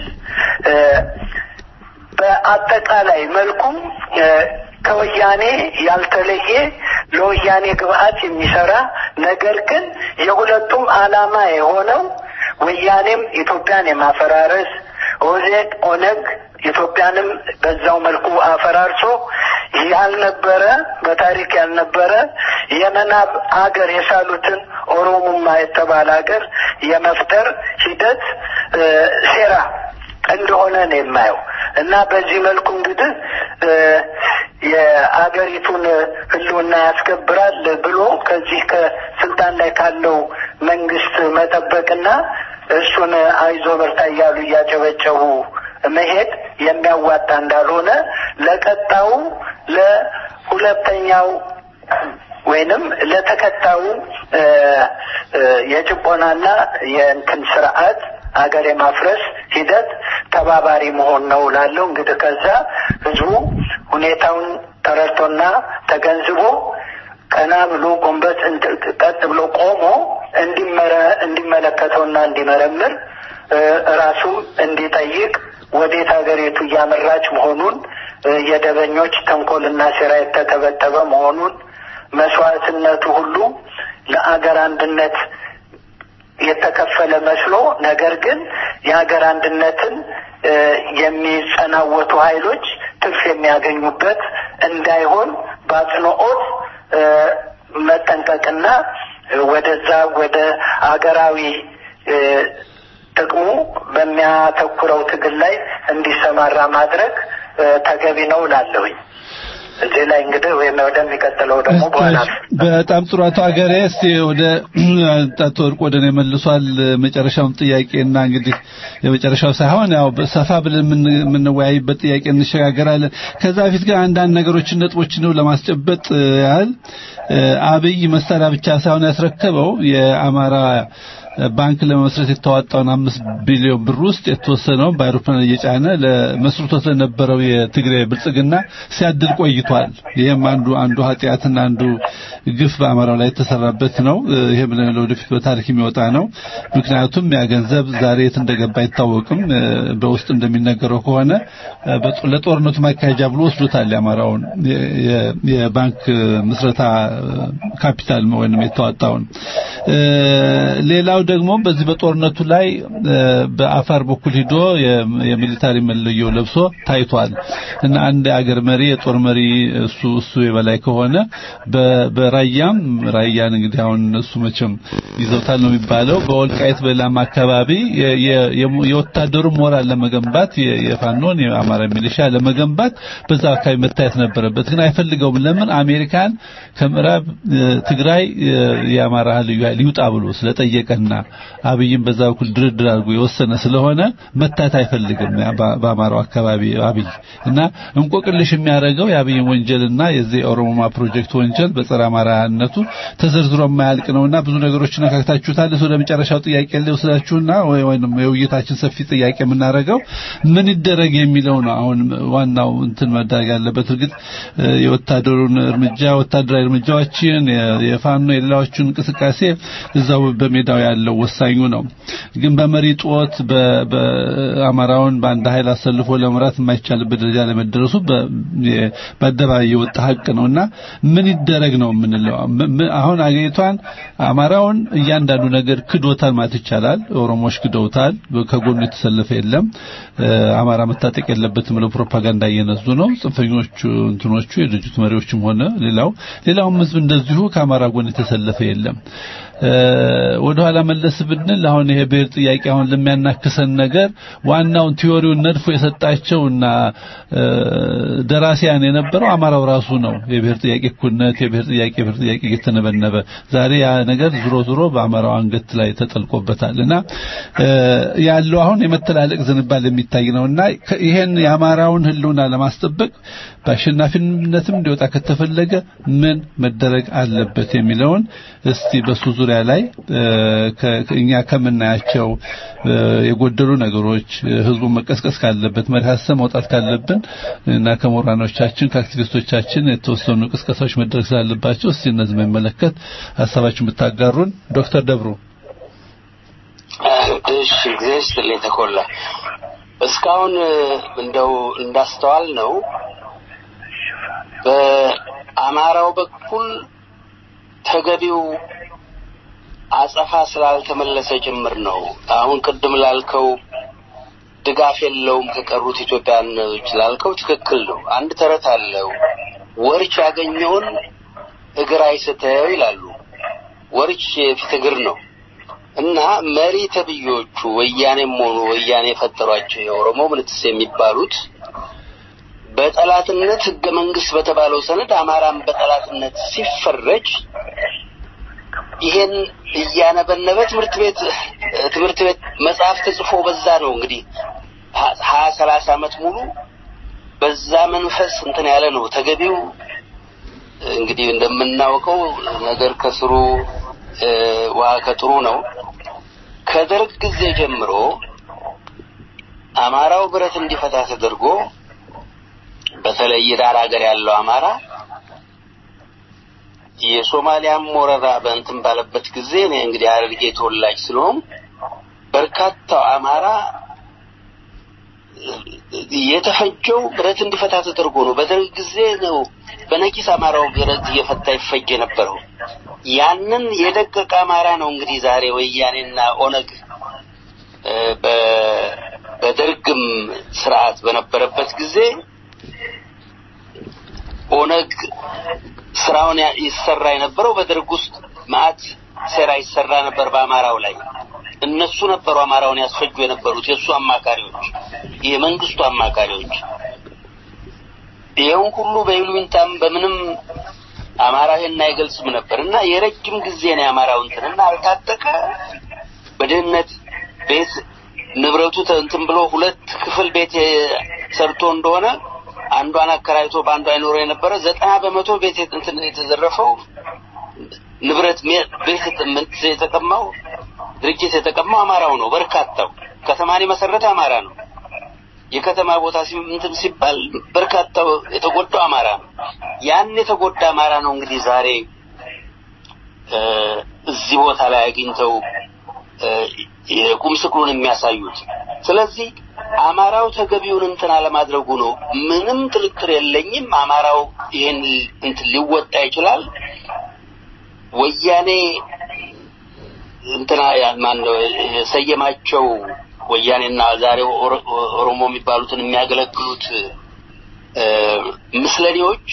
በአጠቃላይ መልኩም ከወያኔ ያልተለየ ለወያኔ ግብአት የሚሰራ ነገር ግን የሁለቱም ዓላማ የሆነው ወያኔም ኢትዮጵያን የማፈራረስ ኦዜድ ኦነግ ኢትዮጵያንም በዛው መልኩ አፈራርሶ ያልነበረ በታሪክ ያልነበረ የመናብ አገር የሳሉትን ኦሮሙማ የተባለ አገር የመፍጠር ሂደት ሴራ እንደሆነ ነው የማየው እና በዚህ መልኩ እንግዲህ የአገሪቱን ሕልውና ያስከብራል ብሎ ከዚህ ከስልጣን ላይ ካለው መንግስት መጠበቅና እሱን አይዞ በርታ እያሉ እያጨበጨቡ መሄድ የሚያዋጣ እንዳልሆነ ለቀጣው ለሁለተኛው ወይንም ለተከታዩ የጭቆናና የእንትን ስርዓት አገር የማፍረስ ሂደት ተባባሪ መሆን ነው ላለው እንግዲህ ከዛ ህዝቡ ሁኔታውን ተረድቶና ተገንዝቦ ቀና ብሎ ጎንበስ ቀጥ ብሎ ቆሞ እንዲመለከተውና እንዲመረምር ራሱም እንዲጠይቅ ወዴት ሀገሪቱ እያመራች መሆኑን የደበኞች ተንኮልና ሴራ የተተበተበ መሆኑን መስዋዕትነቱ ሁሉ ለአገር አንድነት የተከፈለ መስሎ ነገር ግን የሀገር አንድነትን የሚጸናወቱ ኃይሎች ትርፍ የሚያገኙበት እንዳይሆን በአጽንኦት መጠንቀቅና ወደዛ ወደ አገራዊ ጥቅሙ በሚያተኩረው ትግል ላይ እንዲሰማራ ማድረግ ተገቢ ነው ላለሁኝ። እዚህ ላይ እንግዲህ ወይም ወደሚቀጥለው ደግሞ በኋላ በጣም ጥሩ አቶ ሀገሬ እስቲ ወደ አቶ ወርቅ ወደ ነው መልሷል መጨረሻውን ጥያቄና እንግዲህ የመጨረሻው ሳይሆን ያው ሰፋ ብለን የምንወያይበት ጥያቄ እንሸጋገራለን ከዛ በፊት ግን አንዳንድ ነገሮችን ነጥቦችን ለማስጨበጥ ያህል አብይ መሳሪያ ብቻ ሳይሆን ያስረከበው የአማራ ባንክ ለመመስረት የተዋጣውን አምስት ቢሊዮን ብር ውስጥ የተወሰነው በአውሮፕላን እየጫነ ለመስርቶት ለነበረው የትግራይ ብልጽግና ሲያድል ቆይቷል። ይህም አንዱ አንዱ ኃጢአትና አንዱ ግፍ በአማራው ላይ የተሰራበት ነው። ይህም ለወደፊት በታሪክ የሚወጣ ነው። ምክንያቱም ያ ገንዘብ ዛሬ የት እንደገባ አይታወቅም። በውስጥ እንደሚነገረው ከሆነ ለጦርነቱ ማካሄጃ ብሎ ወስዶታል። የአማራውን የባንክ ምስረታ ካፒታል ወይንም የተዋጣውን ሌላው ደግሞ በዚህ በጦርነቱ ላይ በአፋር በኩል ሂዶ የሚሊታሪ መለዮ ለብሶ ታይቷል እና አንድ የአገር መሪ የጦር መሪ እሱ እሱ የበላይ ከሆነ በራያም ራያን እንግዲህ አሁን እነሱ መቼም ይዘውታል ነው የሚባለው በወልቃይት በላም አካባቢ የወታደሩ ሞራል ለመገንባት የፋኖን የአማራ ሚሊሻ ለመገንባት በዛ አካባቢ መታየት ነበረበት ግን አይፈልገውም ለምን አሜሪካን ከምዕራብ ትግራይ የአማራ ልዩ ኃይል ይውጣ ብሎ ስለጠየቀና አብይም በዛ በኩል ድርድር አድርጎ የወሰነ ስለሆነ መታት አይፈልግም በአማራው አካባቢ አብይ እና እንቆቅልሽ የሚያደርገው የአብይን ወንጀልና የዚህ የኦሮሞማ ፕሮጀክት ወንጀል በጸረ አማራነቱ ተዘርዝሮ የማያልቅ ነውና ብዙ ነገሮች ነካክታችሁታል። ወደ መጨረሻው ጥያቄ ልወስዳችሁና ወይም የውይይታችን ሰፊ ጥያቄ የምናደርገው ምን ይደረግ የሚለው ነው። አሁን ዋናው እንትን መደረግ ያለበት እርግጥ የወታደሩን እርምጃ ወታደራዊ እርምጃዎችን የፋኖ የሌላዎቹን እንቅስቃሴ እዛው በሜዳው ያለው ወሳኙ ነው። ግን በመሪ ጦት በአማራውን በአንድ ኃይል አሰልፎ ለመምራት የማይቻልበት ደረጃ ለመደረሱ በአደባባይ የወጣ ሀቅ ነውና ምን ይደረግ ነው የምንለው። አሁን አገሪቷን አማራውን እያንዳንዱ ነገር ክዶታል ማለት ይቻላል። ኦሮሞዎች ክደውታል። ከጎኑ የተሰለፈ የለም። አማራ መታጠቅ የለበትም ብለው ፕሮፓጋንዳ እየነዙ ነው። ጽንፈኞቹ እንትኖቹ የድርጅቱ መሪዎችም ሆነ ሌላው ሌላውም ህዝብ እንደዚሁ ከአማራ ጎን የተሰለፈ የለም። ወደ ኋላ መለስ ብንል አሁን ይሄ ብሔር ጥያቄ አሁን ለሚያናክሰን ነገር ዋናውን ቲዮሪውን ነድፎ የሰጣቸውና ደራሲያን የነበረው አማራው ራሱ ነው። የብሔር ጥያቄ እኩልነት፣ የብሔር ጥያቄ የብሔር ጥያቄ እየተነበነበ ዛሬ ያ ነገር ዝሮ ዝሮ በአማራው አንገት ላይ ተጠልቆበታል እና ያለው አሁን የመተላለቅ ዝንባል የሚታይ ነውና ይሄን የአማራውን ህልውና ለማስጠበቅ በአሸናፊነትም እንዲወጣ ከተፈለገ ምን መደረግ አለበት የሚለውን እስቲ በሱ ዙሪያ ላይ እኛ ከምናያቸው የጎደሉ ነገሮች ህዝቡ መቀስቀስ ካለበት መሪ ሀሳብ መውጣት ካለብን እና ከምሁራኖቻችን ከአክቲቪስቶቻችን የተወሰኑ ቅስቀሳዎች መደረግ ስላለባቸው እስቲ እነዚህ የሚመለከት ሀሳባችሁን ብታጋሩን። ዶክተር ደብሩ እሺ፣ ጊዜ ስትልኝ ተኮላ እስካሁን እንደው እንዳስተዋል ነው በአማራው በኩል ተገቢው አጸፋ ስላልተመለሰ ጭምር ነው። አሁን ቅድም ላልከው ድጋፍ የለውም ከቀሩት ኢትዮጵያኖች ላልከው ትክክል ነው። አንድ ተረት አለው። ወርች ያገኘውን እግር አይስተው ይላሉ። ወርች የፊት እግር ነው እና መሪ ተብዮቹ ወያኔም ሆኑ ወያኔ የፈጠሯቸው የኦሮሞ ምንትስ የሚባሉት በጠላትነት ህገ መንግስት በተባለው ሰነድ አማራን በጠላትነት ሲፈረጅ ይሄን እያነበነበ ትምህርት ቤት ትምህርት ቤት መጽሐፍ ተጽፎ በዛ ነው እንግዲህ ሀያ ሰላሳ አመት ሙሉ በዛ መንፈስ እንትን ያለ ነው ተገቢው እንግዲህ እንደምናውቀው ነገር ከስሩ ውሃ ከጥሩ ነው ከደርግ ጊዜ ጀምሮ አማራው ብረት እንዲፈታ ተደርጎ በተለይ ዳር ሀገር ያለው አማራ የሶማሊያም ወረራ በእንትን ባለበት ጊዜ እኔ እንግዲህ ሐረርጌ ተወላጅ ስለሆን በርካታው አማራ የተፈጀው ብረት እንዲፈታ ተደርጎ ነው። በደርግ ጊዜ ነው በነቂስ አማራው ብረት እየፈታ ይፈጅ የነበረው። ያንን የደቀቀ አማራ ነው እንግዲህ ዛሬ ወያኔና ኦነግ በደርግም ስርዓት በነበረበት ጊዜ ኦነግ ስራውን ይሰራ የነበረው በደርግ ውስጥ ማአት ሴራ ይሰራ ነበር በአማራው ላይ። እነሱ ነበሩ አማራውን ያስፈጁ የነበሩት የእሱ አማካሪዎች፣ የመንግስቱ አማካሪዎች። ይኸውን ሁሉ በይሉኝታም በምንም አማራ ይሄን አይገልጽም ነበር እና የረጅም ጊዜ ነው የአማራው እንትን እና አልታጠቀ በድህነት ቤት ንብረቱ እንትን ብሎ ሁለት ክፍል ቤት ሰርቶ እንደሆነ አንዷን አከራይቶ በአንዷ አይኖረው የነበረ ዘጠና በመቶ ቤት እንትን የተዘረፈው ንብረት ቤት የተቀማው ድርጅት የተቀማው አማራው ነው። በርካታው ከተማን የመሰረተ አማራ ነው። የከተማ ቦታ እንትን ሲባል በርካታው የተጎዳው አማራ ነው። ያን የተጎዳ አማራ ነው እንግዲህ ዛሬ እዚህ ቦታ ላይ አግኝተው የቁም ስቅሉን የሚያሳዩት። ስለዚህ አማራው ተገቢውን እንትን አለማድረጉ ነው። ምንም ጥርጥር የለኝም። አማራው ይህን እንትን ሊወጣ ይችላል። ወያኔ እንትና ማነው የሰየማቸው ወያኔና ዛሬ ኦሮሞ የሚባሉትን የሚያገለግሉት ምስለኔዎች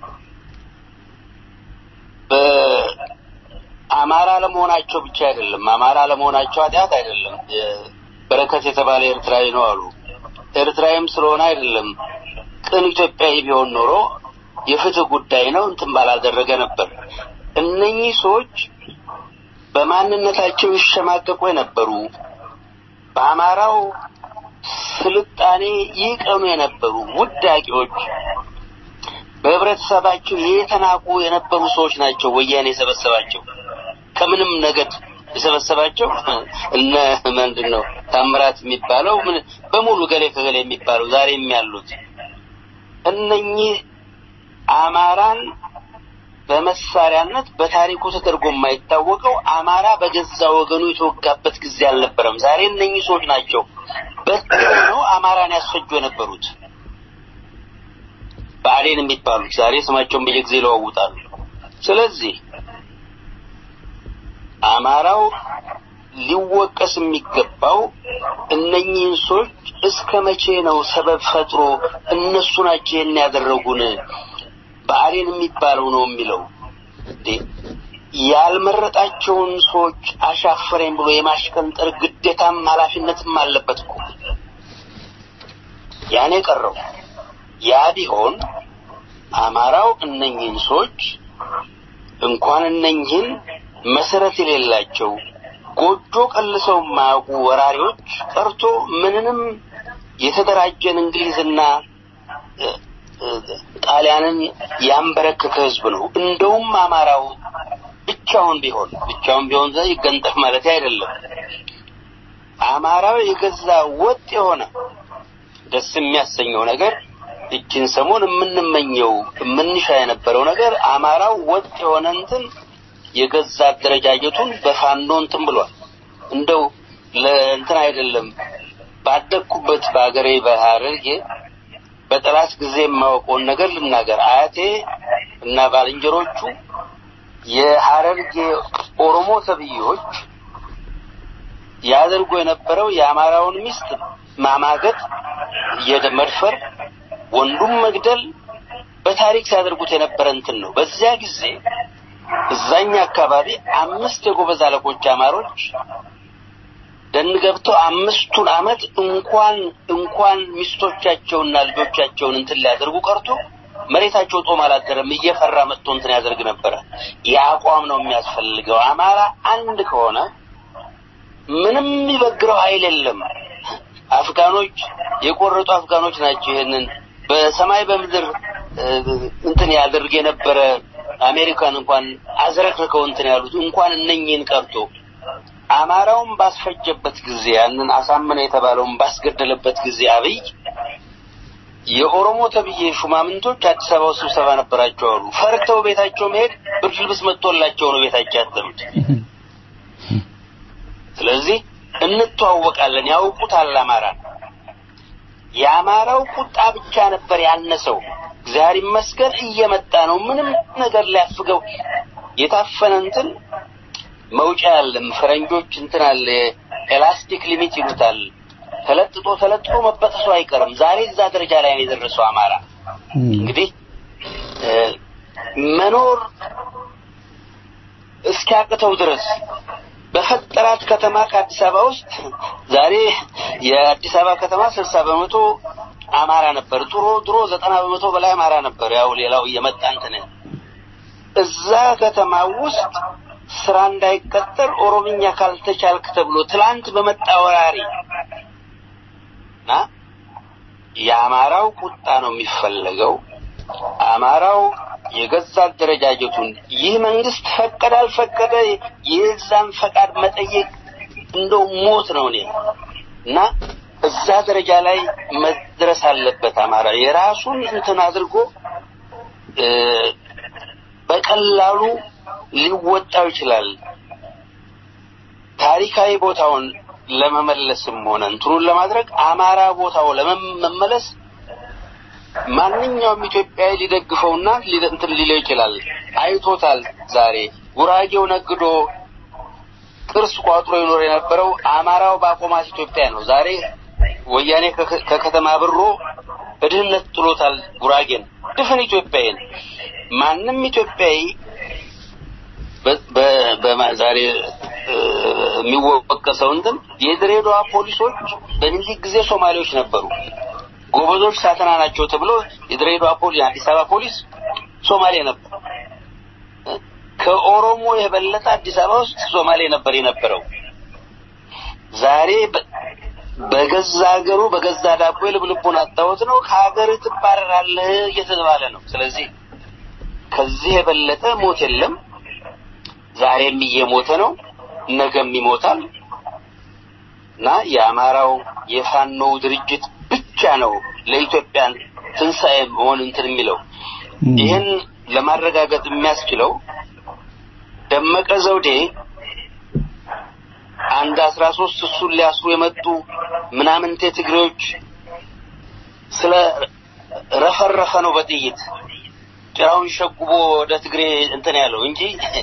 በአማራ ለመሆናቸው ብቻ አይደለም። አማራ ለመሆናቸው ኃጢአት አይደለም። በረከት የተባለ ኤርትራዊ ነው አሉ። ኤርትራዊም ስለሆነ አይደለም። ቅን ኢትዮጵያዊ ቢሆን ኖሮ የፍትህ ጉዳይ ነው እንትን ባላደረገ ነበር። እነኚህ ሰዎች በማንነታቸው ይሸማቀቁ የነበሩ በአማራው ስልጣኔ ይቀኑ የነበሩ ውዳቂዎች በህብረተሰባቸው የተናቁ የነበሩ ሰዎች ናቸው። ወያኔ የሰበሰባቸው ከምንም ነገድ የሰበሰባቸው እነ ምንድን ነው ታምራት የሚባለው ምን በሙሉ ገሌ ከገሌ የሚባለው ዛሬም ያሉት እነኚህ አማራን በመሳሪያነት በታሪኩ ተደርጎ የማይታወቀው አማራ በገዛ ወገኑ የተወጋበት ጊዜ አልነበረም። ዛሬ እነኚህ ሰዎች ናቸው በትነው አማራን ያስፈጁ የነበሩት ብአዴን የሚባሉት ዛሬ ስማቸውን በየጊዜ ይለዋውጣሉ። ስለዚህ አማራው ሊወቀስ የሚገባው እነኚህን ሰዎች እስከ መቼ ነው ሰበብ ፈጥሮ እነሱ ናቸው ይህን ያደረጉን ብአዴን የሚባለው ነው የሚለው እንዴ? ያልመረጣቸውን ሰዎች አሻፈረኝ ብሎ የማሽቀንጠር ግዴታም ኃላፊነትም አለበት እኮ ያኔ ቀረው። ያ ቢሆን አማራው እነኚህን ሰዎች እንኳን እነኚህን መሰረት የሌላቸው ጎጆ ቀልሰው የማያውቁ ወራሪዎች ቀርቶ ምንንም የተደራጀን እንግሊዝና ጣሊያንን ያንበረከከ ህዝብ ነው። እንደውም አማራው ብቻውን ቢሆን ብቻውን ቢሆን ዘ ይገንጠፍ ማለት አይደለም። አማራው የገዛ ወጥ የሆነ ደስ የሚያሰኘው ነገር እችን ሰሞን የምንመኘው የምንሻ የነበረው ነገር አማራው ወጥ የሆነ እንትን የገዛ አደረጃጀቱን በፋኖ እንትን ብሏል። እንደው ለእንትን አይደለም ባደግኩበት በሀገሬ በሀረርጌ በጠላት ጊዜ የማውቀውን ነገር ልናገር። አያቴ እና ባልንጀሮቹ የሀረርጌ ኦሮሞ ተብዬዎች ያደርጉ የነበረው የአማራውን ሚስት ማማገጥ፣ የመድፈር፣ ወንዱም መግደል በታሪክ ሲያደርጉት የነበረ እንትን ነው። በዚያ ጊዜ እዛኛ አካባቢ አምስት የጎበዝ አለቆች አማሮች ደን ገብተው አምስቱን አመት እንኳን እንኳን ሚስቶቻቸውና ልጆቻቸውን እንትን ሊያደርጉ ቀርቶ መሬታቸው ጦም አላደረም። እየፈራ መጥቶ እንትን ያደርግ ነበረ። የአቋም ነው የሚያስፈልገው። አማራ አንድ ከሆነ ምንም የሚበግረው ኃይል የለም። አፍጋኖች የቆረጡ አፍጋኖች ናቸው። ይህንን በሰማይ በምድር እንትን ያደርግ የነበረ አሜሪካን እንኳን አዝረክርከው እንትን ያሉት እንኳን እነኝህን ቀርቶ አማራውን ባስፈጀበት ጊዜ ያንን አሳመነ የተባለውን ባስገደለበት ጊዜ አብይ የኦሮሞ ተብዬ ሹማምንቶች አዲስ አበባ ውስጥ ስብሰባ ነበራቸው አሉ። ፈርተው ቤታቸው መሄድ ብርድ ልብስ መጥቶላቸው ነው ቤታቸው ያደሩት። ስለዚህ እንተዋወቃለን፣ ያውቁታል አማራ። የአማራው ቁጣ ብቻ ነበር ያነሰው። እግዚአብሔር ይመስገን እየመጣ ነው። ምንም ነገር ሊያፍገው የታፈነ እንትን መውጫ ያለም ፈረንጆች እንትን አለ ኤላስቲክ ሊሚት ይሉታል። ተለጥጦ ተለጥጦ መበጠሱ አይቀርም። ዛሬ እዛ ደረጃ ላይ ነው የደረሰው አማራ። እንግዲህ መኖር እስኪያቅተው ድረስ በፈጠራት ከተማ ከአዲስ አበባ ውስጥ ዛሬ የአዲስ አበባ ከተማ ስልሳ በመቶ አማራ ነበር። ድሮ ድሮ ዘጠና በመቶ በላይ አማራ ነበር። ያው ሌላው እየመጣ እንትን እዛ ከተማ ውስጥ ስራ እንዳይቀጠር ኦሮምኛ ካልተቻልክ ተብሎ ትላንት በመጣ ወራሪ እና የአማራው ቁጣ ነው የሚፈለገው። አማራው የገዛ አደረጃጀቱን ይህ መንግስት ፈቀደ አልፈቀደ የዛን ፈቃድ መጠየቅ እንደው ሞት ነው እኔ እና እዛ ደረጃ ላይ መድረስ አለበት። አማራ የራሱን እንትን አድርጎ በቀላሉ ሊወጣው ይችላል። ታሪካዊ ቦታውን ለመመለስም ሆነ እንትኑን ለማድረግ አማራ ቦታው ለመመለስ ማንኛውም ኢትዮጵያዊ ሊደግፈውና እንትን ሊለው ይችላል። አይቶታል። ዛሬ ጉራጌው ነግዶ ቅርስ ቋጥሮ ይኖር የነበረው አማራው ባቆማት ኢትዮጵያ ነው። ዛሬ ወያኔ ከከተማ ብሮ በድህነት ጥሎታል ጉራጌን፣ ድፍን ኢትዮጵያዊን። ማንም ኢትዮጵያዊ ዛሬ የሚወቀሰው እንትን የድሬዳዋ ፖሊሶች በሚኒሊክ ጊዜ ሶማሌዎች ነበሩ። ጎበዞች ሳተና ናቸው ተብሎ የድሬዳዋ ፖሊስ የአዲስ አበባ ፖሊስ ሶማሌ ነበር። ከኦሮሞ የበለጠ አዲስ አበባ ውስጥ ሶማሌ ነበር የነበረው። ዛሬ በገዛ ሀገሩ በገዛ ዳቦ ልብልቡን አጣሁት ነው። ከሀገር ትባረራለህ እየተባለ ነው። ስለዚህ ከዚህ የበለጠ ሞት የለም። ዛሬም እየሞተ ነው፣ ነገም ይሞታል እና የአማራው የፋኖው ድርጅት ብቻ ነው ለኢትዮጵያ ትንሣኤ መሆን እንትን የሚለው ይህን ለማረጋገጥ የሚያስችለው ደመቀ ዘውዴ አንድ አስራ ሶስት እሱን ሊያስሩ የመጡ ምናምንቴ ትግሬዎች ስለ ረፈረፈ ነው በጥይት ጭራውን ሸጉቦ ወደ ትግሬ እንትን ያለው እንጂ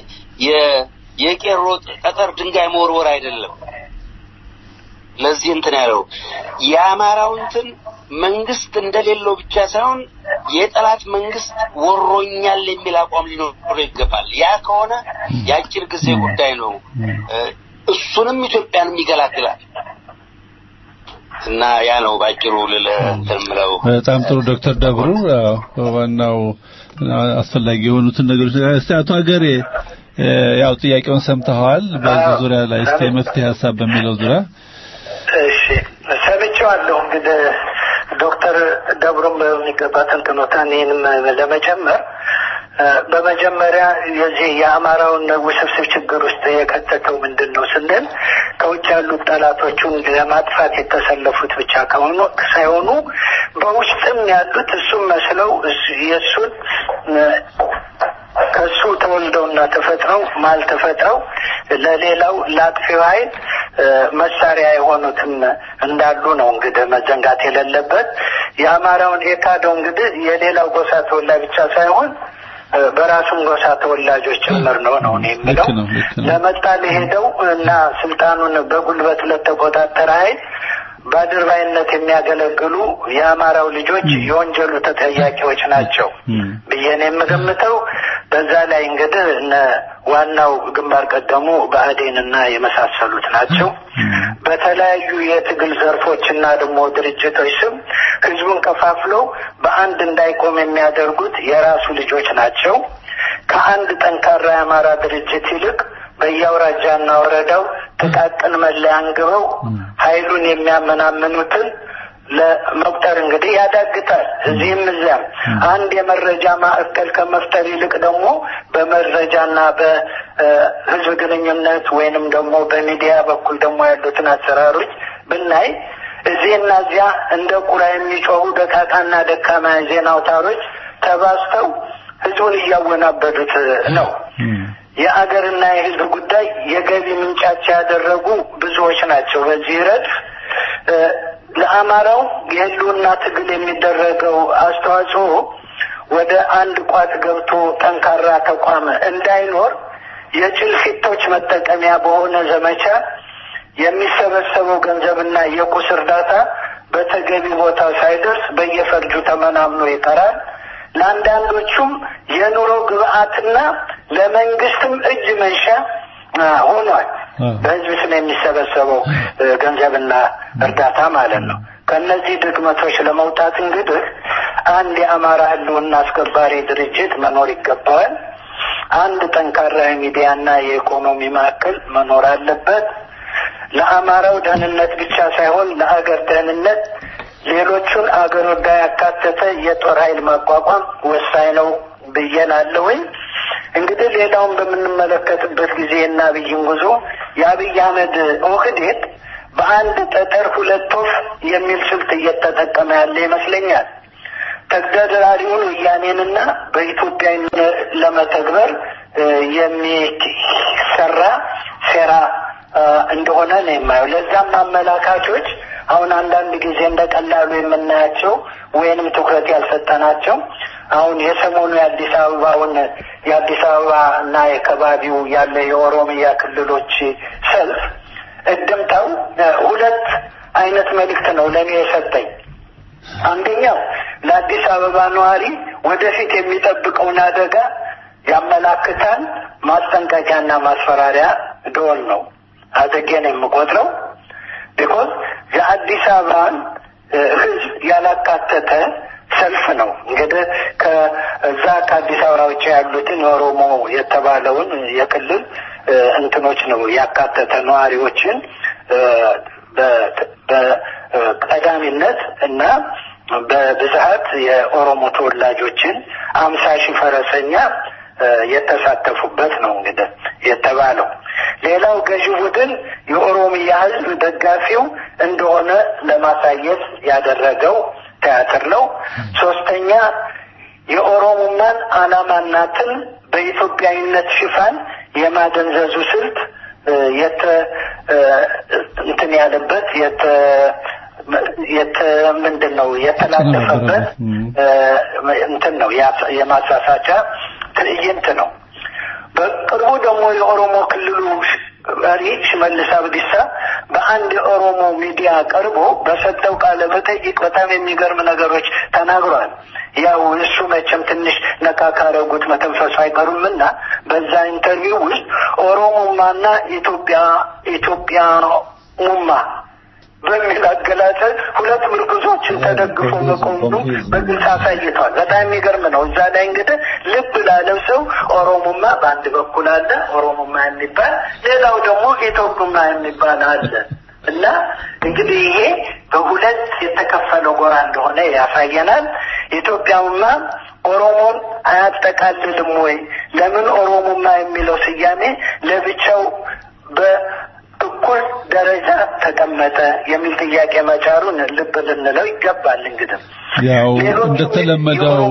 የቄሮ ጠጠር ድንጋይ መወርወር አይደለም። ለዚህ እንትን ያለው የአማራው እንትን መንግስት እንደሌለው ብቻ ሳይሆን የጠላት መንግስት ወሮኛል የሚል አቋም ሊኖረው ይገባል። ያ ከሆነ የአጭር ጊዜ ጉዳይ ነው። እሱንም ኢትዮጵያንም ይገላግላል። እና ያ ነው ባጭሩ ልልህ እንትን የምለው። በጣም ጥሩ ዶክተር ደብሩ ዋናው አስፈላጊ የሆኑትን ነገሮች እስቲ አቶ ሀገሬ ያው ጥያቄውን ሰምተዋል። በዚህ ዙሪያ ላይ እስቲ መፍትሄ ሀሳብ በሚለው ዙሪያ እሺ ሰምቼዋለሁ። እንግዲህ ዶክተር ደብሩም በሚገባ ተንትኖታን ይህንም ለመጀመር በመጀመሪያ የዚህ የአማራውን ውስብስብ ችግር ውስጥ የከተተው ምንድን ነው ስንል ከውጭ ያሉት ጠላቶቹን ለማጥፋት የተሰለፉት ብቻ ከሆኑ ሳይሆኑ በውስጥም ያሉት እሱም መስለው የእሱን ከሱ ተወልደውና ተፈጥረው ማል ተፈጥረው ለሌላው ለአጥፊው ኃይል መሳሪያ የሆኑትም እንዳሉ ነው እንግዲህ መዘንጋት የሌለበት። የአማራውን የካደው እንግዲህ የሌላው ጎሳ ተወላጅ ብቻ ሳይሆን በራሱም ጎሳ ተወላጆች ጭምር ነው ነው እኔ የምለው። ለመጣ ለሄደው እና ስልጣኑን በጉልበት ለተቆጣጠረ ኃይል በአድርባይነት የሚያገለግሉ የአማራው ልጆች የወንጀሉ ተጠያቂዎች ናቸው ብዬ ነው የምገምተው። በዛ ላይ እንግዲህ እነ ዋናው ግንባር ቀደሙ ብአዴንና የመሳሰሉት ናቸው። በተለያዩ የትግል ዘርፎችና ደግሞ ድርጅቶች ስም ህዝቡን ከፋፍለው በአንድ እንዳይቆም የሚያደርጉት የራሱ ልጆች ናቸው። ከአንድ ጠንካራ የአማራ ድርጅት ይልቅ በየአውራጃና ወረዳው ጥቃቅን መለያ አንግበው ኃይሉን የሚያመናምኑትን ለመቁጠር እንግዲህ ያዳግታል። እዚህም እዚያም አንድ የመረጃ ማዕከል ከመፍጠር ይልቅ ደግሞ በመረጃና በህዝብ ግንኙነት ወይንም ደግሞ በሚዲያ በኩል ደግሞ ያሉትን አሰራሮች ብናይ እዚህና እዚያ እንደ ቁራ የሚጮሁ ደቃቃና ደካማ ዜና አውታሮች ተባዝተው ህዝቡን እያወናበዱት ነው። የአገርና የህዝብ ጉዳይ የገቢ ምንጫቸው ያደረጉ ብዙዎች ናቸው። በዚህ ረድፍ ለአማራው የህልውና ትግል የሚደረገው አስተዋጽኦ ወደ አንድ ቋት ገብቶ ጠንካራ ተቋም እንዳይኖር የጭልፊቶች መጠቀሚያ በሆነ ዘመቻ የሚሰበሰበው ገንዘብና የቁስ እርዳታ በተገቢ ቦታ ሳይደርስ በየፈርጁ ተመናምኖ ይቀራል። ለአንዳንዶቹም የኑሮ ግብአትና ለመንግስትም እጅ መንሻ ሆኗል። በህዝብ ስም የሚሰበሰበው ገንዘብና እርዳታ ማለት ነው። ከእነዚህ ድክመቶች ለመውጣት እንግዲህ አንድ የአማራ ህልውና አስከባሪ ድርጅት መኖር ይገባዋል። አንድ ጠንካራ የሚዲያና የኢኮኖሚ ማዕከል መኖር አለበት። ለአማራው ደህንነት ብቻ ሳይሆን ለአገር ደህንነት ሌሎቹን አገር ወዳይ ያካተተ የጦር ኃይል ማቋቋም ወሳኝ ነው ብዬ እላለሁኝ። እንግዲህ ሌላውን በምንመለከትበት ጊዜ እና አብይን ጉዞ የአብይ አህመድ ኦህዴድ በአንድ ጠጠር ሁለት ወፍ የሚል ስልት እየተጠቀመ ያለ ይመስለኛል። ተግዳዳሪውን ወያኔንና በኢትዮጵያ ለመተግበር የሚሰራ ሴራ እንደሆነ ነው የማየው። ለዛም አመላካቾች አሁን አንዳንድ ጊዜ እንደ ቀላሉ የምናያቸው ወይንም ትኩረት ያልሰጠናቸው አሁን የሰሞኑ የአዲስ አበባውን የአዲስ አበባ እና የከባቢው ያለ የኦሮሚያ ክልሎች ሰልፍ እድምታው ሁለት አይነት መልእክት ነው ለእኔ የሰጠኝ። አንደኛው ለአዲስ አበባ ነዋሪ ወደፊት የሚጠብቀውን አደጋ ያመላክታል። ማስጠንቀቂያና ማስፈራሪያ ደወል ነው አድርጌ ነው የምቆጥረው። ቢኮዝ የአዲስ አበባን ሕዝብ ያላካተተ ሰልፍ ነው። እንግዲህ ከዛ ከአዲስ አበባ ውጭ ያሉትን የኦሮሞ የተባለውን የክልል እንትኖች ነው ያካተተ ነዋሪዎችን በቀዳሚነት እና በብዛት የኦሮሞ ተወላጆችን አምሳ ሺህ ፈረሰኛ የተሳተፉበት ነው እንግዲህ የተባለው። ሌላው ገዢ ቡድን የኦሮሚያ ህዝብ ደጋፊው እንደሆነ ለማሳየት ያደረገው ቲያትር ነው። ሶስተኛ የኦሮሞማን ዓላማናትን በኢትዮጵያዊነት ሽፋን የማደንዘዙ ስልት ያለበት የተ የተ ምንድን ነው የተላለፈበት እንትን ነው የማሳሳቻ ትዕይንት ነው። በቅርቡ ደግሞ የኦሮሞ ክልሉ መሪ ሽመልስ አብዲሳ በአንድ የኦሮሞ ሚዲያ ቀርቦ በሰጠው ቃለ መጠይቅ በጣም የሚገርም ነገሮች ተናግሯል። ያው እሱ መቼም ትንሽ ነካ ካረጉት መተንፈሱ አይቀሩም እና በዛ ኢንተርቪው ውስጥ ኦሮሞማና ኢትዮጵያ ኢትዮጵያ ሙማ በሚል አገላለጽ ሁለት ምርኩዞችን ተደግፎ መቆሙ በግልጽ አሳይቷል። በጣም የሚገርም ነው። እዛ ላይ እንግዲህ ልብ ላለው ሰው ኦሮሞማ በአንድ በኩል አለ፣ ኦሮሞማ የሚባል ሌላው ደግሞ ኢትዮጵማ የሚባል አለ እና እንግዲህ ይሄ በሁለት የተከፈለው ጎራ እንደሆነ ያሳየናል። ኢትዮጵያውማ ኦሮሞን አያጠቃልልም ወይ? ለምን ኦሮሞማ የሚለው ስያሜ ለብቻው በ እኩል ደረጃ ተቀመጠ የሚል ጥያቄ መጫሩን ልብ ልንለው ይገባል። እንግዲህ ያው እንደተለመደው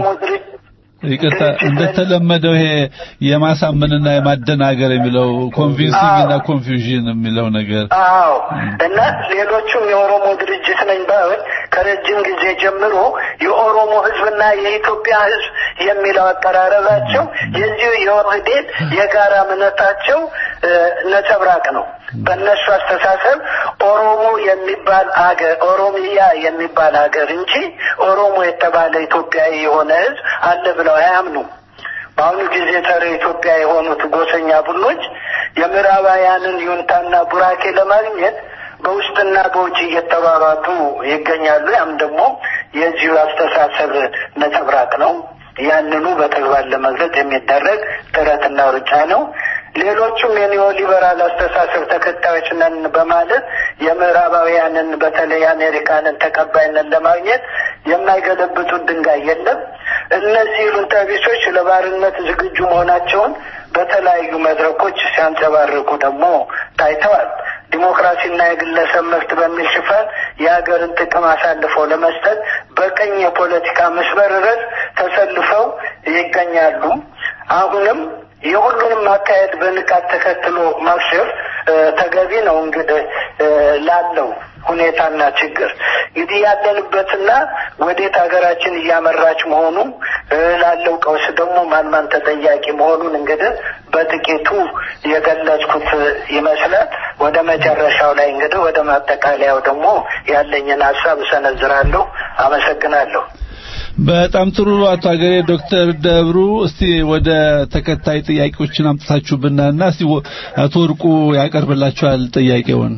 ይቅርታ እንደተለመደው ይሄ የማሳመንና የማደናገር የሚለው ኮንቪንሲንግ እና ኮንፊውዥን የሚለው ነገር አዎ እና ሌሎቹም የኦሮሞ ድርጅት ነኝ ባይሆን ከረጅም ጊዜ ጀምሮ የኦሮሞ ሕዝብና የኢትዮጵያ ሕዝብ የሚለው አቀራረባቸው የዚሁ የኦህዴድ የጋራ እምነታቸው ነጸብራቅ ነው። በእነሱ አስተሳሰብ ኦሮሞ የሚባል አገር ኦሮሚያ የሚባል ሀገር እንጂ ኦሮሞ የተባለ ኢትዮጵያዊ የሆነ ህዝብ አለ ብለው አያምኑም። በአሁኑ ጊዜ ጸረ ኢትዮጵያ የሆኑት ጎሰኛ ቡድኖች የምዕራባውያንን ዩንታና ቡራኬ ለማግኘት በውስጥና በውጭ እየተባባቱ ይገኛሉ። ያም ደግሞ የዚሁ አስተሳሰብ ነጸብራቅ ነው። ያንኑ በተግባር ለመግለጽ የሚደረግ ጥረትና ሩጫ ነው። ሌሎቹም የኒዮ ሊበራል አስተሳሰብ ተከታዮች ነን በማለት የምዕራባውያንን በተለይ አሜሪካንን ተቀባይነት ለማግኘት የማይገለብጡት ድንጋይ የለም። እነዚህ ሉንታ ቢሶች ለባርነት ዝግጁ መሆናቸውን በተለያዩ መድረኮች ሲያንጸባርቁ ደግሞ ታይተዋል። ዲሞክራሲና የግለሰብ መብት በሚል ሽፋን የሀገርን ጥቅም አሳልፈው ለመስጠት በቀኝ የፖለቲካ መስመር ረስ ተሰልፈው ይገኛሉ። አሁንም የሁሉንም አካሄድ በንቃት ተከትሎ ማክሸፍ ተገቢ ነው። እንግዲህ ላለው ሁኔታና ችግር እንግዲህ ያለንበትና ወዴት ሀገራችን እያመራች መሆኑ ላለው ቀውስ ደግሞ ማን ማን ተጠያቂ መሆኑን እንግዲህ በጥቂቱ የገለጽኩት ይመስላል። ወደ መጨረሻው ላይ እንግዲህ ወደ ማጠቃለያው ደግሞ ያለኝን ሀሳብ እሰነዝራለሁ። አመሰግናለሁ። በጣም ጥሩ አቶ ሀገሬ ዶክተር ደብሩ እስቲ ወደ ተከታይ ጥያቄዎችን አምጥታችሁብናና እስቲ አቶ ወርቁ ያቀርብላችኋል ጥያቄውን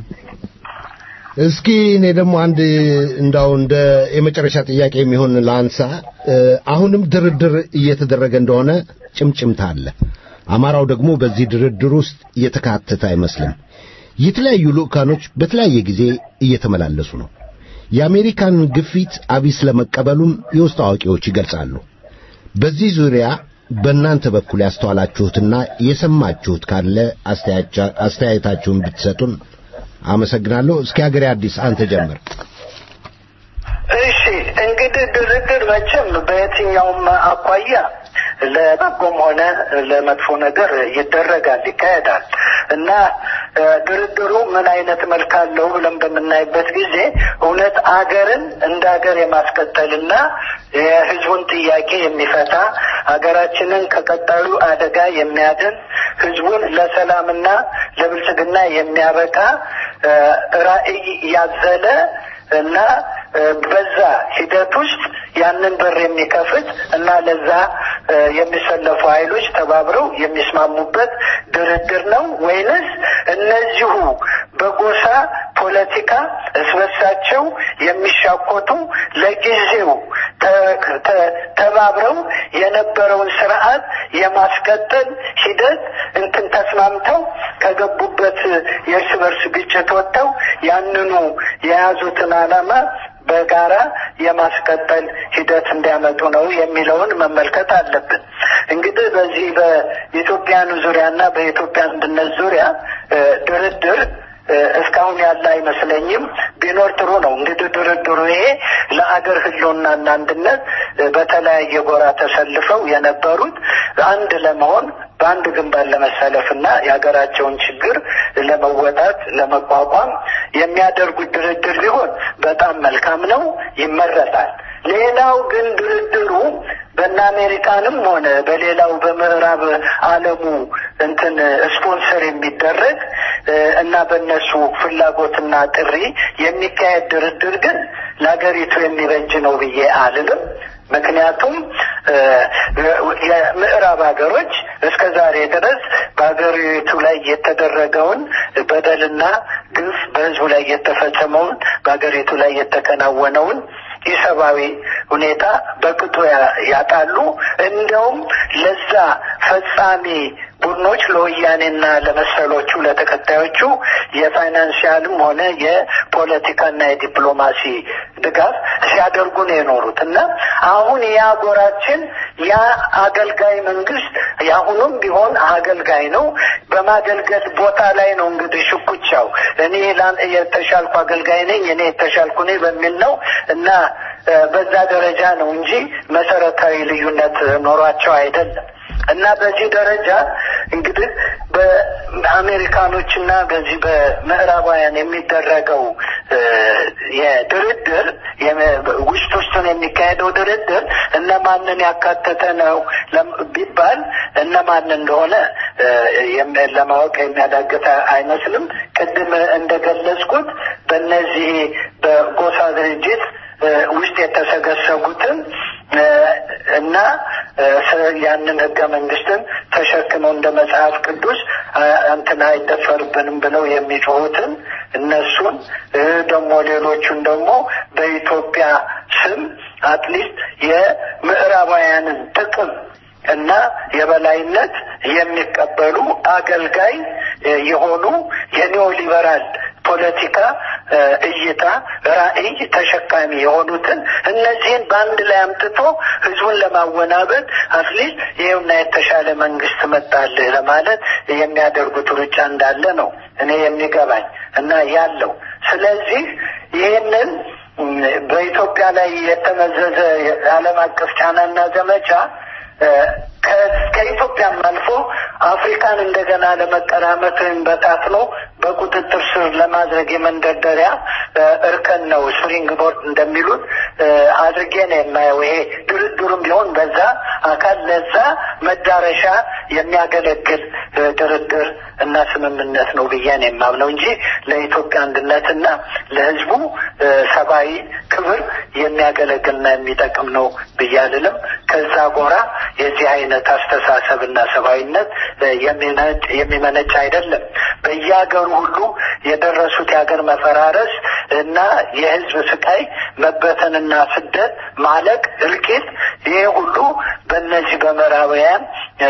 እስኪ እኔ ደግሞ አንድ እንዳው እንደ የመጨረሻ ጥያቄ የሚሆን ላንሳ አሁንም ድርድር እየተደረገ እንደሆነ ጭምጭምታ አለ አማራው ደግሞ በዚህ ድርድር ውስጥ እየተካተተ አይመስልም የተለያዩ ልኡካኖች በተለያየ ጊዜ እየተመላለሱ ነው የአሜሪካን ግፊት አቢስ ለመቀበሉም የውስጥ አዋቂዎች ይገልጻሉ። በዚህ ዙሪያ በእናንተ በኩል ያስተዋላችሁትና የሰማችሁት ካለ አስተያየታችሁን ብትሰጡን አመሰግናለሁ። እስኪ ሀገሬ አዲስ አንተ ጀምር። እሺ እንግዲህ ድርድር መቼም በየትኛውም አኳያ ለበጎም ሆነ ለመጥፎ ነገር ይደረጋል፣ ይካሄዳል እና ድርድሩ ምን አይነት መልክ አለው ብለን በምናይበት ጊዜ እውነት አገርን እንደ ሀገር የማስቀጠልና የሕዝቡን ጥያቄ የሚፈታ ሀገራችንን ከቀጣዩ አደጋ የሚያድን ሕዝቡን ለሰላምና ለብልጽግና የሚያበቃ ራዕይ ያዘለ እና በዛ ሂደት ውስጥ ያንን በር የሚከፍት እና ለዛ የሚሰለፉ ኃይሎች ተባብረው የሚስማሙበት ድርድር ነው ወይንስ እነዚሁ በጎሳ ፖለቲካ እስበሳቸው የሚሻኮቱ ለጊዜው ተባብረው የነበረውን ስርዓት የማስቀጠል ሂደት እንትን ተስማምተው ከገቡበት የእርስ በርስ ግጭት ወጥተው ያንኑ የያዙትን ዓላማ በጋራ የማስቀጠል ሂደት እንዲያመጡ ነው የሚለውን መመልከት አለብን። እንግዲህ በዚህ በኢትዮጵያኑ ዙሪያና በኢትዮጵያ አንድነት ዙሪያ ድርድር እስካሁን ያለ አይመስለኝም። ቢኖር ጥሩ ነው። እንግዲህ ድርድሩ ይሄ ለአገር ሕልውናና አንድነት በተለያየ ጎራ ተሰልፈው የነበሩት አንድ ለመሆን በአንድ ግንባር ለመሰለፍና የሀገራቸውን ችግር ለመወጣት ለመቋቋም የሚያደርጉት ድርድር ቢሆን በጣም መልካም ነው፣ ይመረጣል። ሌላው ግን ድርድሩ በእነ አሜሪካንም ሆነ በሌላው በምዕራብ ዓለሙ እንትን ስፖንሰር የሚደረግ እና በእነሱ ፍላጎትና ጥሪ የሚካሄድ ድርድር ግን ለሀገሪቱ የሚበጅ ነው ብዬ አልልም። ምክንያቱም የምዕራብ ሀገሮች እስከ ዛሬ ድረስ በሀገሪቱ ላይ የተደረገውን በደልና ግፍ በሕዝቡ ላይ የተፈጸመውን በሀገሪቱ ላይ የተከናወነውን ኢሰብአዊ ሁኔታ በቅጡ ያጣሉ። እንዲያውም ለዛ ፈጻሚ ቡድኖች ለወያኔና ለመሰሎቹ ለተከታዮቹ የፋይናንሲያልም ሆነ የፖለቲካና የዲፕሎማሲ ድጋፍ ሲያደርጉ ነው የኖሩት እና አሁን ያ ጎራችን ያ አገልጋይ መንግስት የአሁኑም ቢሆን አገልጋይ ነው። በማገልገል ቦታ ላይ ነው እንግዲህ ሽኩቻው። እኔ የተሻልኩ አገልጋይ ነኝ፣ እኔ የተሻልኩ ነኝ በሚል ነው እና በዛ ደረጃ ነው እንጂ መሰረታዊ ልዩነት ኖሯቸው አይደለም። እና በዚህ ደረጃ እንግዲህ በአሜሪካኖችና በዚህ በምዕራባውያን የሚደረገው የድርድር ውስጥ ውስጡን የሚካሄደው ድርድር እነማንን ያካተተ ነው ቢባል እነማን እንደሆነ ለማወቅ የሚያዳግት አይመስልም። ቅድም እንደገለጽኩት በእነዚህ በጎሳ ድርጅት ውስጥ የተሰገሰጉትን እና ያንን ህገ መንግስትን ተሸክመው እንደ መጽሐፍ ቅዱስ እንትን አይደፈርብንም ብለው የሚጮሁትን እነሱን ደግሞ ሌሎቹን ደግሞ በኢትዮጵያ ስም አትሊስት የምዕራባውያንን ጥቅም እና የበላይነት የሚቀበሉ አገልጋይ የሆኑ የኒዮ ሊበራል ፖለቲካ እይታ ራዕይ ተሸካሚ የሆኑትን እነዚህን በአንድ ላይ አምጥቶ ህዝቡን ለማወናበድ አትሊስት ይኸውና የተሻለ መንግስት መጣልህ ለማለት የሚያደርጉት ሩጫ እንዳለ ነው እኔ የሚገባኝ እና ያለው። ስለዚህ ይህንን በኢትዮጵያ ላይ የተመዘዘ ዓለም አቀፍ ጫናና ዘመቻ ከኢትዮጵያም አልፎ አፍሪካን እንደገና ለመቀራመት ወይም በታትኖ በቁጥጥር ስር ለማድረግ የመንደርደሪያ እርከን ነው። ስፕሪንግ ቦርድ እንደሚሉት አድርጌ ነው የማየው። ይሄ ድርድሩም ቢሆን በዛ አካል ለዛ መዳረሻ የሚያገለግል ድርድር እና ስምምነት ነው ብዬ ነው የማምነው እንጂ ለኢትዮጵያ አንድነትና ለሕዝቡ ሰብአዊ ክብር የሚያገለግልና የሚጠቅም ነው ብዬ አልልም። ከዛ ጎራ የዚህ አይነት አስተሳሰብና ሰብአዊነት የሚመነጭ አይደለም። በየሀገሩ ሁሉ የደረሱት የሀገር መፈራረስ እና የህዝብ ስቃይ፣ መበተንና ስደት፣ ማለቅ፣ እልቂት ይሄ ሁሉ በእነዚህ በምዕራባውያን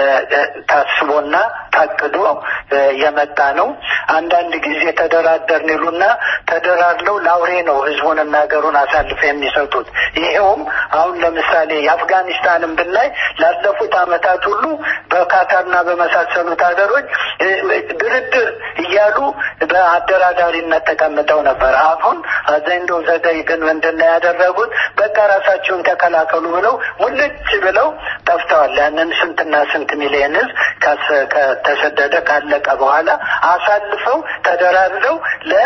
ታስቦና ታቅዶ የመጣ ነው። አንዳንድ ጊዜ ተደራደርን ይሉና ተደራድለው ለአውሬ ነው ህዝቡንና ሀገሩን አሳልፈው የሚሰጡት። ይሄውም አሁን ለምሳሌ የአፍጋኒስታንን ብናይ ላለፉት ዓመታት ሁሉ በካታርና በመሳሰሉት ሀገሮች ድርድር እያሉ በአደራዳሪነት ተቀምጠው ነበር። አሁን አዘንዶ ዘገይ ግን ምንድን ነው ያደረጉት? በቃ ራሳቸውን ተከላከሉ ብለው ሙልጭ ብለው ጠፍተዋል። ያንን ስንትና ስንት ሚሊዮን ህዝብ ከተሰደደ ካለቀ በኋላ አሳልፈው ተደራድረው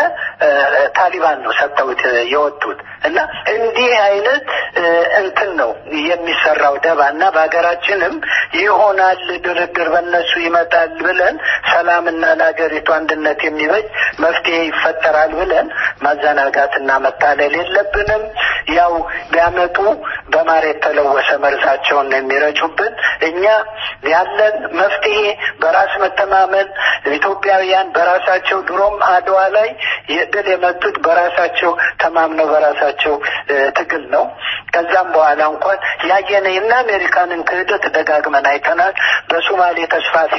ለታሊባን ነው ሰጥተውት የወጡት እና እንዲህ አይነት እንትን ነው የሚሰራው ደባ እና በሀገራችንም ይሆናል ድርድር በእነሱ ይመጣል ብለን ሰላምና ለሀገሪቱ አንድነት የሚበጅ መፍትሄ ይፈጠራል ብለን ማዘናጋትና መታለል የለብንም። ያው ቢያመጡ በማር የተለወሰ መርዛቸውን ነው የሚረጩብን። እኛ ያለን መፍትሄ በራስ መተማመን ኢትዮጵያውያን በራሳቸው ድሮም አድዋ ላይ ድል የመጡት በራሳቸው ተማምነው በራሳቸው ትግል ነው። ከዛም በኋላ እንኳን ያየነ እና አሜሪካንን ክህደት ደጋግመን አይተናል። በሶማሌ ተስፋፊ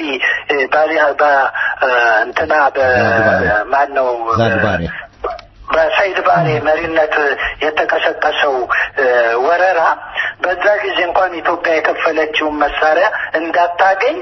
እንትና በማን ነው በሰይድ ባሬ መሪነት የተቀሰቀሰው ወረራ በዛ ጊዜ እንኳን ኢትዮጵያ የከፈለችውን መሳሪያ እንዳታገኝ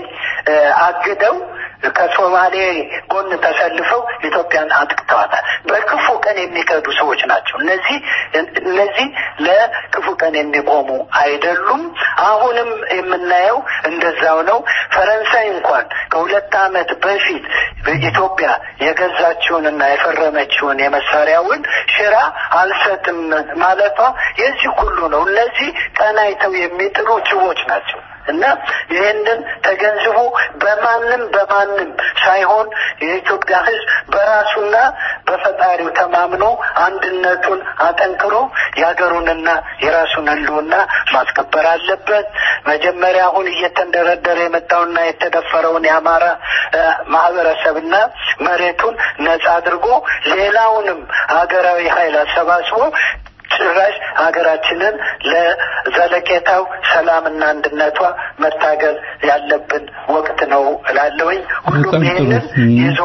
አግደው ከሶማሌ ጎን ተሰልፈው ኢትዮጵያን አጥቅተዋታል። በክፉ ቀን ቀን የሚከዱ ሰዎች ናቸው። እነዚህ እነዚህ ለክፉ ቀን የሚቆሙ አይደሉም። አሁንም የምናየው እንደዛው ነው። ፈረንሳይ እንኳን ከሁለት ዓመት በፊት በኢትዮጵያ የገዛችውንና የፈረመችውን የመሳሪያውን ሽራ አልሰጥም ማለቷ የዚህ ሁሉ ነው። እነዚህ ቀን አይተው የሚጥሉ ጅቦች ናቸው። እና ይህንን ተገንዝቦ በማንም በማንም ሳይሆን የኢትዮጵያ ሕዝብ በራሱና በፈጣሪው ተማምኖ አንድነቱን አጠንክሮ የሀገሩንና የራሱን ሕልውና ማስከበር አለበት። መጀመሪያ አሁን እየተንደረደረ የመጣውና የተደፈረውን የአማራ ማህበረሰብና መሬቱን ነጻ አድርጎ ሌላውንም ሀገራዊ ኃይል አሰባስቦ ጭራሽ ሀገራችንን ለዘለቄታው ሰላምና አንድነቷ መታገል ያለብን ወቅት ነው እላለሁኝ። ሁሉም ይህንን ይዞ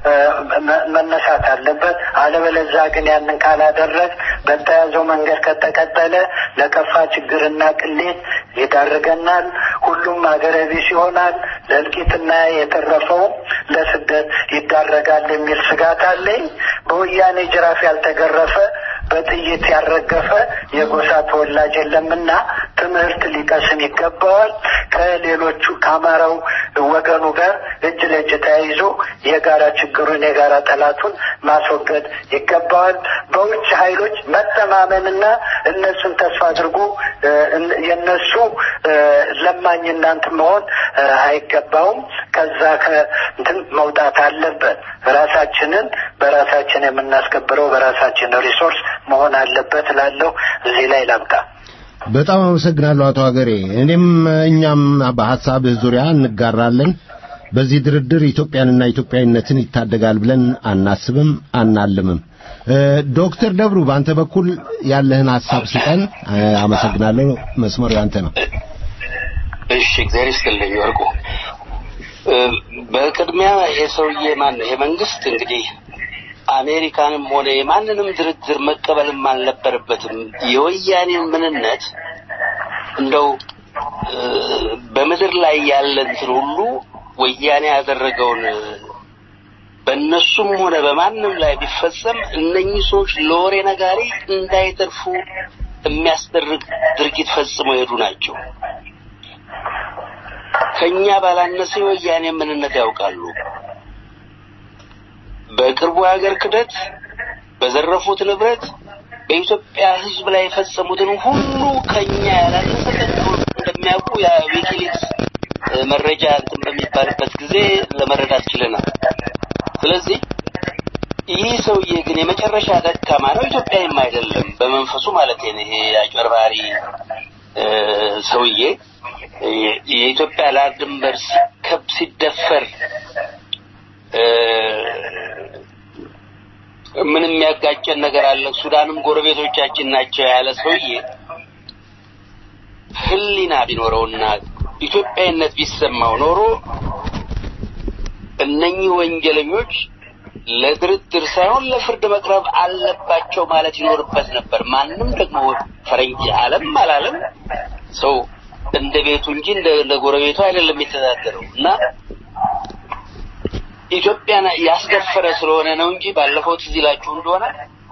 መነሳት አለበት። አለበለዛ ግን ያንን ካላደረግ በተያዘው መንገድ ከተቀጠለ ለከፋ ችግርና ቅሌት ይዳርገናል። ሁሉም ሀገረ ቢስ ይሆናል። ለእልቂትና የተረፈውም ለስደት ይዳረጋል የሚል ስጋት አለኝ። በወያኔ ጅራፍ ያልተገረፈ በጥይት ያልረገፈ የጎሳ ተወላጅ የለምና ትምህርት ሊቀስም ይገባዋል። ከሌሎቹ ከአማራው ወገኑ ጋር እጅ ለእጅ ተያይዞ የጋራ ችግሩን የጋራ ጠላቱን ማስወገድ ይገባዋል። በውጭ ኃይሎች መተማመንና እነሱን ተስፋ አድርጎ የነሱ ለማኝ እናንት መሆን አይገባውም። ከዛ ከእንትን መውጣት አለበት። ራሳችንን በራሳችን የምናስከብረው በራሳችን ሪሶርስ መሆን አለበት እላለሁ። እዚህ ላይ ላብቃ። በጣም አመሰግናለሁ አቶ ሀገሬ። እኔም እኛም በሐሳብህ ዙሪያ እንጋራለን። በዚህ ድርድር ኢትዮጵያንና ኢትዮጵያዊነትን ይታደጋል ብለን አናስብም፣ አናልምም። ዶክተር ደብሩ በአንተ በኩል ያለህን ሐሳብ ስጠን። አመሰግናለሁ። መስመሩ ያንተ ነው። እሺ፣ እግዚአብሔር ይስጥልኝ ወርቁ። በቅድሚያ ይሄ ሰውዬ ማን ነው? ይሄ መንግስት እንግዲህ አሜሪካንም ሆነ የማንንም ድርድር መቀበልም አልነበረበትም። የወያኔን ምንነት እንደው በምድር ላይ ያለ እንትን ሁሉ ወያኔ ያደረገውን በእነሱም ሆነ በማንም ላይ ቢፈጸም እነኚህ ሰዎች ለወሬ ነጋሪ እንዳይተርፉ የሚያስደርግ ድርጊት ፈጽመው የሄዱ ናቸው። ከኛ ባላነሰ የወያኔ ምንነት ያውቃሉ። በቅርቡ የሀገር ክደት፣ በዘረፉት ንብረት፣ በኢትዮጵያ ሕዝብ ላይ የፈጸሙትን ሁሉ ከኛ ያላነሰ እንደሚያውቁ የዊኪሊክስ መረጃ እንትን በሚባልበት ጊዜ ለመረዳት ችለናል። ስለዚህ ይህ ሰውዬ ግን የመጨረሻ ደካማ ነው፣ ኢትዮጵያዊም አይደለም በመንፈሱ ማለት ነው። ይሄ አጭበርባሪ ሰውዬ የኢትዮጵያ ዳር ድንበር ሲከብ ሲደፈር ምንም የሚያጋጨን ነገር አለ፣ ሱዳንም ጎረቤቶቻችን ናቸው ያለ ሰውዬ ሕሊና ቢኖረውና ኢትዮጵያዊነት ቢሰማው ኖሮ እነኚህ ወንጀለኞች ለድርድር ሳይሆን ለፍርድ መቅረብ አለባቸው ማለት ይኖርበት ነበር። ማንም ደግሞ ፈረንጅ አለም አላለም ሰው እንደ ቤቱ እንጂ እንደ ጎረቤቱ አይደለም የሚተዳደረው እና ኢትዮጵያን ያስደፈረ ስለሆነ ነው እንጂ ባለፈው ትዝ ይላችሁ እንደሆነ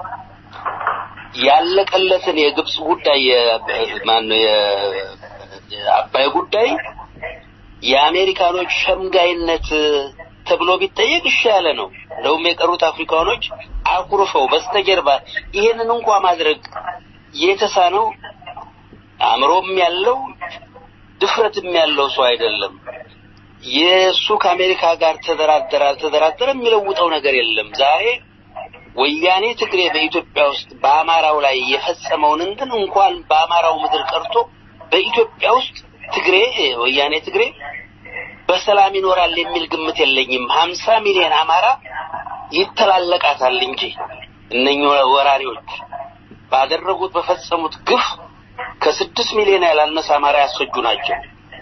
ያለቀለትን የግብጽ ጉዳይ ማነው የአባይ ጉዳይ የአሜሪካኖች ሸምጋይነት ተብሎ ቢጠየቅ እሺ ያለ ነው። እንደውም የቀሩት አፍሪካኖች አኩርፈው በስተጀርባ ይሄንን እንኳ ማድረግ የተሳነው አእምሮም ያለው ድፍረትም ያለው ሰው አይደለም። የእሱ ከአሜሪካ ጋር ተደራደረ አልተደራደረ የሚለውጠው ነገር የለም። ዛሬ ወያኔ ትግሬ በኢትዮጵያ ውስጥ በአማራው ላይ የፈጸመውን እንትን እንኳን በአማራው ምድር ቀርቶ በኢትዮጵያ ውስጥ ትግሬ ወያኔ ትግሬ በሰላም ይኖራል የሚል ግምት የለኝም። ሀምሳ ሚሊዮን አማራ ይተላለቃታል እንጂ እነኚህ ወራሪዎች ባደረጉት በፈጸሙት ግፍ ከስድስት ሚሊዮን ያላነሰ አማራ ያስፈጁ ናቸው።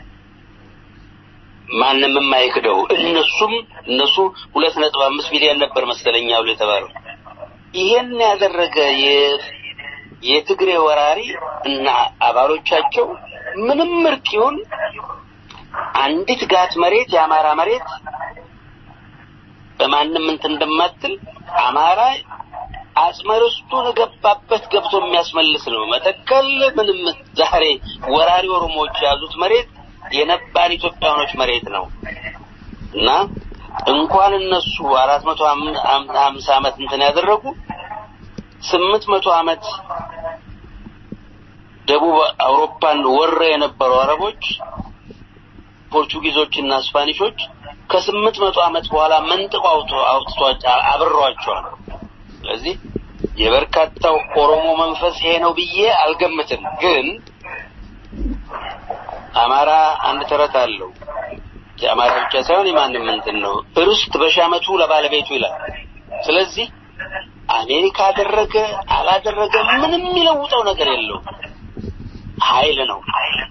ማንም የማይክደው እነሱም እነሱ ሁለት ነጥብ አምስት ሚሊዮን ነበር መሰለኛ ብሎ የተባለው ይሄን ያደረገ የትግሬ ወራሪ እና አባሎቻቸው ምንም ምርጥ ይሁን አንዲት ጋት መሬት የአማራ መሬት በማንም እንትን እንደማትል አማራ አጽመ ርስቱን ገባበት ገብቶ የሚያስመልስ ነው። መተከል ምንም ዛሬ ወራሪ ኦሮሞዎች የያዙት መሬት የነባር ኢትዮጵያኖች መሬት ነው እና እንኳን እነሱ አራት መቶ ሀምሳ ዓመት እንትን ያደረጉ ስምንት መቶ ዓመት ደቡብ አውሮፓን ወረ የነበሩ አረቦች ፖርቹጊዞችና ስፓኒሾች ከስምንት መቶ ዓመት በኋላ መንጥቀው አውጥቷቸው አብረዋቸዋል። ስለዚህ የበርካታው ኦሮሞ መንፈስ ይሄ ነው ብዬ አልገምትም። ግን አማራ አንድ ተረት አለው። የአማራ ብቻ ሳይሆን የማንም እንትን ነው። ርስት በሺህ ዓመቱ ለባለቤቱ ይላል። ስለዚህ አሜሪካ አደረገ አላደረገ ምንም የሚለውጠው ነገር የለው። ኃይል ነው።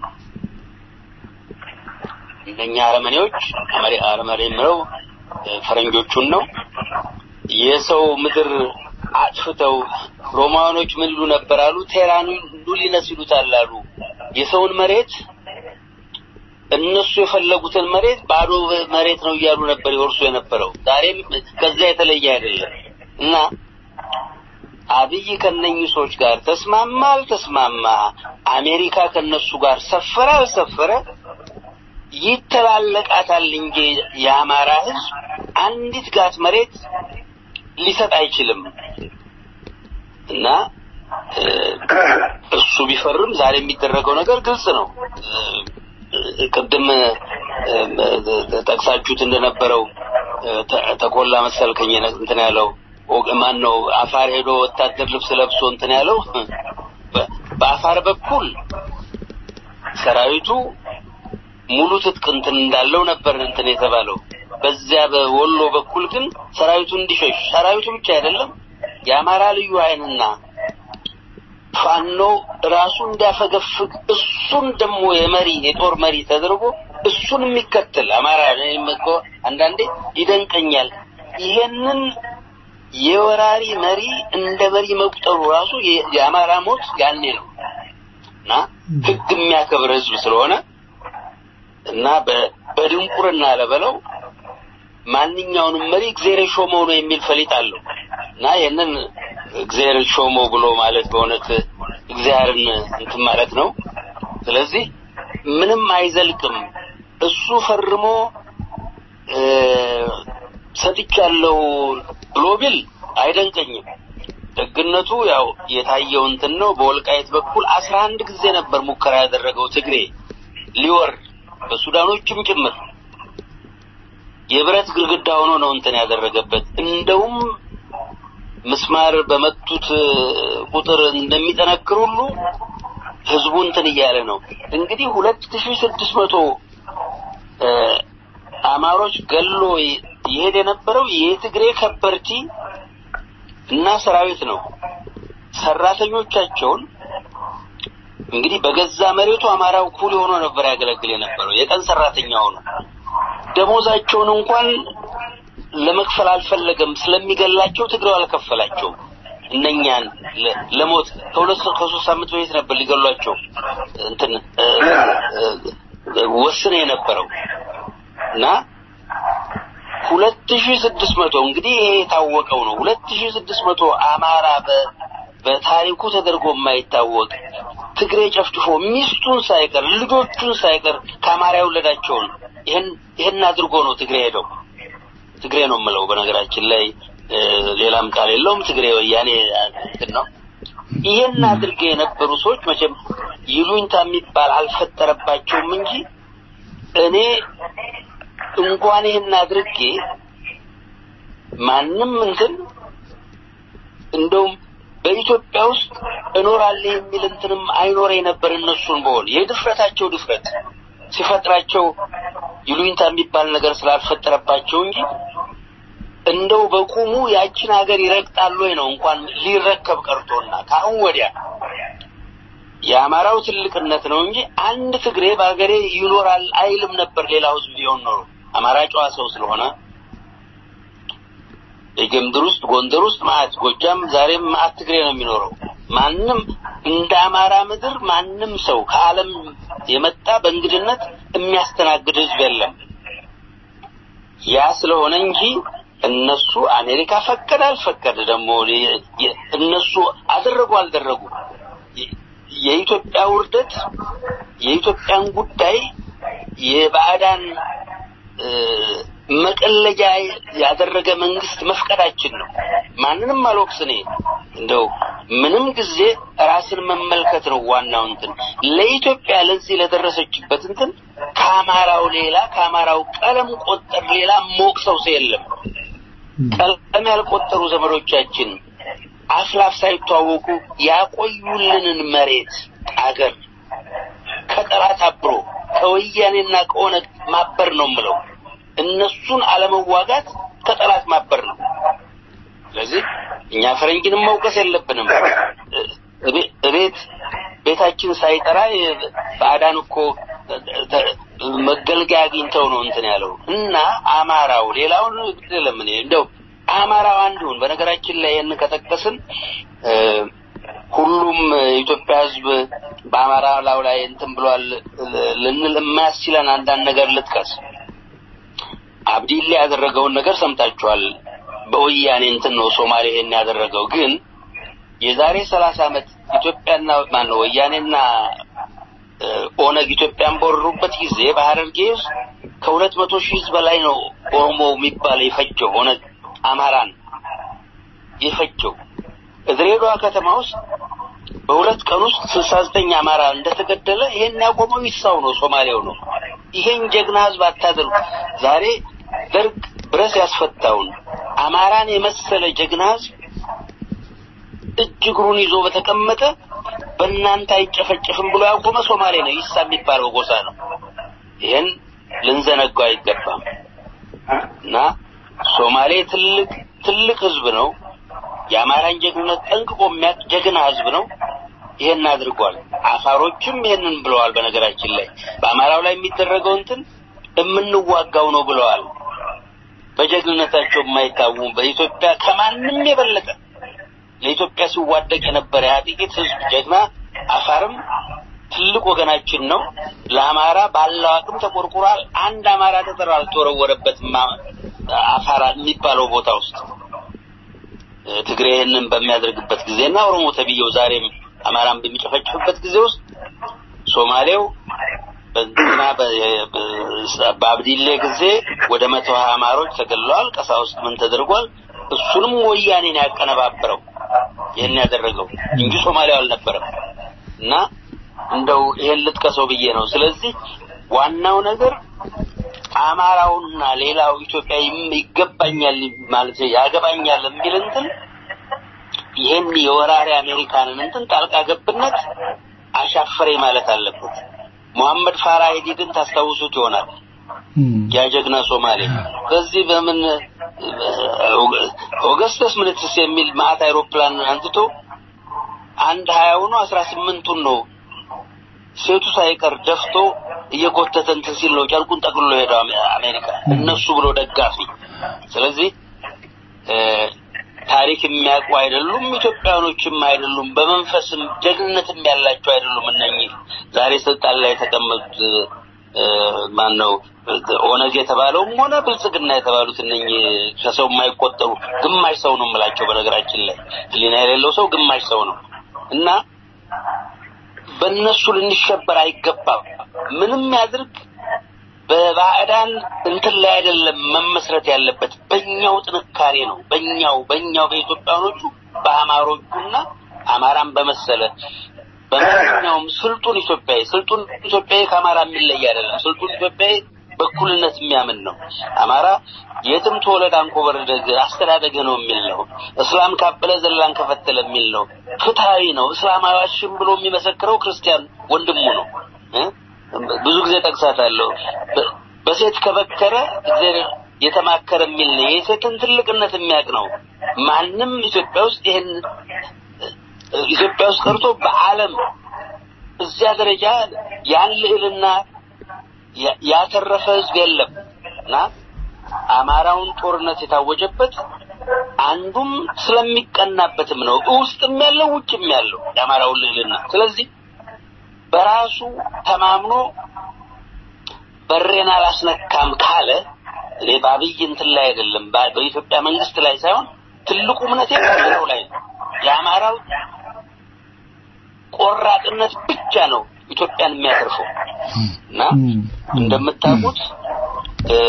እነኛ አረመኔዎች አረመኔ የምለው ፈረንጆቹን ነው የሰው ምድር አጥፍተው ሮማኖች ምን ይሉ ነበር አሉ ቴራኑ ሉሊነስ ይሉታል አሉ የሰውን መሬት እነሱ የፈለጉትን መሬት ባዶ መሬት ነው እያሉ ነበር ይወርሱ የነበረው ዛሬም ከዛ የተለየ አይደለም እና አብይ ከነኚህ ሰዎች ጋር ተስማማ አልተስማማ አሜሪካ ከነሱ ጋር ሰፈረ አልሰፈረ ይተላለቃታል እንጂ የአማራ ህዝብ አንዲት ጋት መሬት ሊሰጥ አይችልም እና እሱ ቢፈርም ዛሬ የሚደረገው ነገር ግልጽ ነው። ቅድም ጠቅሳችሁት እንደነበረው ተኮላ መሰልከኝ እንትን ያለው ማን ነው አፋር ሄዶ ወታደር ልብስ ለብሶ እንትን ያለው በአፋር በኩል ሰራዊቱ ሙሉ ትጥቅ እንትን እንዳለው ነበር እንትን የተባለው። በዚያ በወሎ በኩል ግን ሰራዊቱ እንዲሸሽ ሰራዊቱ ብቻ አይደለም የአማራ ልዩ ኃይልና ፋኖ ራሱ እንዲያፈገፍግ እሱን ደግሞ የመሪ የጦር መሪ ተደርጎ እሱን የሚከተል አማራ እኮ አንዳንዴ ይደንቀኛል። ይሄንን የወራሪ መሪ እንደ መሪ መቁጠሩ ራሱ የአማራ ሞት ያኔ ነው እና ህግ የሚያከብር ህዝብ ስለሆነ እና በድንቁርና ለበለው ማንኛውንም መሪ እግዚአብሔር ሾመው ነው የሚል ፈሊጥ አለው እና ይህንን እግዚአብሔር ሾመው ብሎ ማለት በእውነት እግዚአብሔርን እንትን ማለት ነው። ስለዚህ ምንም አይዘልቅም። እሱ ፈርሞ ሰጥቻለሁ ብሎ ቢል አይደንቀኝም። ደግነቱ ያው የታየው እንትን ነው። በወልቃይት በኩል አስራ አንድ ጊዜ ነበር ሙከራ ያደረገው ትግሬ ሊወርድ በሱዳኖችም ጭምር የብረት ግድግዳ ሆኖ ነው እንትን ያደረገበት። እንደውም ምስማር በመቱት ቁጥር እንደሚጠነክር ሁሉ ህዝቡ እንትን እያለ ነው። እንግዲህ ሁለት ሺህ ስድስት መቶ አማሮች ገሎ ይሄድ የነበረው የትግሬ ከበርቲ እና ሰራዊት ነው። ሰራተኞቻቸውን እንግዲህ በገዛ መሬቱ አማራው ኩል ሆኖ ነበር ያገለግል የነበረው የቀን ሰራተኛ ሆኖ ደሞዛቸውን እንኳን ለመክፈል አልፈለገም። ስለሚገላቸው ትግሬው አልከፈላቸውም። እነኛን ለሞት ከሁለት ከሶስት ሳምንት በፊት ነበር ሊገሏቸው እንትን ወስነ የነበረው እና ሁለት ሺህ ስድስት መቶ እንግዲህ ይሄ የታወቀው ነው። ሁለት ሺህ ስድስት መቶ አማራ በታሪኩ ተደርጎ የማይታወቅ ትግሬ ጨፍጭፎ ሚስቱን ሳይቀር ልጆቹን ሳይቀር ከአማራ የወለዳቸውን ይህን ይህን አድርጎ ነው ትግሬ ሄደው ትግሬ ነው የምለው በነገራችን ላይ ሌላም ቃል የለውም። ትግሬ ወያኔ እንትን ነው። ይህን አድርገ የነበሩ ሰዎች መቼም ይሉኝታ የሚባል አልፈጠረባቸውም እንጂ እኔ እንኳን ይህን አድርጌ ማንም እንትን እንደውም በኢትዮጵያ ውስጥ እኖራለሁ የሚል እንትንም አይኖረ ነበር። እነሱን በሆን የድፍረታቸው ድፍረት ሲፈጥራቸው ይሉኝታ የሚባል ነገር ስላልፈጠረባቸው እንጂ እንደው በቁሙ ያችን ሀገር ይረግጣሉ ወይ ነው እንኳን ሊረከብ ቀርቶና ከአሁን ወዲያ የአማራው ትልቅነት ነው እንጂ አንድ ትግሬ በሀገሬ ይኖራል አይልም ነበር። ሌላው ህዝብ ቢሆን ኖሮ አማራ ጨዋ ሰው ስለሆነ የጎንደር ውስጥ ጎንደር ውስጥ ማአት ጎጃም ዛሬም ማአት ትግሬ ነው የሚኖረው። ማንም እንደ አማራ ምድር ማንም ሰው ከዓለም የመጣ በእንግድነት የሚያስተናግድ ህዝብ የለም። ያ ስለሆነ እንጂ እነሱ አሜሪካ ፈቀደ አልፈቀደ ደግሞ እነሱ አደረጉ አልደረጉ የኢትዮጵያ ውርደት የኢትዮጵያን ጉዳይ የባዕዳን መቀለጃ ያደረገ መንግስት መፍቀዳችን ነው። ማንንም አልወቅስ እኔ እንደው ምንም ጊዜ ራስን መመልከት ነው ዋናው እንትን ለኢትዮጵያ ለዚህ ለደረሰችበት እንትን ከአማራው ሌላ ከአማራው ቀለም ቆጠር ሌላ ሞቅሰው ሰው የለም። ቀለም ያልቆጠሩ ዘመዶቻችን አፍላፍ ሳይተዋወቁ ያቆዩልንን መሬት አገር ከጠላት አብሮ ከወያኔና ከኦነግ ማበር ነው ምለው። እነሱን አለመዋጋት ከጠላት ማበር ነው። ስለዚህ እኛ ፈረንጅንም መውቀስ የለብንም። እቤት ቤታችን ሳይጠራ ባዕዳን እኮ መገልገያ አግኝተው ነው እንትን ያለው እና አማራው ሌላውን ለምን እንደው አማራው አንዱን በነገራችን ላይ ይህን ከጠቀስን ሁሉም የኢትዮጵያ ሕዝብ በአማራ ላው ላይ እንትን ብሏል ልንል የማያስችለን አንዳንድ ነገር ልጥቀስ። አብዲላ ያደረገውን ነገር ሰምታችኋል። በወያኔ እንትን ነው ሶማሌ ይሄን ያደረገው። ግን የዛሬ ሰላሳ ዓመት ኢትዮጵያና ማነው ወያኔና ኦነግ ኢትዮጵያን በወረሩበት ጊዜ በሐረርጌ ውስጥ ከሁለት መቶ ሺህ ህዝብ በላይ ነው ኦሮሞ የሚባል የፈጀው ኦነግ አማራን የፈጀው። ድሬዳዋ ከተማ ውስጥ በሁለት ቀን ውስጥ ስልሳ ዘጠኝ አማራ እንደተገደለ ይሄን ያቆመው ይሳው ነው ሶማሌው ነው። ይሄን ጀግና ህዝብ አታደርጉ። ዛሬ ደርግ ብረስ ያስፈታውን አማራን የመሰለ ጀግና ህዝብ እጅ እግሩን ይዞ በተቀመጠ በእናንተ አይጨፈጨፍም ብሎ ያቆመ ሶማሌ ነው። ይሳ የሚባለው ጎሳ ነው። ይሄን ልንዘነጋው አይገባም እና ሶማሌ ትልቅ ትልቅ ህዝብ ነው። የአማራን ጀግንነት ጠንቅቆ የሚያውቅ ጀግና ህዝብ ነው። ይሄን አድርጓል። አፋሮችም ይሄንን ብለዋል። በነገራችን ላይ በአማራው ላይ የሚደረገው እንትን የምንዋጋው ነው ብለዋል። በጀግንነታቸው የማይታወሙ በኢትዮጵያ ከማንም የበለጠ ለኢትዮጵያ ሲዋደቅ የነበረ ያ ጥቂት ህዝብ ጀግና አፋርም ትልቅ ወገናችን ነው። ለአማራ ባለው አቅም ተቆርቁሯል። አንድ አማራ ጠጠር አልተወረወረበትም አፋራ የሚባለው ቦታ ውስጥ ትግሬ ይህንን በሚያደርግበት ጊዜና ኦሮሞ ተብዬው ዛሬም አማራን በሚጨፈጭፍበት ጊዜ ውስጥ ሶማሌው በእንትና በአብዲሌ ጊዜ ወደ መቶ ሀያ አማሮች ተገድለዋል። ቀሳውስት ምን ተደርጓል? እሱንም ወያኔን ያቀነባበረው ይህን ያደረገው እንጂ ሶማሌው አልነበረም። እና እንደው ይሄን ልጥቀሰው ብዬ ነው። ስለዚህ ዋናው ነገር አማራውና ሌላው ኢትዮጵያ ይገባኛል ማለት ያገባኛል የሚል እንትን ይሄን የወራሪ አሜሪካንን እንትን ጣልቃ ገብነት አሻፈሬ ማለት አለበት። ሙሐመድ ፋራ ሄዲድን ታስታውሱት ይሆናል። ያ ጀግና ሶማሌ በዚህ በምን ኦገስተስ ምንትስ የሚል ማዕት አይሮፕላን አንስቶ አንድ ሀያውኑ አስራ ስምንቱን ነው ሴቱ ሳይቀር ደፍቶ እየጎተተ እንትን ሲል ነው ጨርቁን ጠቅልሎ ሄደው አሜሪካ እነሱ ብሎ ደጋፊ። ስለዚህ ታሪክ የሚያውቁ አይደሉም፣ ኢትዮጵያኖችም አይደሉም፣ በመንፈስም ጀግንነትም ያላቸው አይደሉም። እነኚህ ዛሬ ስልጣን ላይ የተቀመጡት ማን ነው? ኦነግ የተባለውም ሆነ ብልጽግና የተባሉት እነኚህ ከሰው የማይቆጠሩ ግማሽ ሰው ነው የምላቸው። በነገራችን ላይ ሕሊና የሌለው ሰው ግማሽ ሰው ነው እና በእነሱ ልንሸበር አይገባም። ምንም ያድርግ በባዕዳን እንትን ላይ አይደለም መመስረት ያለበት፣ በእኛው ጥንካሬ ነው። በእኛው በእኛው በኢትዮጵያኖቹ በአማሮቹና አማራን በመሰለ በማንኛውም ስልጡን ኢትዮጵያዊ ስልጡን ኢትዮጵያዊ ከአማራ የሚለይ አይደለም። ስልጡን ኢትዮጵያዊ በእኩልነት የሚያምን ነው። አማራ የትም ተወለድ አንኮበር አስተዳደገ ነው የሚል ነው። እስላም ካበለ ዘላን ከፈተለ የሚል ነው። ፍትሃዊ ነው። እስላማዊ አሽም ብሎ የሚመሰክረው ክርስቲያን ወንድሙ ነው። ብዙ ጊዜ ጠቅሳታለሁ። በሴት ከበከረ እግዚአብሔር የተማከረ የሚል ነው። የሴትን ትልቅነት የሚያውቅ ነው። ማንም ኢትዮጵያ ውስጥ ይሄን ኢትዮጵያ ውስጥ ቀርቶ በዓለም እዚያ ደረጃ ያን ልዕልና ያተረፈ ህዝብ የለም እና አማራውን ጦርነት የታወጀበት አንዱም ስለሚቀናበትም ነው። ውስጥም ያለው ውጭም ያለው የአማራውን ልዕልና ስለዚህ በራሱ ተማምኖ በሬን አላስነካም ካለ እኔ በአብይ እንትን ላይ አይደለም በ- በኢትዮጵያ መንግስት ላይ ሳይሆን ትልቁ እምነቴ ከሌላው ላይ ነው። የአማራው ቆራጥነት ብቻ ነው ኢትዮጵያን የሚያተርፈው እና እንደምታውቁት እ፣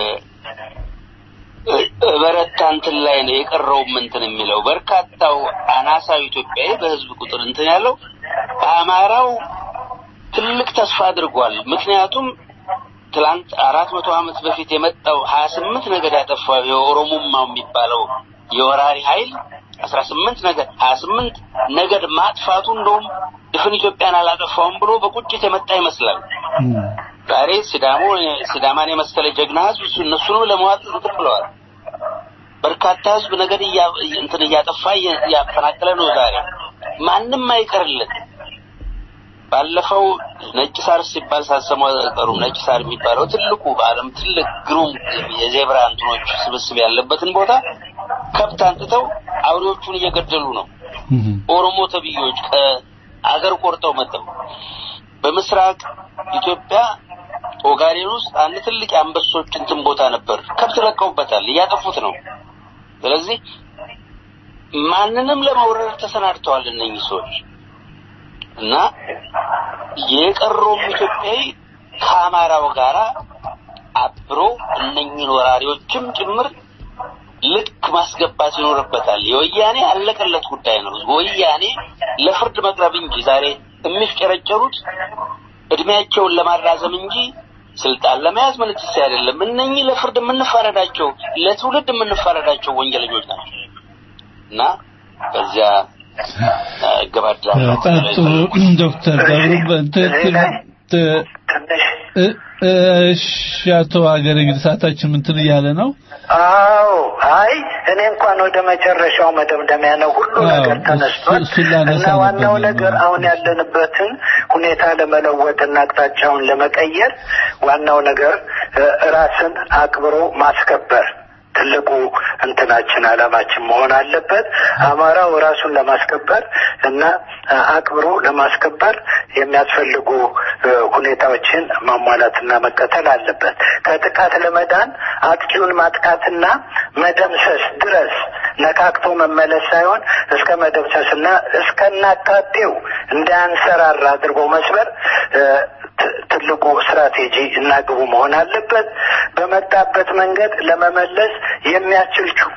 እ- በረታ እንትን ላይ ነው የቀረውም እንትን የሚለው በርካታው አናሳው ኢትዮጵያዊ በህዝብ ቁጥር እንትን ያለው አማራው ትልቅ ተስፋ አድርጓል። ምክንያቱም ትላንት አራት መቶ ዓመት በፊት የመጣው ሀያ ስምንት ነገድ ያጠፋው የኦሮሞማው የሚባለው የወራሪ ኃይል አስራ ስምንት ነገድ ሀያ ስምንት ነገድ ማጥፋቱ እንደውም ድፍን ኢትዮጵያን አላጠፋውም ብሎ በቁጭት የመጣ ይመስላል። ዛሬ ሲዳሞ ሲዳማን የመሰለ ጀግና ህዝብ እሱ እነሱንም ለመዋጥ እንትን ብለዋል። በርካታ ህዝብ ነገድ እያ- እንትን እያጠፋ እየ- እያፈናቀለ ነው። ዛሬ ማንም አይቀርለት። ባለፈው ነጭ ሳር ሲባል ሳሰሙ አይቀሩም። ነጭ ሳር የሚባለው ትልቁ በዓለም ትልቅ ግሩም የዜብራ እንትኖች ስብስብ ያለበትን ቦታ ከብት አንጥተው አውሬዎቹን እየገደሉ ነው። ኦሮሞ ተብዮች ከአገር ቆርጠው መጥተው በምስራቅ ኢትዮጵያ ኦጋዴን ውስጥ አንድ ትልቅ የአንበሶች እንትን ቦታ ነበር። ከብት ለቀውበታል፣ እያጠፉት ነው። ስለዚህ ማንንም ለመውረር ተሰናድተዋል እነኚህ ሰዎች እና የቀረውም ኢትዮጵያዊ ከአማራው ጋራ አብሮ እነኚህን ወራሪዎችም ጭምር ልክ ማስገባት ይኖርበታል። የወያኔ ያለቀለት ጉዳይ ነው። ወያኔ ለፍርድ መቅረብ እንጂ ዛሬ የሚፍጨረጨሩት እድሜያቸውን ለማራዘም እንጂ ስልጣን ለመያዝ ምንትስ አይደለም። እነኚህ ለፍርድ የምንፈረዳቸው ለትውልድ የምንፈረዳቸው ወንጀለኞች ናቸው እና በዚያ እገባድላለሁ። ጠጡ ዶክተር ገብሩ በትክክል ት- እ- እሺ አቶ ሀገር እንግዲህ ሰዓታችን ምንትን እያለ ነው አዎ አይ እኔ እንኳን ወደ መጨረሻው መደምደሚያ ነው ሁሉ አዎ፣ ነገር እሱ- ተነስቷል እሱን ላነሳ እና ዋናው ነበር ነገር ነው። አሁን ያለንበትን ሁኔታ ለመለወጥና አቅጣጫውን ለመቀየር ዋናው ነገር እ፣ ራስን አክብሮ ማስከበር ትልቁ እንትናችን አላማችን መሆን አለበት። አማራው ራሱን ለማስከበር እና እ፣ አክብሮ ለማስከበር የሚያስፈልጉ እ፣ ሁኔታዎችን ማሟላትና መከተል አለበት። ከጥቃት ለመዳን አጥቂውን ማጥቃትና መደምሰስ ድረስ ነካክቶ መመለስ ሳይሆን እስከ መደምሰስና እስከናካቴው እንዳያንሰራራ አድርጎ መስበር እ፣ ት- ትልቁ ስትራቴጂ እና ግቡ መሆን አለበት። በመጣበት መንገድ ለመመለስ የሚያስችል ቹ-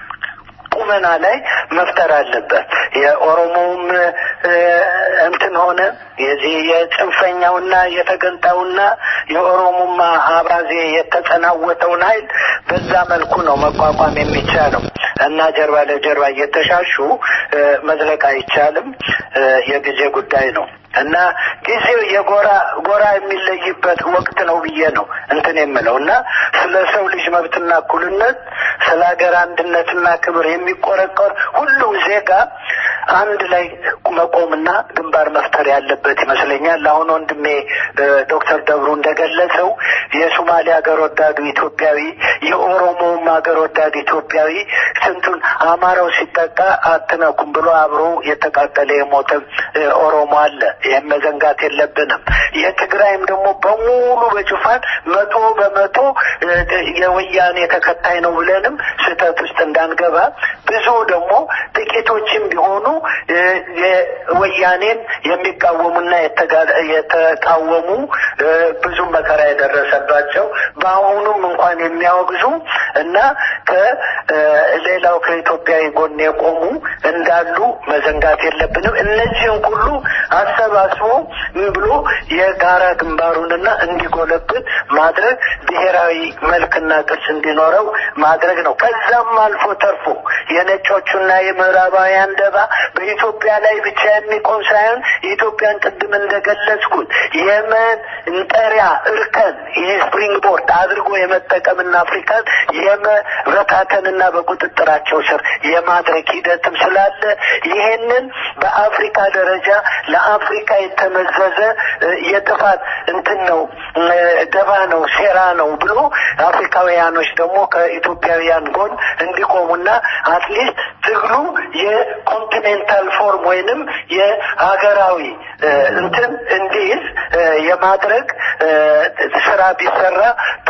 ቁመና ላይ መፍጠር አለበት። የኦሮሞውም እ፣ እንትን ሆነ የዚህ የጽንፈኛውና የተገንጣውና የኦሮሞማ አብራዜ የተጸናወተውን ኃይል በዛ መልኩ ነው መቋቋም የሚቻለው እና ጀርባ ለጀርባ እየተሻሹ እ፣ መዝለቅ አይቻልም። እ፣ የጊዜ ጉዳይ ነው እና ጊዜው የጎራ ጎራ የሚለይበት ወቅት ነው ብዬ ነው እንትን የምለው እና ስለ ሰው ልጅ መብትና እኩልነት ስለ ሀገር አንድነትና ክብር የሚቆረቆር ሁሉም ዜጋ አንድ ላይ መቆምና ግንባር መፍጠር ያለበት ይመስለኛል። አሁን ወንድሜ እ፣ ዶክተር ደብሩ እንደገለጸው የሶማሌ ሀገር ወዳዱ ኢትዮጵያዊ የኦሮሞውም ሀገር ወዳዱ ኢትዮጵያዊ ስንቱን አማራው ሲጠቃ አትነኩም ብሎ አብሮ የተቃጠለ የሞተ እ፣ ኦሮሞ አለ። ይህም መዘንጋት የለብንም። የትግራይም ደግሞ በሙሉ በጭፋን መቶ በመቶ እ፣ የወያኔ ተከታይ ነው ብለንም ስህተት ውስጥ እንዳንገባ ብዙ ደግሞ ጥቂቶችም ቢሆኑ እ፣ የወያኔን የሚቃወሙና የተጋ- የተቃወሙ እ፣ ብዙ መከራ የደረሰባቸው በአሁኑም እንኳን የሚያወግዙ እና ከሌላው ከኢትዮጵያዊ ጎን የቆሙ እንዳሉ መዘንጋት የለብንም። እነዚህን ሁሉ አሰባስቦ ምን ብሎ የጋራ ግንባሩንና እንዲጎለብት ማድረግ ብሔራዊ መልክና ቅርጽ እንዲኖረው ማድረግ ነው። ከዛም አልፎ ተርፎ የነጮቹና የምዕራባውያን ደባ በኢትዮጵያ ላይ ብቻ የሚቆም ሳይሆን የኢትዮጵያን ቅድም እንደገለጽኩት የመን እንጠሪያ እርከን ይህ ስፕሪንግ ቦርድ አድርጎ የመጠቀምና አፍሪካን የመበታተንና በቁጥጥራቸው ስር የማድረግ ሂደትም ስላለ ይሄንን በአፍሪካ ደረጃ ለአፍሪካ የተመዘዘ እ፣ የጥፋት እንትን ነው እ፣ ደባ ነው ሴራ ነው ብሎ አፍሪካውያኖች ደግሞ ከኢትዮጵያውያን ጎን እንዲቆሙና አትሊስት ትግሉ የኮንቲኔንታል ፎርም ወይንም የሀገራዊ እ፣ እንትን እንዲይዝ እ፣ የማድረግ እ፣ ስራ ቢሰራ ጥሩ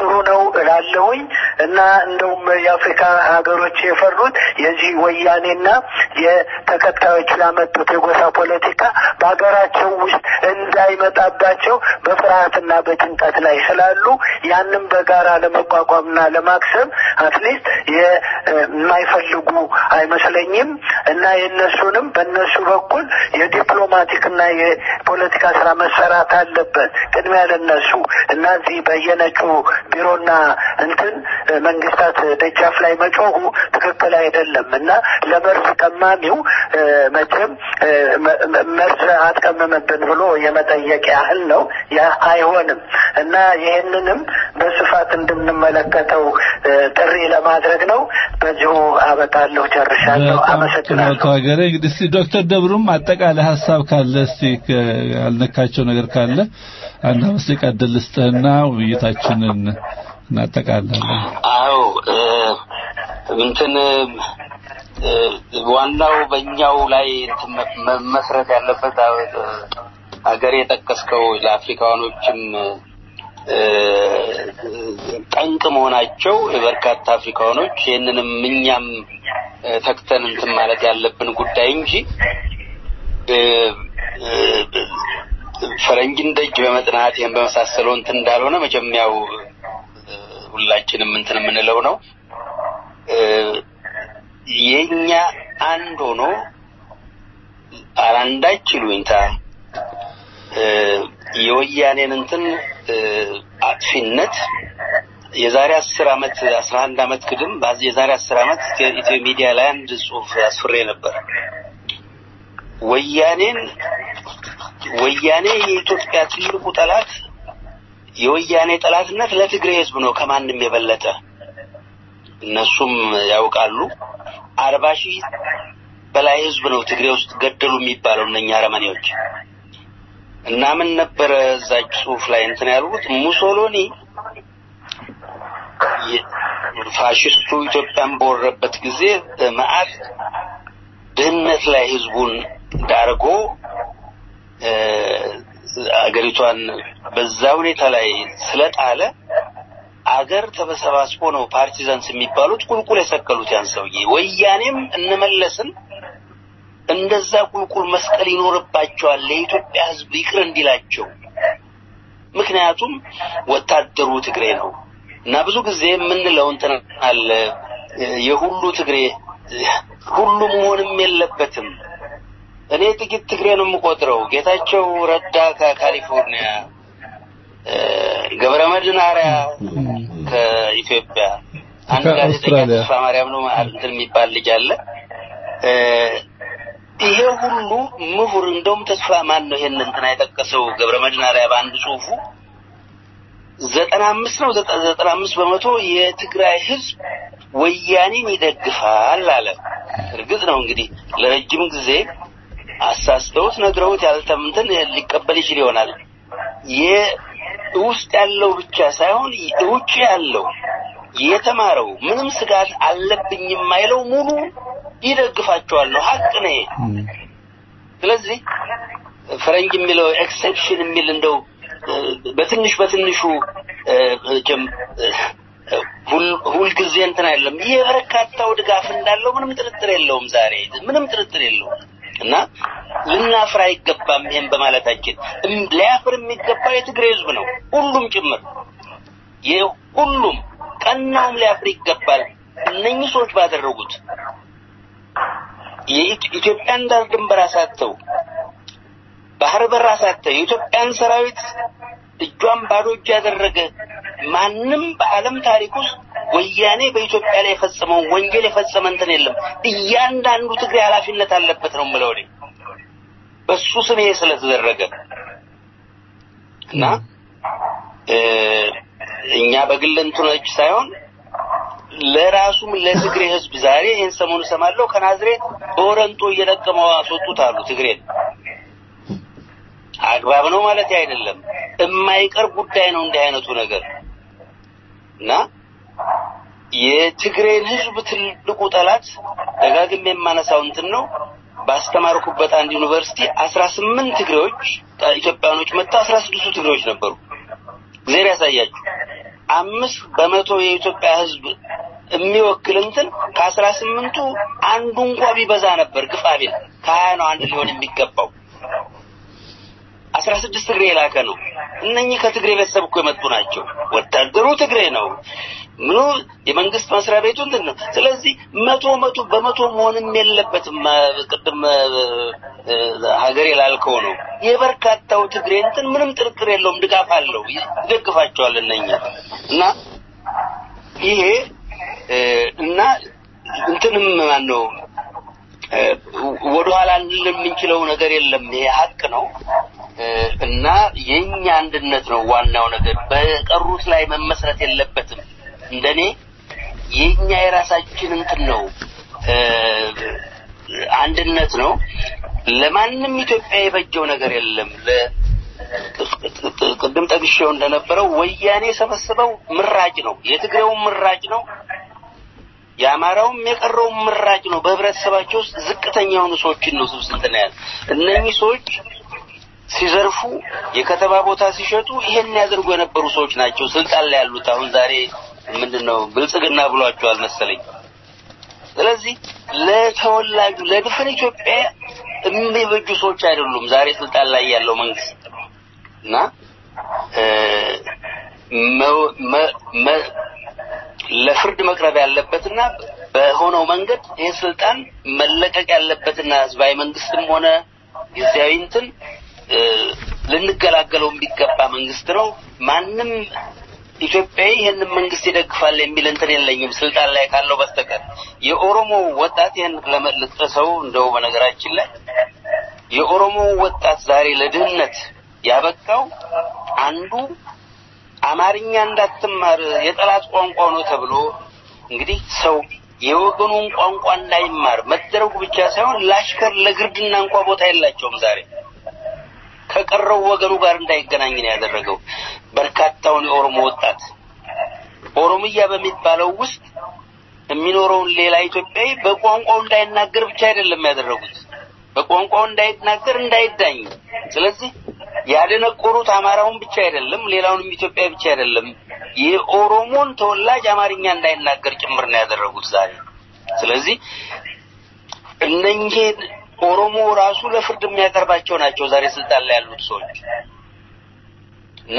ጥሩ ነው እላለሁኝ እና እንደውም የአፍሪካ ሀገሮች የፈሩት የዚህ ወያኔና የተከታዮቹ ያመጡት የጎሳ ፖለቲካ በሀገራቸው ውስጥ እንዳይመጣባቸው በፍርሃትና በጭንቀት ላይ ስላሉ ያንም በጋራ ለመቋቋምና ለማክሰም አትሊስት የማይፈልጉ አይመስለኝም እና የእነሱንም በእነሱ በኩል የዲፕሎማቲክና የፖለቲካ ስራ መሰራት አለበት ቅድሚያ ለነሱ እና እዚህ በየነጩ ቢሮና እንትን መንግስታት ደጃፍ ላይ መጮሁ ትክክል አይደለም እና ለመርዝ ቀማሚው መቼም መርዝ አትቀምምብን ብሎ የመጠየቅ ያህል ነው። ያ አይሆንም እና ይህንንም በስፋት እንድንመለከተው ጥሪ ለማድረግ ነው። በዚሁ አበቃለሁ፣ ጨርሻለሁ። አመሰግናለሁ። ሀገሬ እንግዲህ እስቲ ዶክተር ደብሩም አጠቃላይ ሀሳብ ካለ እስቲ ያልነካቸው ነገር ካለ አንድ አምስት ደቂቃ ዕድል ልስጥህና ውይይታችንን እናጠቃላለን። አዎ እንትን ዋናው በእኛው ላይ መመስረት ያለበት ሀገር የጠቀስከው ለአፍሪካኖችም ጠንቅ መሆናቸው በርካታ አፍሪካኖች ይህንንም እኛም ተክተን እንትን ማለት ያለብን ጉዳይ እንጂ ፈረንጅን ደጅ በመጥናት ይህን በመሳሰለው እንትን እንዳልሆነ መጀመሪያው ሁላችንም እንትን የምንለው ነው። የኛ አንድ ሆኖ አላንዳች ይሉኝታ የወያኔን እንትን አጥፊነት የዛሬ አስር አመት አስራ አንድ አመት ግድም የዛሬ አስር አመት ኢትዮ ሚዲያ ላይ አንድ ጽሁፍ አስፍሬ ነበር። ወያኔን ወያኔ የኢትዮጵያ ትልቁ ጠላት የወያኔ ጠላትነት ለትግሬ ህዝብ ነው ከማንም የበለጠ እነሱም ያውቃሉ። አርባ ሺህ በላይ ህዝብ ነው ትግሬ ውስጥ ገደሉ የሚባለው እነኛ አረመኔዎች። እና ምን ነበረ እዛች ጽሁፍ ላይ እንትን ያልኩት ሙሶሎኒ ፋሽስቱ ኢትዮጵያን በወረበት ጊዜ መዓት ድህነት ላይ ህዝቡን ዳርጎ አገሪቷን በዛ ሁኔታ ላይ ስለጣለ አገር ተበሰባስቦ ነው ፓርቲዛንስ የሚባሉት ቁልቁል የሰቀሉት ያን ሰውዬ። ወያኔም እንመለስን እንደዛ ቁልቁል መስቀል ይኖርባቸዋል ለኢትዮጵያ ህዝብ ይቅር እንዲላቸው። ምክንያቱም ወታደሩ ትግሬ ነው እና ብዙ ጊዜ የምንለው እንትን አለ የሁሉ ትግሬ ሁሉም መሆንም የለበትም። እኔ ጥቂት ትግሬ ነው የምቆጥረው። ጌታቸው ረዳ ከካሊፎርኒያ፣ ገብረ መድህን አርአያ ከኢትዮጵያ፣ አንድ ጋዜጠኛ ተስፋ ማርያም ነው እንትን የሚባል ልጅ አለ። ይሄ ሁሉ ምሁር እንደውም ተስፋ ማን ነው ይሄን እንትና የጠቀሰው ገብረ መድህን አርአያ በአንድ ጽሁፉ ዘጠና አምስት ነው ዘጠና አምስት በመቶ የትግራይ ህዝብ ወያኔን ይደግፋል አለ። እርግጥ ነው እንግዲህ ለረጅም ጊዜ አሳስተውት ነግረውት ያልተምንትን ሊቀበል ይችል ይሆናል። የውስጥ ያለው ብቻ ሳይሆን ውጭ ያለው የተማረው ምንም ስጋት አለብኝ የማይለው ሙሉ ይደግፋቸዋል ነው ሀቅ ነው። ስለዚህ ፈረንጅ የሚለው ኤክሴፕሽን የሚል እንደው በትንሽ በትንሹ ሁልጊዜ እንትን አይደለም። የበርካታው ድጋፍ እንዳለው ምንም ጥርጥር የለውም። ዛሬ ምንም ጥርጥር የለውም እና ልናፍር አይገባም። ይሄን በማለታችን ሊያፍር የሚገባ የትግሬ ህዝብ ነው፣ ሁሉም ጭምር ሁሉም ቀናውም ሊያፍር ይገባል። እነኚህ ሰዎች ባደረጉት የኢትዮጵያን ዳር ድንበር አሳተው ባህር በር አሳተው የኢትዮጵያን ሰራዊት እጇን ባዶ እጅ ያደረገ ማንም በዓለም ታሪክ ውስጥ ወያኔ በኢትዮጵያ ላይ የፈጸመውን ወንጀል የፈጸመ እንትን የለም። እያንዳንዱ ትግሬ ኃላፊነት አለበት ነው የምለው እኔ በሱ ስም ይሄ ስለተደረገ እና እኛ በግል እንትኖች ሳይሆን ለራሱም ለትግሬ ህዝብ ዛሬ ይህን ሰሞኑ እሰማለሁ ከናዝሬት በወረንጦ እየለቀመው አስወጡት አሉ ትግሬን። አግባብ ነው ማለት አይደለም። የማይቀር ጉዳይ ነው እንዲህ አይነቱ ነገር እና የትግሬን ህዝብ ትልቁ ጠላት ደጋግሜ የማነሳው እንትን ነው። ባስተማርኩበት አንድ ዩኒቨርሲቲ አስራ ስምንት ትግሬዎች ኢትዮጵያኖች መጥተው አስራ ስድስቱ ትግሬዎች ነበሩ። እግዚአብሔር ያሳያችሁ። አምስት በመቶ የኢትዮጵያ ሕዝብ የሚወክል እንትን ከአስራ ስምንቱ አንዱ እንኳ ቢበዛ ነበር ግፋ ቢል ከሀያ ነው አንድ ሊሆን የሚገባው። አስራ ስድስት ትግሬ የላከ ነው። እነኚህ ከትግሬ ቤተሰብ እኮ የመጡ ናቸው። ወታደሩ ትግሬ ነው። ምኑ የመንግስት መስሪያ ቤቱ እንትን ነው። ስለዚህ መቶ መቶ በመቶ መሆንም የለበትም። ቅድም ሀገር የላልከው ነው የበርካታው ትግሬ እንትን ምንም ጥርጥር የለውም፣ ድጋፍ አለው፣ ይደግፋቸዋል እነኛ እና ይሄ እና እንትንም ማን ነው ወደኋላ ልንል የምንችለው ነገር የለም። ይሄ ሀቅ ነው እና የኛ አንድነት ነው ዋናው ነገር። በቀሩት ላይ መመስረት የለበትም። እንደኔ የኛ የራሳችን እንትን ነው አንድነት ነው። ለማንም ኢትዮጵያ የበጀው ነገር የለም። ቅድም ጠቅሼው እንደነበረው ወያኔ የሰበሰበው ምራጭ ነው። የትግሬውም ምራጭ ነው። የአማራውም የቀረውም ምራጭ ነው። በህብረተሰባቸው ውስጥ ዝቅተኛ የሆኑ ሰዎችን ነው ስብስብ ያለ እነኚህ ሰዎች ሲዘርፉ የከተማ ቦታ ሲሸጡ ይሄን ያደርጉ የነበሩ ሰዎች ናቸው ስልጣን ላይ ያሉት። አሁን ዛሬ ምንድነው ብልጽግና ብሏቸዋል መሰለኝ። ስለዚህ ለተወላጁ ለድፍን ኢትዮጵያ የሚበጁ ሰዎች አይደሉም ዛሬ ስልጣን ላይ ያለው መንግስት እና ለፍርድ መቅረብ ያለበትና በሆነው መንገድ ይህ ስልጣን መለቀቅ ያለበትና ህዝባዊ መንግስትም ሆነ ጊዜያዊ እንትን ልንገላገለው የሚገባ መንግስት ነው። ማንም ኢትዮጵያዊ ይህንን መንግስት ይደግፋል የሚል እንትን የለኝም ስልጣን ላይ ካለው በስተቀር። የኦሮሞ ወጣት ይህን ለመልጥቀሰው እንደው በነገራችን ላይ የኦሮሞ ወጣት ዛሬ ለድህነት ያበቃው አንዱ አማርኛ እንዳትማር የጠላት ቋንቋ ነው ተብሎ እንግዲህ ሰው የወገኑን ቋንቋ እንዳይማር መደረጉ ብቻ ሳይሆን ላሽከር ለግርድና እንኳ ቦታ የላቸውም ዛሬ ከቀረው ወገኑ ጋር እንዳይገናኝ ነው ያደረገው። በርካታውን የኦሮሞ ወጣት ኦሮምያ በሚባለው ውስጥ የሚኖረውን ሌላ ኢትዮጵያዊ በቋንቋው እንዳይናገር ብቻ አይደለም ያደረጉት፣ በቋንቋው እንዳይናገር እንዳይዳኝ። ስለዚህ ያደነቆሩት አማራውን ብቻ አይደለም፣ ሌላውንም ኢትዮጵያ ብቻ አይደለም፣ የኦሮሞን ተወላጅ አማርኛ እንዳይናገር ጭምር ነው ያደረጉት ዛሬ። ስለዚህ እነኚህን ኦሮሞ ራሱ ለፍርድ የሚያቀርባቸው ናቸው ዛሬ ስልጣን ላይ ያሉት ሰዎች እና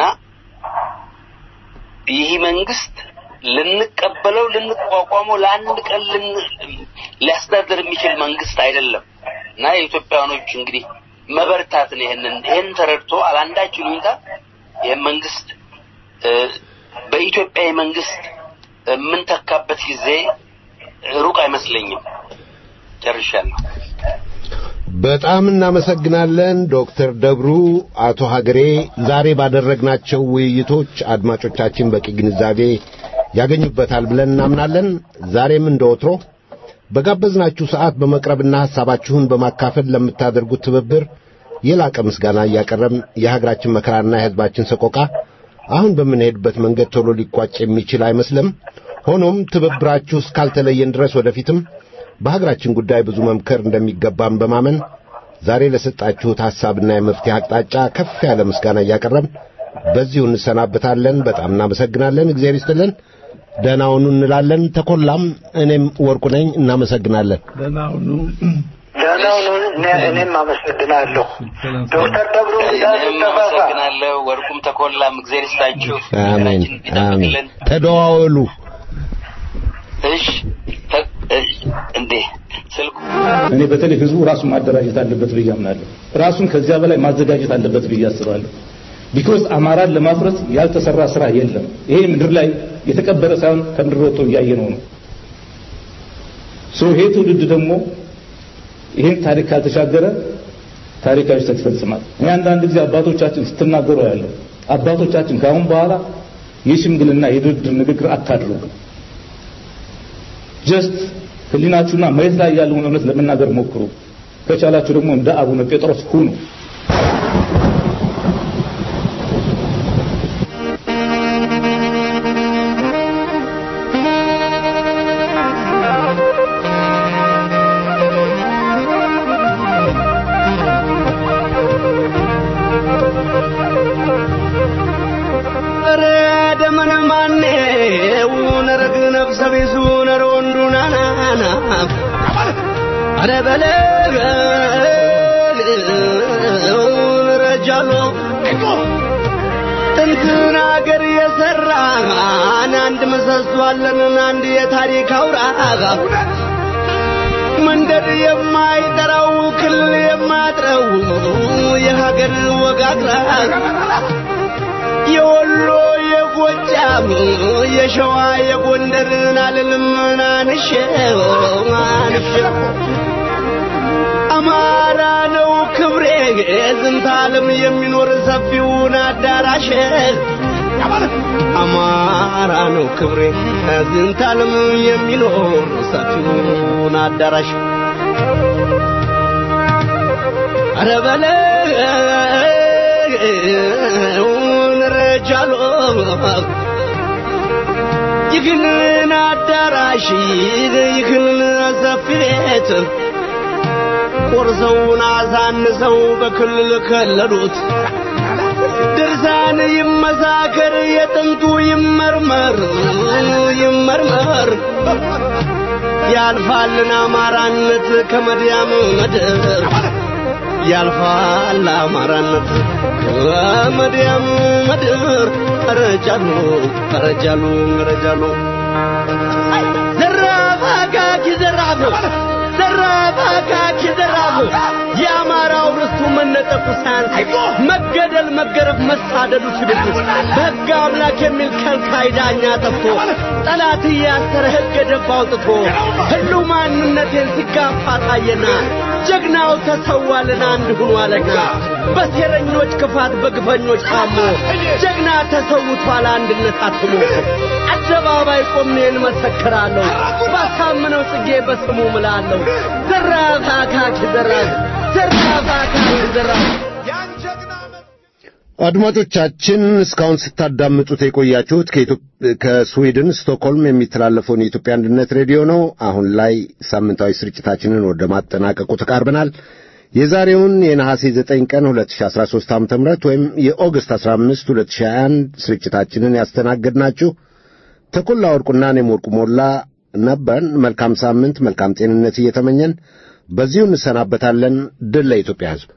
ይህ መንግስት ልንቀበለው ልንቋቋመው ለአንድ ቀን ሊያስተዳድር የሚችል መንግስት አይደለም እና የኢትዮጵያውያኖች እንግዲህ መበርታት ነው። ይህንን ይህን ተረድቶ አላንዳች ሁኔታ ይህን መንግስት በኢትዮጵያዊ መንግስት የምንተካበት ጊዜ ሩቅ አይመስለኝም። ጨርሻለሁ። በጣም እናመሰግናለን ዶክተር ደብሩ። አቶ ሀገሬ ዛሬ ባደረግናቸው ውይይቶች አድማጮቻችን በቂ ግንዛቤ ያገኙበታል ብለን እናምናለን። ዛሬም እንደ ወትሮ በጋበዝናችሁ ሰዓት በመቅረብና ሐሳባችሁን በማካፈል ለምታደርጉት ትብብር የላቀ ምስጋና እያቀረብን የሀገራችን መከራና የሕዝባችን ሰቆቃ አሁን በምንሄድበት መንገድ ቶሎ ሊቋጭ የሚችል አይመስልም። ሆኖም ትብብራችሁ እስካልተለየን ድረስ ወደፊትም በሀገራችን ጉዳይ ብዙ መምከር እንደሚገባም በማመን ዛሬ ለሰጣችሁት ሐሳብና የመፍትሄ አቅጣጫ ከፍ ያለ ምስጋና እያቀረብን በዚሁ እንሰናበታለን። በጣም እናመሰግናለን። እግዚአብሔር ይስጥልን። ደህና ሁኑ እንላለን። ተኮላም እኔም ወርቁ ነኝ። እናመሰግናለን። ደህና ሁኑ። ደህና ሁኑ። እኔም አመሰግናለሁ ዶክተር ደብሩ እኔም አመሰግናለሁ። ወርቁም ተኮላም እግዚአብሔር ይስጣችሁ። አሜን ሀገራችንን አሜን። ይጠብቅልን። ተደዋወሉ። እሺ ተ- እሺ፣ እንዴ ስልኩ እኔ በተለይ ህዝቡ ራሱን ማደራጀት አለበት ብዬ አምናለሁ። ራሱን ከዚያ በላይ ማዘጋጀት አለበት ብዬ አስባለሁ። ቢኮዝ አማራን ለማፍረስ ያልተሰራ ስራ የለም። ይሄ ምድር ላይ የተቀበረ ሳይሆን ከምድር ወጥቶ እያየነው ነው። ሶ ይሄ ትውልድ ደግሞ ይሄን ታሪክ ካልተሻገረ ታሪካዊ ስህተት ይፈጽማል። እኔ አንዳንድ ጊዜ አባቶቻችን ስትናገሩ ያለው አባቶቻችን ከአሁን በኋላ የሽምግልና የድርድር ንግግር አታድርጉ። ጀስት ህሊናችሁና መሬት ላይ ያለውን እውነት ለመናገር ሞክሩ። ከቻላችሁ ደግሞ እንደ አቡነ ጴጥሮስ ሁኑ። ኧረ ደመነ ማኔ አረ በለው ረጃሎ ጥንትን አገር የሰራ አንድ ምሰሶ አለን አንድ የታሪክ አውራ መንደር የማይጠራው ክልል የማያጥረው የሀገር ወጋግራ የወሎ የጎጃም የሸዋ የጎንደርን አልልም አንሼው አንሼው አማራ ነው ክብሬ ዝንተ ዓለም የሚኖር ሰፊውን አዳራሽ አማራ ነው ክብሬ ዝንተ ዓለም የሚኖር ሰፊውን አዳራሽ አረ በለውን ረጃሎ ይህንን አዳራሽ ይህንን ሰፊ ቤት ቆርሰውን አሳንሰው በክልል ከለሉት። ድርሳን ይመሳከር የጥንቱ ይመርመር ይመርመር ያልፋልን አማራነት ከመድያም ምድር ያልፋል አማራነት ከመድያም ምድር ረጃሉ ረጃሉ ረጃሉ ዘራፍ አካኪ ዘራፍ ዘራፍ አካኪ ዘራፍ የአማራው ርስቱ መነጠቁ ሳያንስ መገደል፣ መገረፍ፣ መሳደዱ ሲብስ በሕግ አምላክ የሚል ከልካይ ዳኛ ጠፍቶ ጠላት እያሰረ ሕግ ደፍ አውጥቶ ህልው ማንነቴን ሲጋፋ ታየና ጀግናው ተሰዋልን አንድ ሁኗልና በሴረኞች ክፋት በግፈኞች ታሞ ጀግና ተሰውቷል አንድነት አትሞ አደባባይ ቆሜን መሰክራለሁ ባሳምነው ጽጌ በስሙ ምላለሁ ዘራፍ አካኪ ዘራፍ ዘራፍ አካኪ ዘራፍ አድማጮቻችን እስካሁን ስታዳምጡት የቆያችሁት ከስዊድን ስቶክሆልም የሚተላለፈውን የኢትዮጵያ አንድነት ሬዲዮ ነው። አሁን ላይ ሳምንታዊ ስርጭታችንን ወደ ማጠናቀቁ ተቃርበናል። የዛሬውን የነሐሴ 9 ቀን 2013 ዓ.ም ወይም የኦገስት 15 2021 ስርጭታችንን ያስተናገድናችሁ ተኮላ ወርቁና እኔም ወርቁ ሞላ ነበርን። መልካም ሳምንት፣ መልካም ጤንነት እየተመኘን በዚሁ እንሰናበታለን። ድል ለኢትዮጵያ ሕዝብ።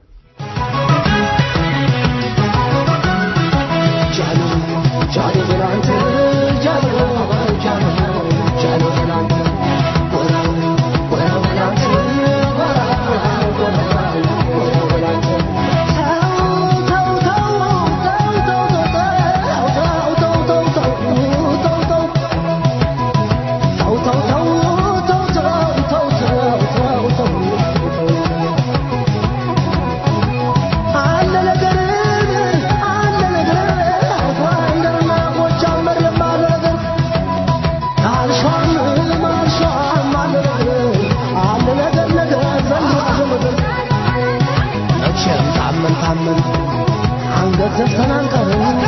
ታመን ታመን አንገት ዘግተን አንቀርም